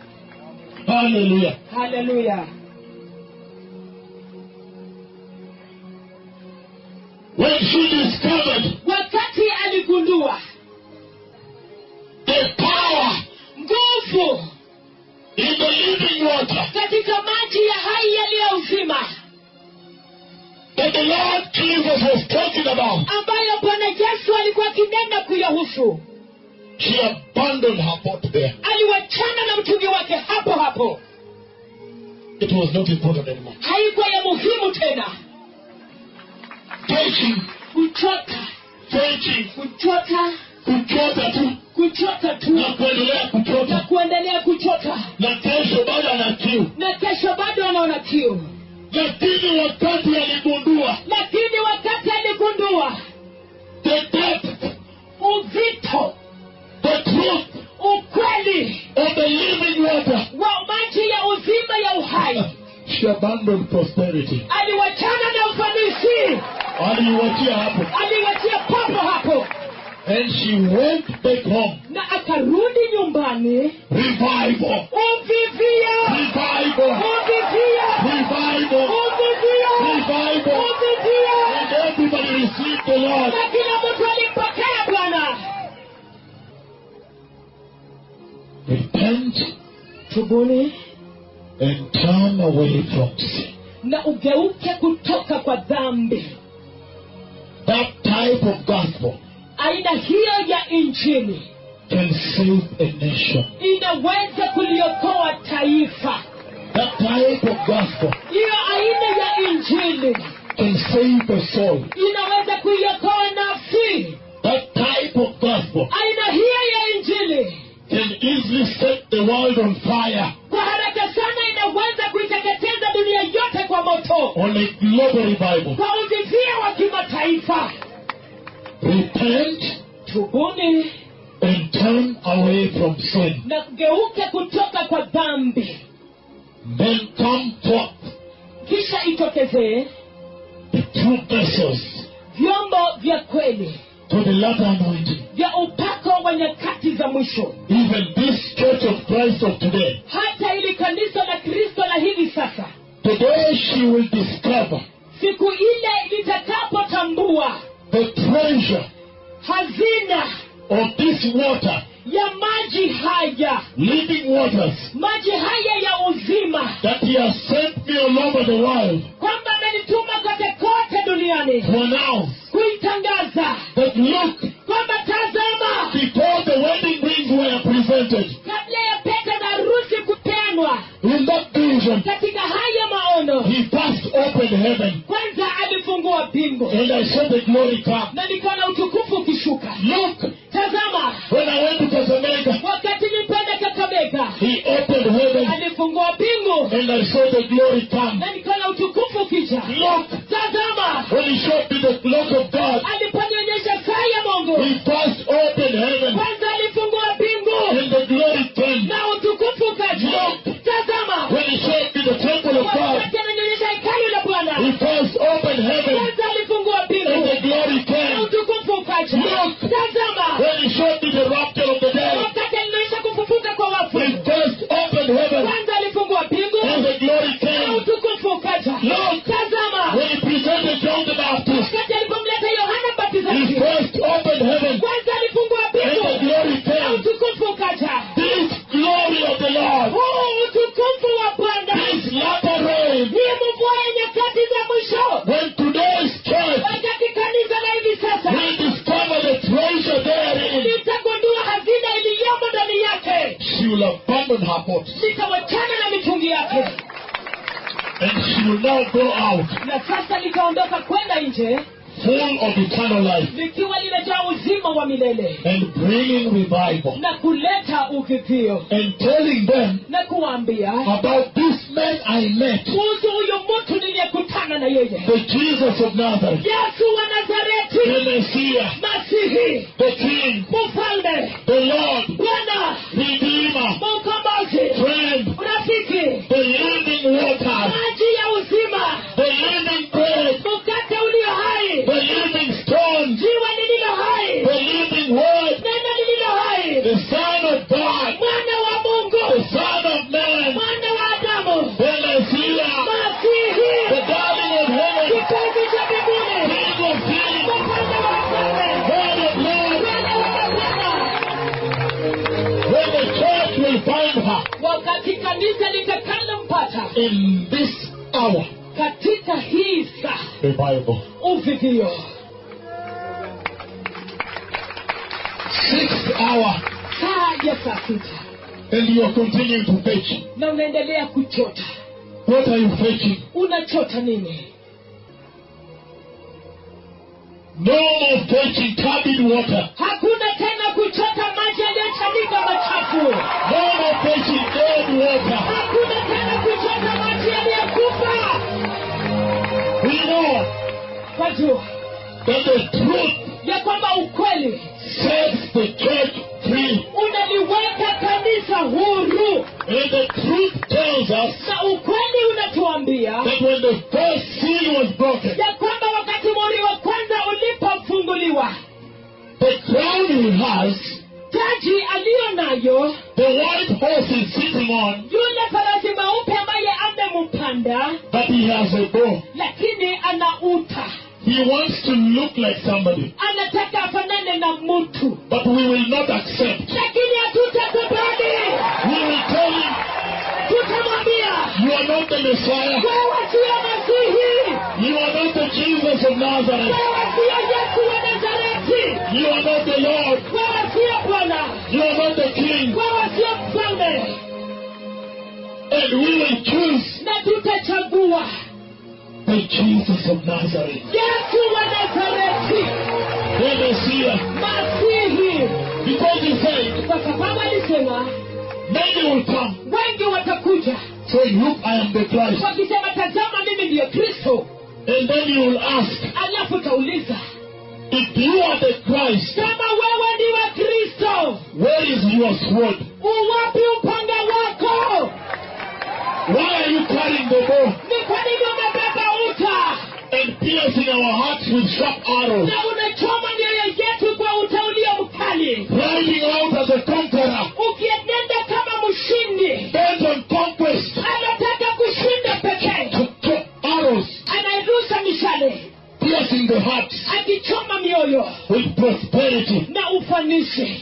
Hallelujah. haleluya When she discovered wakati aligundua the power nguvu in the living water katika maji ya hai yaliyo uzima that the Lord Jesus was talking about, ambayo bwana yesu alikuwa akinena kuyahusu she abandoned her pot there. aliwachana na mtungi wake hapo hapo It was not important anymore. haikuwa ya muhimu tena Preaching, kuchota preaching, kuchota kuchota tu kuchota tu na kuendelea na kuchota kuendelea kuchota na kesho bado ana kiu na kesho bado anaona kiu lakini wakati aligundua lakini wakati aligundua the depth uzito the truth ukweli of the living water wa maji ya uzima ya uhai she abandoned prosperity aliwachana na ufanisi aliiwachia hapo aliwachia papo hapo and she went back home na akarudi nyumbani revival uvivia revival uvivia revival uvivia revival uvivia and everybody received the Lord na kila mtu alimpokea bwana repent tubuni and turn away from sin na ugeuke kutoka kwa dhambi that type of gospel aina hiyo ya injili can save a nation inaweza kuliokoa taifa that type of gospel hiyo aina ya injili can save a soul inaweza kuiokoa nafsi that type of gospel aina hiyo ya injili can easily set the world on fire kwa haraka sana inaweza kuiteketeza dunia yote kwa moto on a global revival kwa uvivia wa kimataifa repent tubuni and turn away from sin na kugeuke kutoka kwa dhambi then come forth kisha itokezee the true vessels vyombo vya kweli to the latter anointing vya upako wa nyakati za mwisho even this church of Christ of today hata ili kanisa la kristo la hivi sasa today she will discover siku ile litakapotambua the treasure hazina of this water ya maji haya living waters maji haya ya uzima that he has sent me all over the world kwamba amenituma kote kote duniani to announce kuitangaza that look kwamba tazama before the wedding rings were presented kabla ya pete na harusi kupeanwa in that vision katika haya maono he first opened heaven kwanza alifungua mbingu and I saw the glory come na nikaona utukufu ukishuka look tazama when I went to Casamega wakati nilipenda kakamega he opened heaven alifungua mbingu and I saw the glory come na nikaona utukufu ukija look tazama when he showed me the clock of God aliponionyesha saa ya mungu he first opened heaven kwanza alifungua mbingu and the glory came na utukufu ukaja tazama when he showed me the temple of God wakati ananionyesha hekalu la he bwana first opened heaven kwanza alifungua and the mbingu glory na came utukufu ukaja Look. tazama when he showed me the rapture of the dead wakati alinionyesha kufufuka kwa wafu he first opened heaven kwanza alifungua mbingu and the glory na came utukufu ukaja Look. tazama when he presented John the Baptist wakati alipomleta yohana he mbatizaji first opened heaven kwanza alifungua and the mbingu glory na came utukufu ukaja this glory of the Lord huu utukufu wa bwana this latter rain ni mvua ya nyakati za mwisho when today's church wakati kanisa la hivi sasa will discover the treasure therein litagundua hazina iliyomo ndani yake she will abandon her pot litawachana na mitungi yake and she will now go out na sasa litaondoka kwenda nje full of eternal life likiwa limejaa uzima wa milele and bringing revival na kuleta uvivio and telling them na kuwaambia about this man I met, kuhusu huyu mtu niliyekutana na yeye the Jesus of Nazareth, yesu wa the nazareti Messiah, masihi the King, mfalme the Lord, bwana Redeemer, mkombozi friend, rafiki the living water, maji ya uzima the living bread, mkate ulio hai the living stone, jiwa lililo hai the living word, neno lililo hai the Son of God, mwana wa the mungu Son of Man, mwana wa adamu the Messiah, the masihi darling of heaven, kipenzi cha mbinguni King of kings, mfalme wa wafalme Lord of lords, bwana wa mabwana when the church will find her wakati kanisa litakalompata in this hour, katika hii saa revival. uvivio Sixth hour, saa ya saa sita and you are continuing to fetch. na unaendelea kuchota What are you fetching? unachota nini No more fetching turbid water. hakuna tena kuchota maji yaliyochanika machafu No more fetching dead water. hakuna tena kuchota maji yaliyokufa We know wajua that the truth ya kwamba ukweli sets the church free. unaliweka kanisa huru And the truth tells us na ukweli unatuambia that when the first seal was broken, ya kwamba wakati muhuri wa kwanza ulipofunguliwa the crown he has, taji aliyo nayo the white horse is sitting on, yule farasi mweupe ambaye amempanda but he has a bow. lakini ana uta He wants to look like somebody, anataka afanane na mtu but we will not accept. lakini hatutakubali We will tell him, tutamwambia You are not the Messiah. wewe siyo masihi You are not the Jesus of Nazareth. wewe siyo yesu wa nazareti You are not the Lord. wewe siyo bwana You are not the King. wewe siyo mfalme And we will choose na tutachagua the Jesus of Nazareth, yesu wa nazareti the Messiah. masihi Because he said, kwa sababu alisema Many will come wengi watakuja saying, Look, I am the Christ. wakisema tazama mimi ndiyo kristo And then you will ask, alafu utauliza If you are the Christ, kama wewe ndiwe kristo where is your sword? uwapi upanga wako Why are you carrying the bow ni kwa nini umebeba uta and piercing our hearts with sharp arrows? na unachoma mioyo yetu kwa uta ulio mkali Riding out as a conqueror, ukienenda kama mshindi bent on conquest, anataka kushinda pekee to, to arrows, anairusha mishale piercing the hearts akichoma mioyo with prosperity. na ufanisi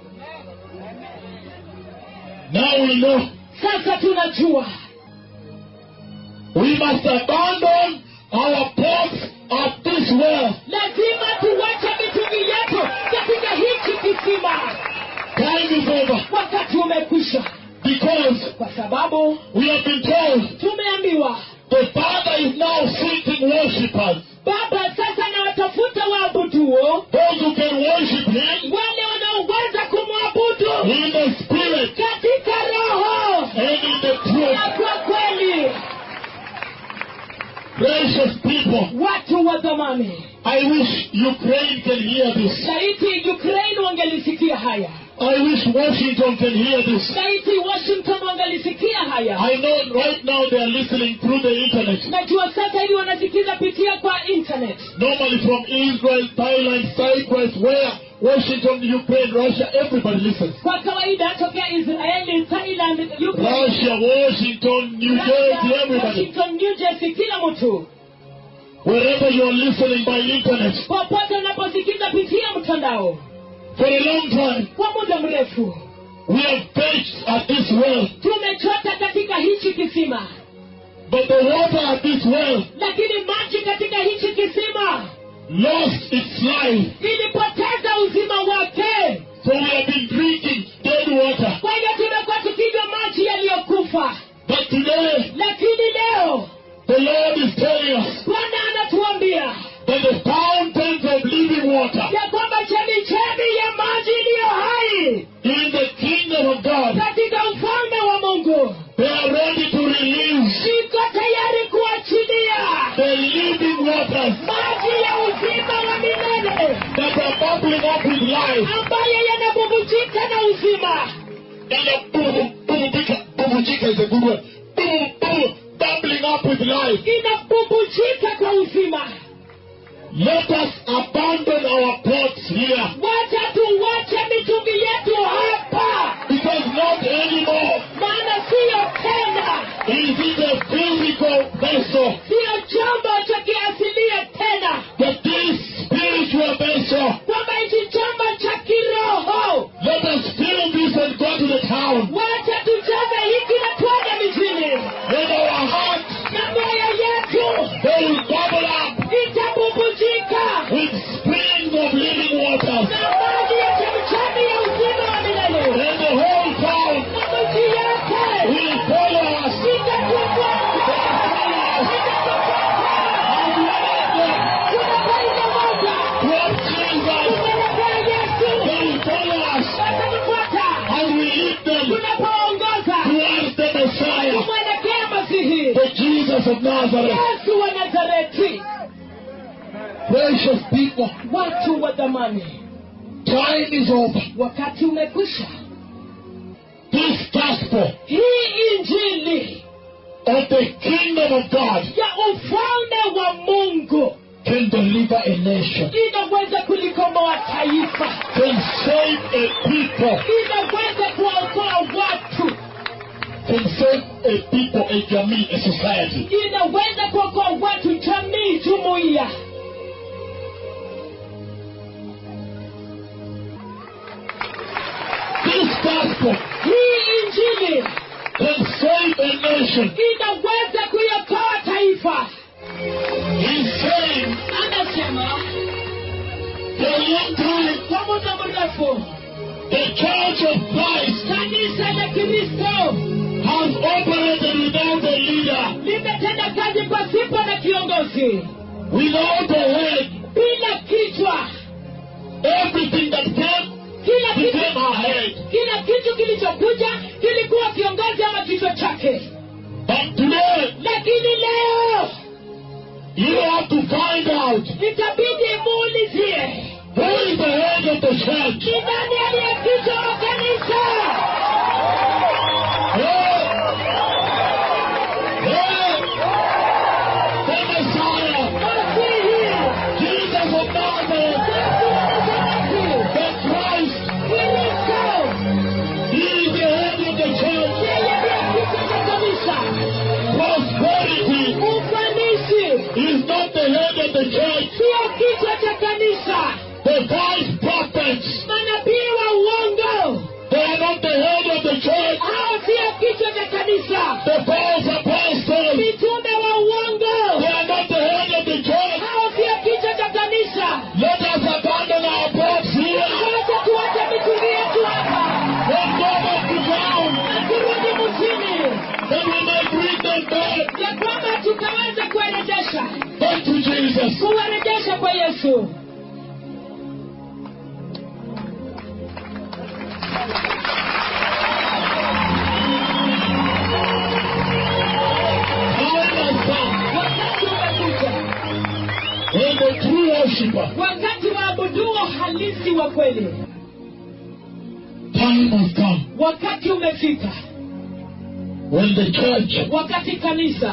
Now we know sasa tunajua we must abandon our pots at this well. lazima tuwache mitungi yetu katika hichi kisima Time is over wakati umekwisha because kwa sababu we have been told tumeambiwa the Father is now seeking worshippers, baba sasa anawatafuta waabuduo those who can worship Him wale wanaoweza kumwabudu in the Spirit katika roho and in the truth. na kwa kweli Precious people, watu wa zamani I wish Ukraine can hear this. laiti ukraine wangelisikia haya I wish Washington can hear this. laiti washington wangelisikia haya I know right now they are listening through the internet. najua sasa hivi wanasikiza pitia kwa internet Normally from Israel, Thailand, Cyprus, where Washington, Ukraine, Russia, everybody listens. kwa kawaida tokea israeli thailand UK, Russia, Washington, New Jersey, Russia, everybody. washington new jersey kila mtu Wherever you are listening by internet, popote unaposikiza pitia mtandao for a long time, kwa muda mrefu we have fetched at this well, tumechota katika hichi kisima but the water at this well lakini maji katika hichi kisima lost its life. ilipoteza uzima wake So we have been drinking dead water. kwa hiyo tumekuwa tukinywa maji yaliyokufa But today, lakini leo the Lord is telling us bwana anatuambia that the fountains of living water ya kwamba chemichemi ya maji iliyo hai in the kingdom of God, katika ufalme wa mungu they are ready to release iko tayari kuachilia the living waters maji ya uzima wa milele that are bubbling up with life. ambayo yanabubujika na uzima And the boom, boom, bika, boom, chika is a good word. Boom, boom, bubbling up with life. inabubujika kwa uzima Let us abandon our pots here wacha tuwache mitungi yetu hapa because not anymore maana siyo tena is it a physical vessel, siyo chombo cha kiasilia tena but this spiritual vessel. kwamba hichi chombo cha kiroho Let us fill this and go to the town. wacha tujaze hiki na twende mijini Let our hearts, na mioyo yetu they will bubble up itabubujika with springs of living waters. na maji ya chemchemi ya uzima wa milele And the whole town na miji yote will follow us. itatufuata Jesus of Nazareth. yesu wa nazareti Precious people, watu wa dhamani time is over. wakati umekwisha This gospel hii injili of the kingdom of God ya ufalme wa mungu can deliver a nation, inaweza kulikomboa taifa can save a people, inaweza kuwaokoa watu can save a people, a jamii, a society. inaweza kuokoa watu jamii jumuiya This gospel hii injili can save a nation. inaweza kuiokoa taifa He's saying anasema for a long time, kwa muda mrefu the church of Christ kanisa la kristo has operated without a leader, limetenda kazi pasipo na kiongozi without a head. bila kichwa Everything that came kila kitu became her head. kila kitu kilichokuja kilikuwa kiongozi ama kichwa chake But today, lakini leo you have to find out itabidi muulizie who is the head of the church. ni nani aliye kichwa wa kanisa Hey! Hey! The Messiah, masihi Jesus of Nazareth, yesu wa nazareti the Christ, kristo He is the head of the church. yeye ndiye kichwa cha kanisa Prosperity ufanisi is not the head of the church. sio kichwa cha kanisa The false prophets, manabii wa uongo they are not the head of the church. hao sio kichwa cha kanisa The false apostles, mitume wa they uongo are not the head of the church. hao sio kichwa cha kanisa Let us abandon our boats here wacha tuache mitungi yetu hapa and go back to ground na turudi mjini that we may bring them back, ya kwamba tukaweza kuwarejesha back to Jesus. kuwarejesha kwa yesu Time has come wakati umekuja when the true worshiper, wakati waabuduo halisi wa kweli time has come wakati umefika when the church wakati kanisa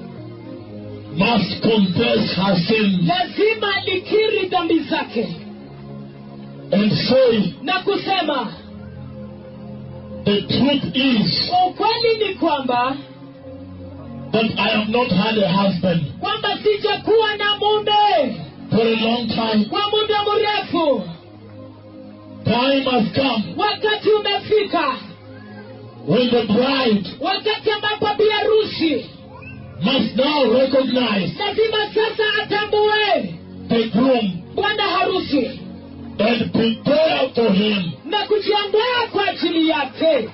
must confess her sins lazima likiri dhambi zake and say, na kusema The truth is ukweli ni kwamba that I have not had a husband kwamba sijakuwa na mume for a long time. kwa muda mrefu Time has come wakati umefika when the bride wakati ambapo biharusi must now recognize lazima sasa atambue the groom bwana harusi and prepare for him. na kujiandaa kwa ajili yake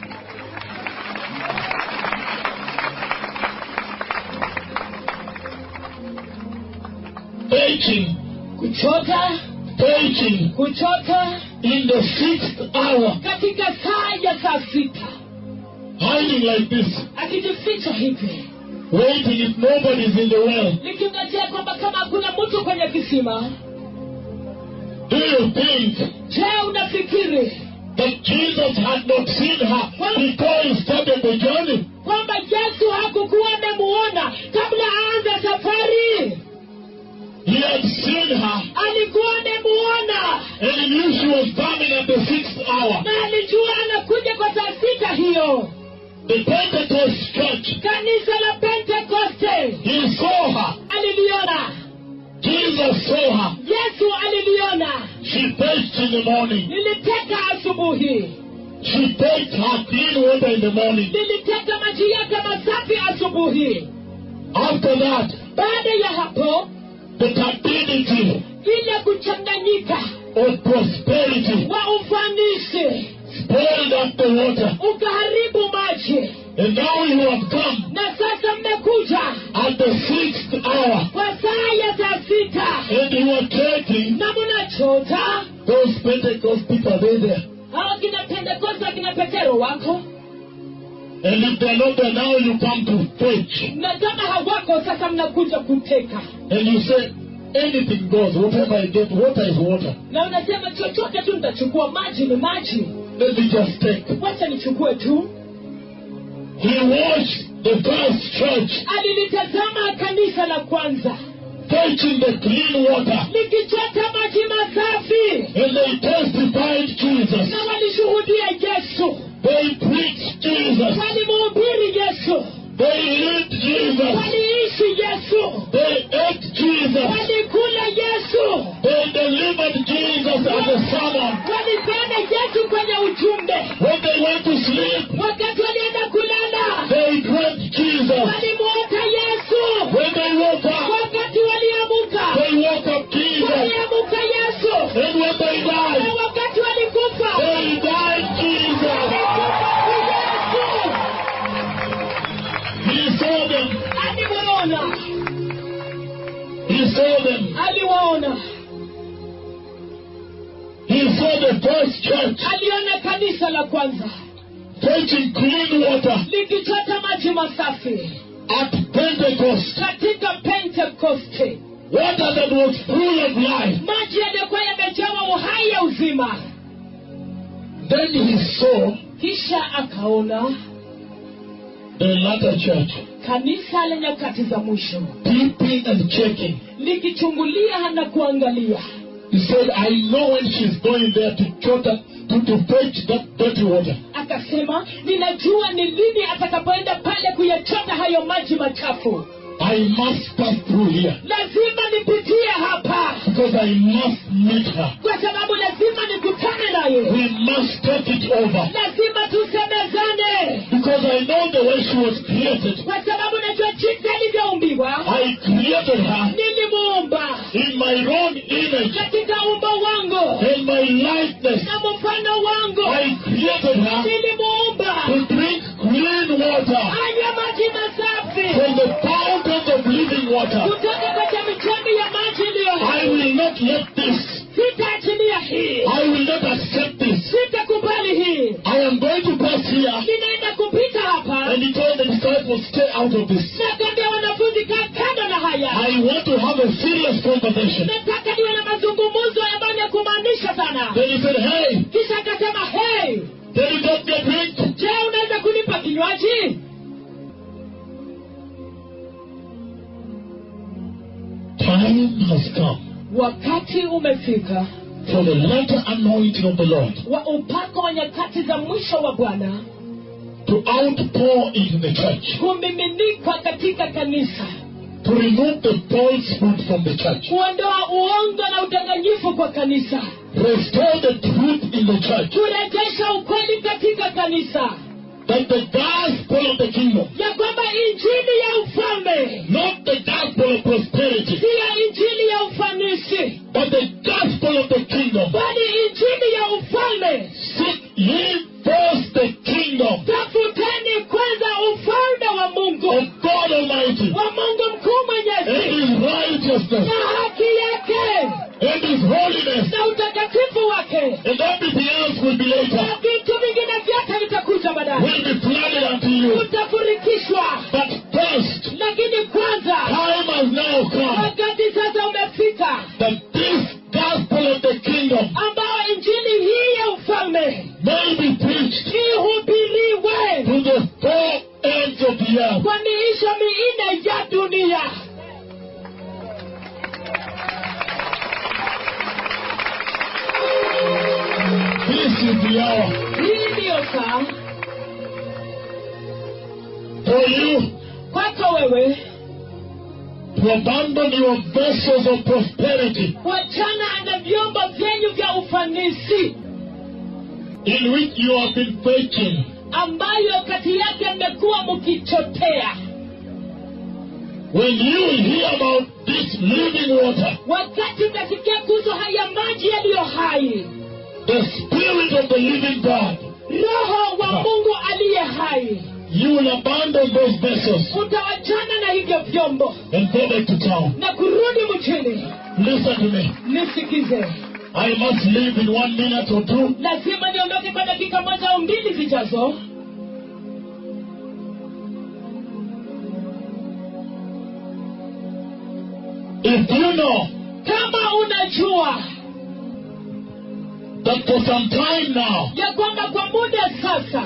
Preaching, kuchota preaching kuchota in the sixth hour, katika saa ya saa sita hiding like this, akijificha hivi waiting if nobody is in the well. likingojea kwamba kama hakuna mtu kwenye kisima Do you think je unafikiri that Jesus had not seen her before he started the journey? kwamba yesu hakukuwa amemuona kabla aanze safari He had seen her alikuwa amemuona and he knew she was coming at the sixth hour. na alijua anakuja kwa saa sita hiyo The Pentecost church, kanisa la pentekoste he saw her. aliliona Jesus saw her. yesu aliliona She bathed in the morning. liliteka asubuhi She bathed her clean water in the morning. liliteka maji yake masafi asubuhi After that, baada ya hapo the captivity ile kuchanganyika of prosperity wa ufanisi spoiled up the water. ukaharibu maji And now you have come na sasa mmekuja at the sixth hour kwa saa ya saa sita and you are taking na mnachota those Pentecost people, are they there? hao kina pentekoste akina petero wako And if they're not there now, you come to fetch. na kama hawako sasa mnakuja kuteka And you say, anything goes, whatever I get, water is water. na unasema chochote tu nitachukua maji ni maji Let me just take. wacha nichukue tu He watched the first church alilitazama kanisa la kwanza fetching the clean water. likichota maji masafi And they testified Jesus. na walishuhudia yesu They preached Jesus. walimuhubiri yesu They lived Jesus. waliishi yesu They ate Jesus. walikula yesu They delivered Jesus as a sermon. walipenda yesu kwenye ujumbe When they went to sleep, wakati walienda kulala they dreamt Jesus. walimuota yesu When they woke up, wakati waliamuka they woke up Jesus. waliamuka yesu And when they na died, wakati walikufa they died Jesus. walikufa yesu He saw them. aliwaona He saw them. aliwaona He saw the first church aliona kanisa la kwanza fetching clean water likichota maji masafi at Pentecost. katika pentekoste Water that was full of life. maji yaliyokuwa yamejawa uhai ya uzima Then he saw kisha akaona the latter church kanisa la nyakati za mwisho peeping and checking. likichungulia na kuangalia He said, I know when she's going there to chota, to, to fetch that dirty water. akasema ninajua ni lini atakapoenda pale kuyachota hayo maji machafu I must pass through here lazima nipitie hapa because I must meet her. kwa sababu lazima nikutane naye We must take it over lazima tusemezane because I know the way she was created. kwa sababu najua jinsi alivyoumbiwa I created her nilimuumba in my own image katika umbo wangu and my likeness. na mfano wangu I created her nilimuumba to drink clean water anywe maji masafi from the fountains of living water. kutoka kwa chemichemi ya maji iliyo I hai will not let this. sitaachilia hii I will not accept this. sitakubali hii I am going to pass here. ninaenda kupita hapa And he told the disciples, stay out of this. nakwambia wanafunzi kaa kando na haya I want to have a serious conversation. nataka niwe na mazungumzo ambayo ni ya kumaanisha sana Then he said, hey, kisha akasema hey can you get me a drink? je unaweza kunipa kinywaji Time has come wakati umefika for the latter anointing of the Lord wa upako wa nyakati za mwisho wa bwana to outpour into the church, kumiminika katika kanisa to remove the falsehood from the church, kuondoa uongo na udanganyifu kwa kanisa restore the truth in the church, kurejesha ukweli katika kanisa that the gospel of the kingdom, ya kwamba injili ya ufalme not the gospel of prosperity, siyo injili ya ufanisi but the gospel of the kingdom, bali injili ya ufalme seek ye first the kingdom tafuteni kwanza ufalme wa mungu of God Almighty wa mungu mkuu and mwenyezi His righteousness na haki yake and His holiness, na utakatifu wake and everything else will be later, na vitu vingine vyote vitakuja baadaye will be flooded unto you. utafurikishwa But first, lakini kwanza time has now come wakati sasa umefika that this gospel of the kingdom ambao injili hii ya ufalme may be preached ihubiriwe to the four ends of the earth. kwa miisho minne ya dunia This is the hour hii ndiyo saa for you kwako wewe to abandon your vessels of prosperity wachana na vyombo vyenyu vya ufanisi in which you have been fetching ambayo kati yake mmekuwa mkichotea When you hear about this living water, wakati mnasikia kuhusu haya maji yaliyo hai the Spirit of the living God, roho wa mungu aliye hai you will abandon those vessels utawachana na hivyo vyombo and go back to town. na kurudi mchini Listen to me. nisikize I must leave in one minute or two. lazima niondoke kwa dakika moja au mbili zijazo If you know kama unajua that for some time now, ya kwamba kwa muda sasa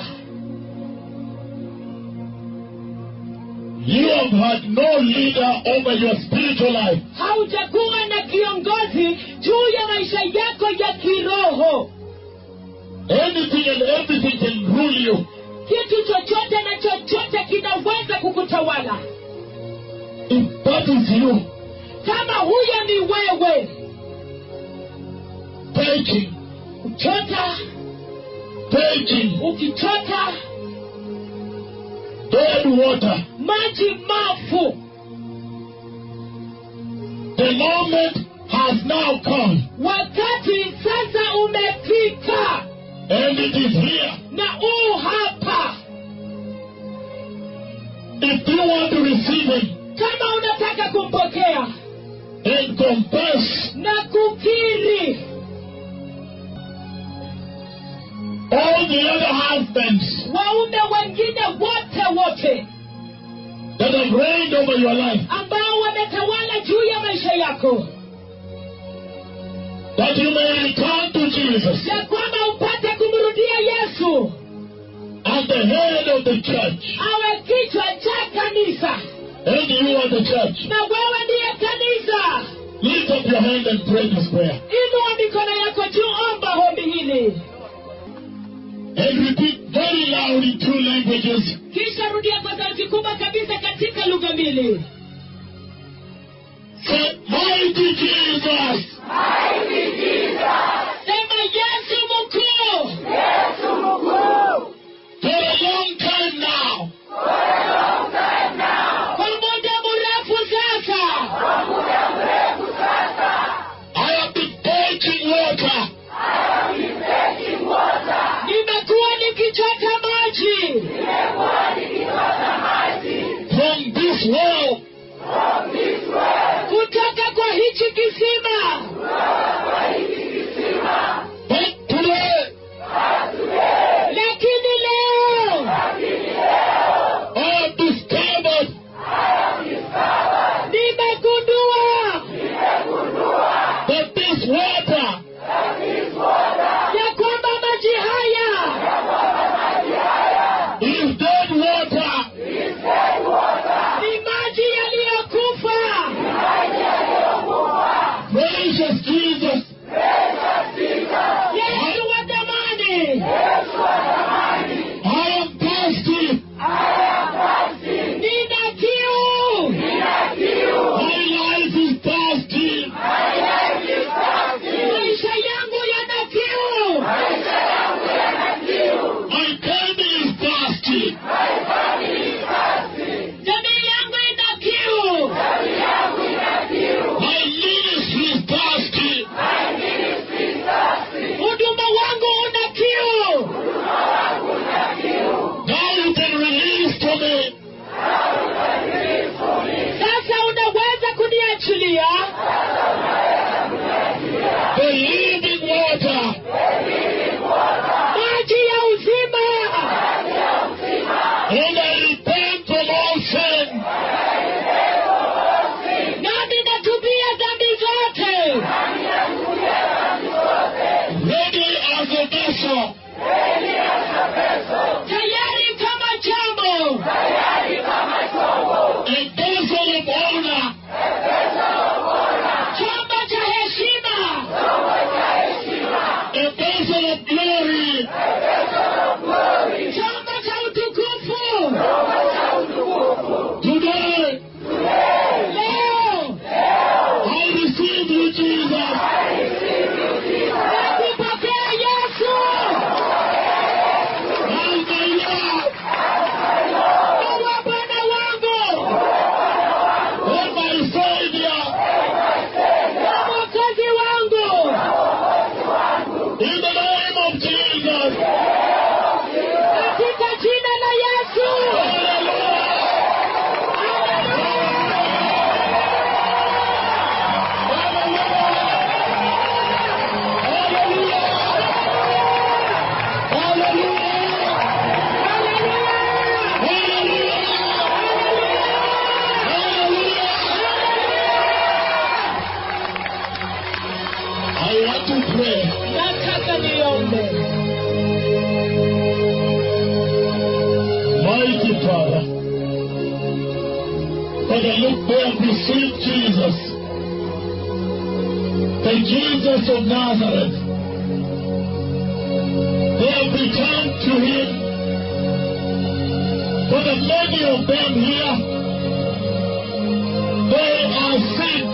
you have had no leader over your spiritual life, haujakuwa na kiongozi juu ya maisha yako ya kiroho anything and everything can rule you. kitu chochote na chochote kinaweza kukutawala If that is you, kama huyo ni wewe taking, uchota taking ukichota dead water, maji mafu the moment has now come, wakati sasa umefika and it is here. na u hapa If you want to receive Him kama unataka kumpokea and confess na kukiri all the other husbands waume wengine wote wote that have reigned over your life, ambao wametawala juu ya maisha yako that you may return to Jesus ya kwamba upate kumrudia yesu as the head of the church, awe kichwa cha kanisa and you are the church. na wewe ndiye kanisa Lift up your hand and pray this prayer. inua mikono yako juu omba hombi hili And repeat very loud in two languages. kisha rudia kwa sauti kubwa kabisa katika lugha mbili Say, Mighty Jesus, sema yesu mkuu for a long time now, kwa muda mrefu sasa I have been taking water nimekuwa nikichota maji from this well, kutoka kwa hichi kisima but today lakini leo I have discovered nimegundua that this water ya kwamba maji haya is dead water. ni maji yaliyokufa Precious Jesus, yesu wa damani I am thirsty. nina kiu My life is thirsty. sweet Jesus, the Jesus of Nazareth. They have returned to him. For the many of them here, they are sick.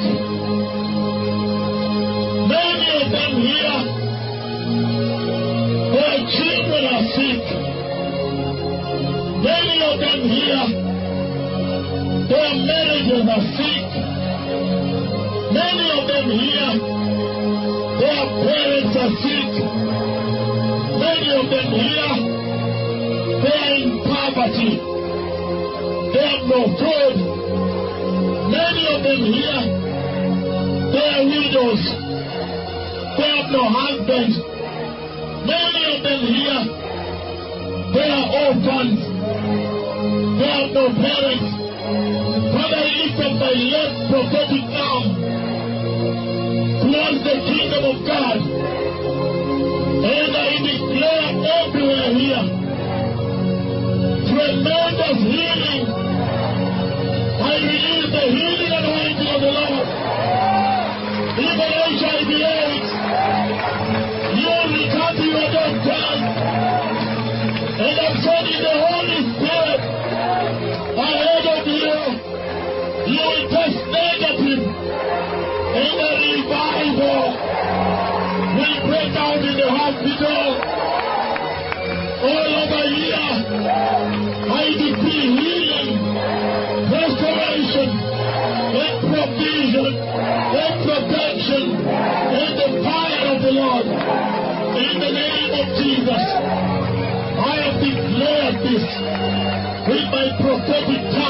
Many of them here, their children are sick. Many of them here, their marriages are sick. Many of them here, their parents are sick. Many of them here, they are in poverty. They have no food. Many of them here, they are widows. They have no husband. Many of them here, they are orphans. They have no parents. Father, I lift up my left prophetic arm towards the kingdom of God. And I declare everywhere here tremendous healing. I release the healing anointing of the Lord. Even HIV AIDS, you return to your doctors. And I'm sending the Holy Spirit ahead of you. You will test negative. And the revival will break out in the hospital. All over here, I decree healing, restoration, and provision, and protection, and the fire of the Lord. In the name of Jesus, I have declared this with my prophetic tongue.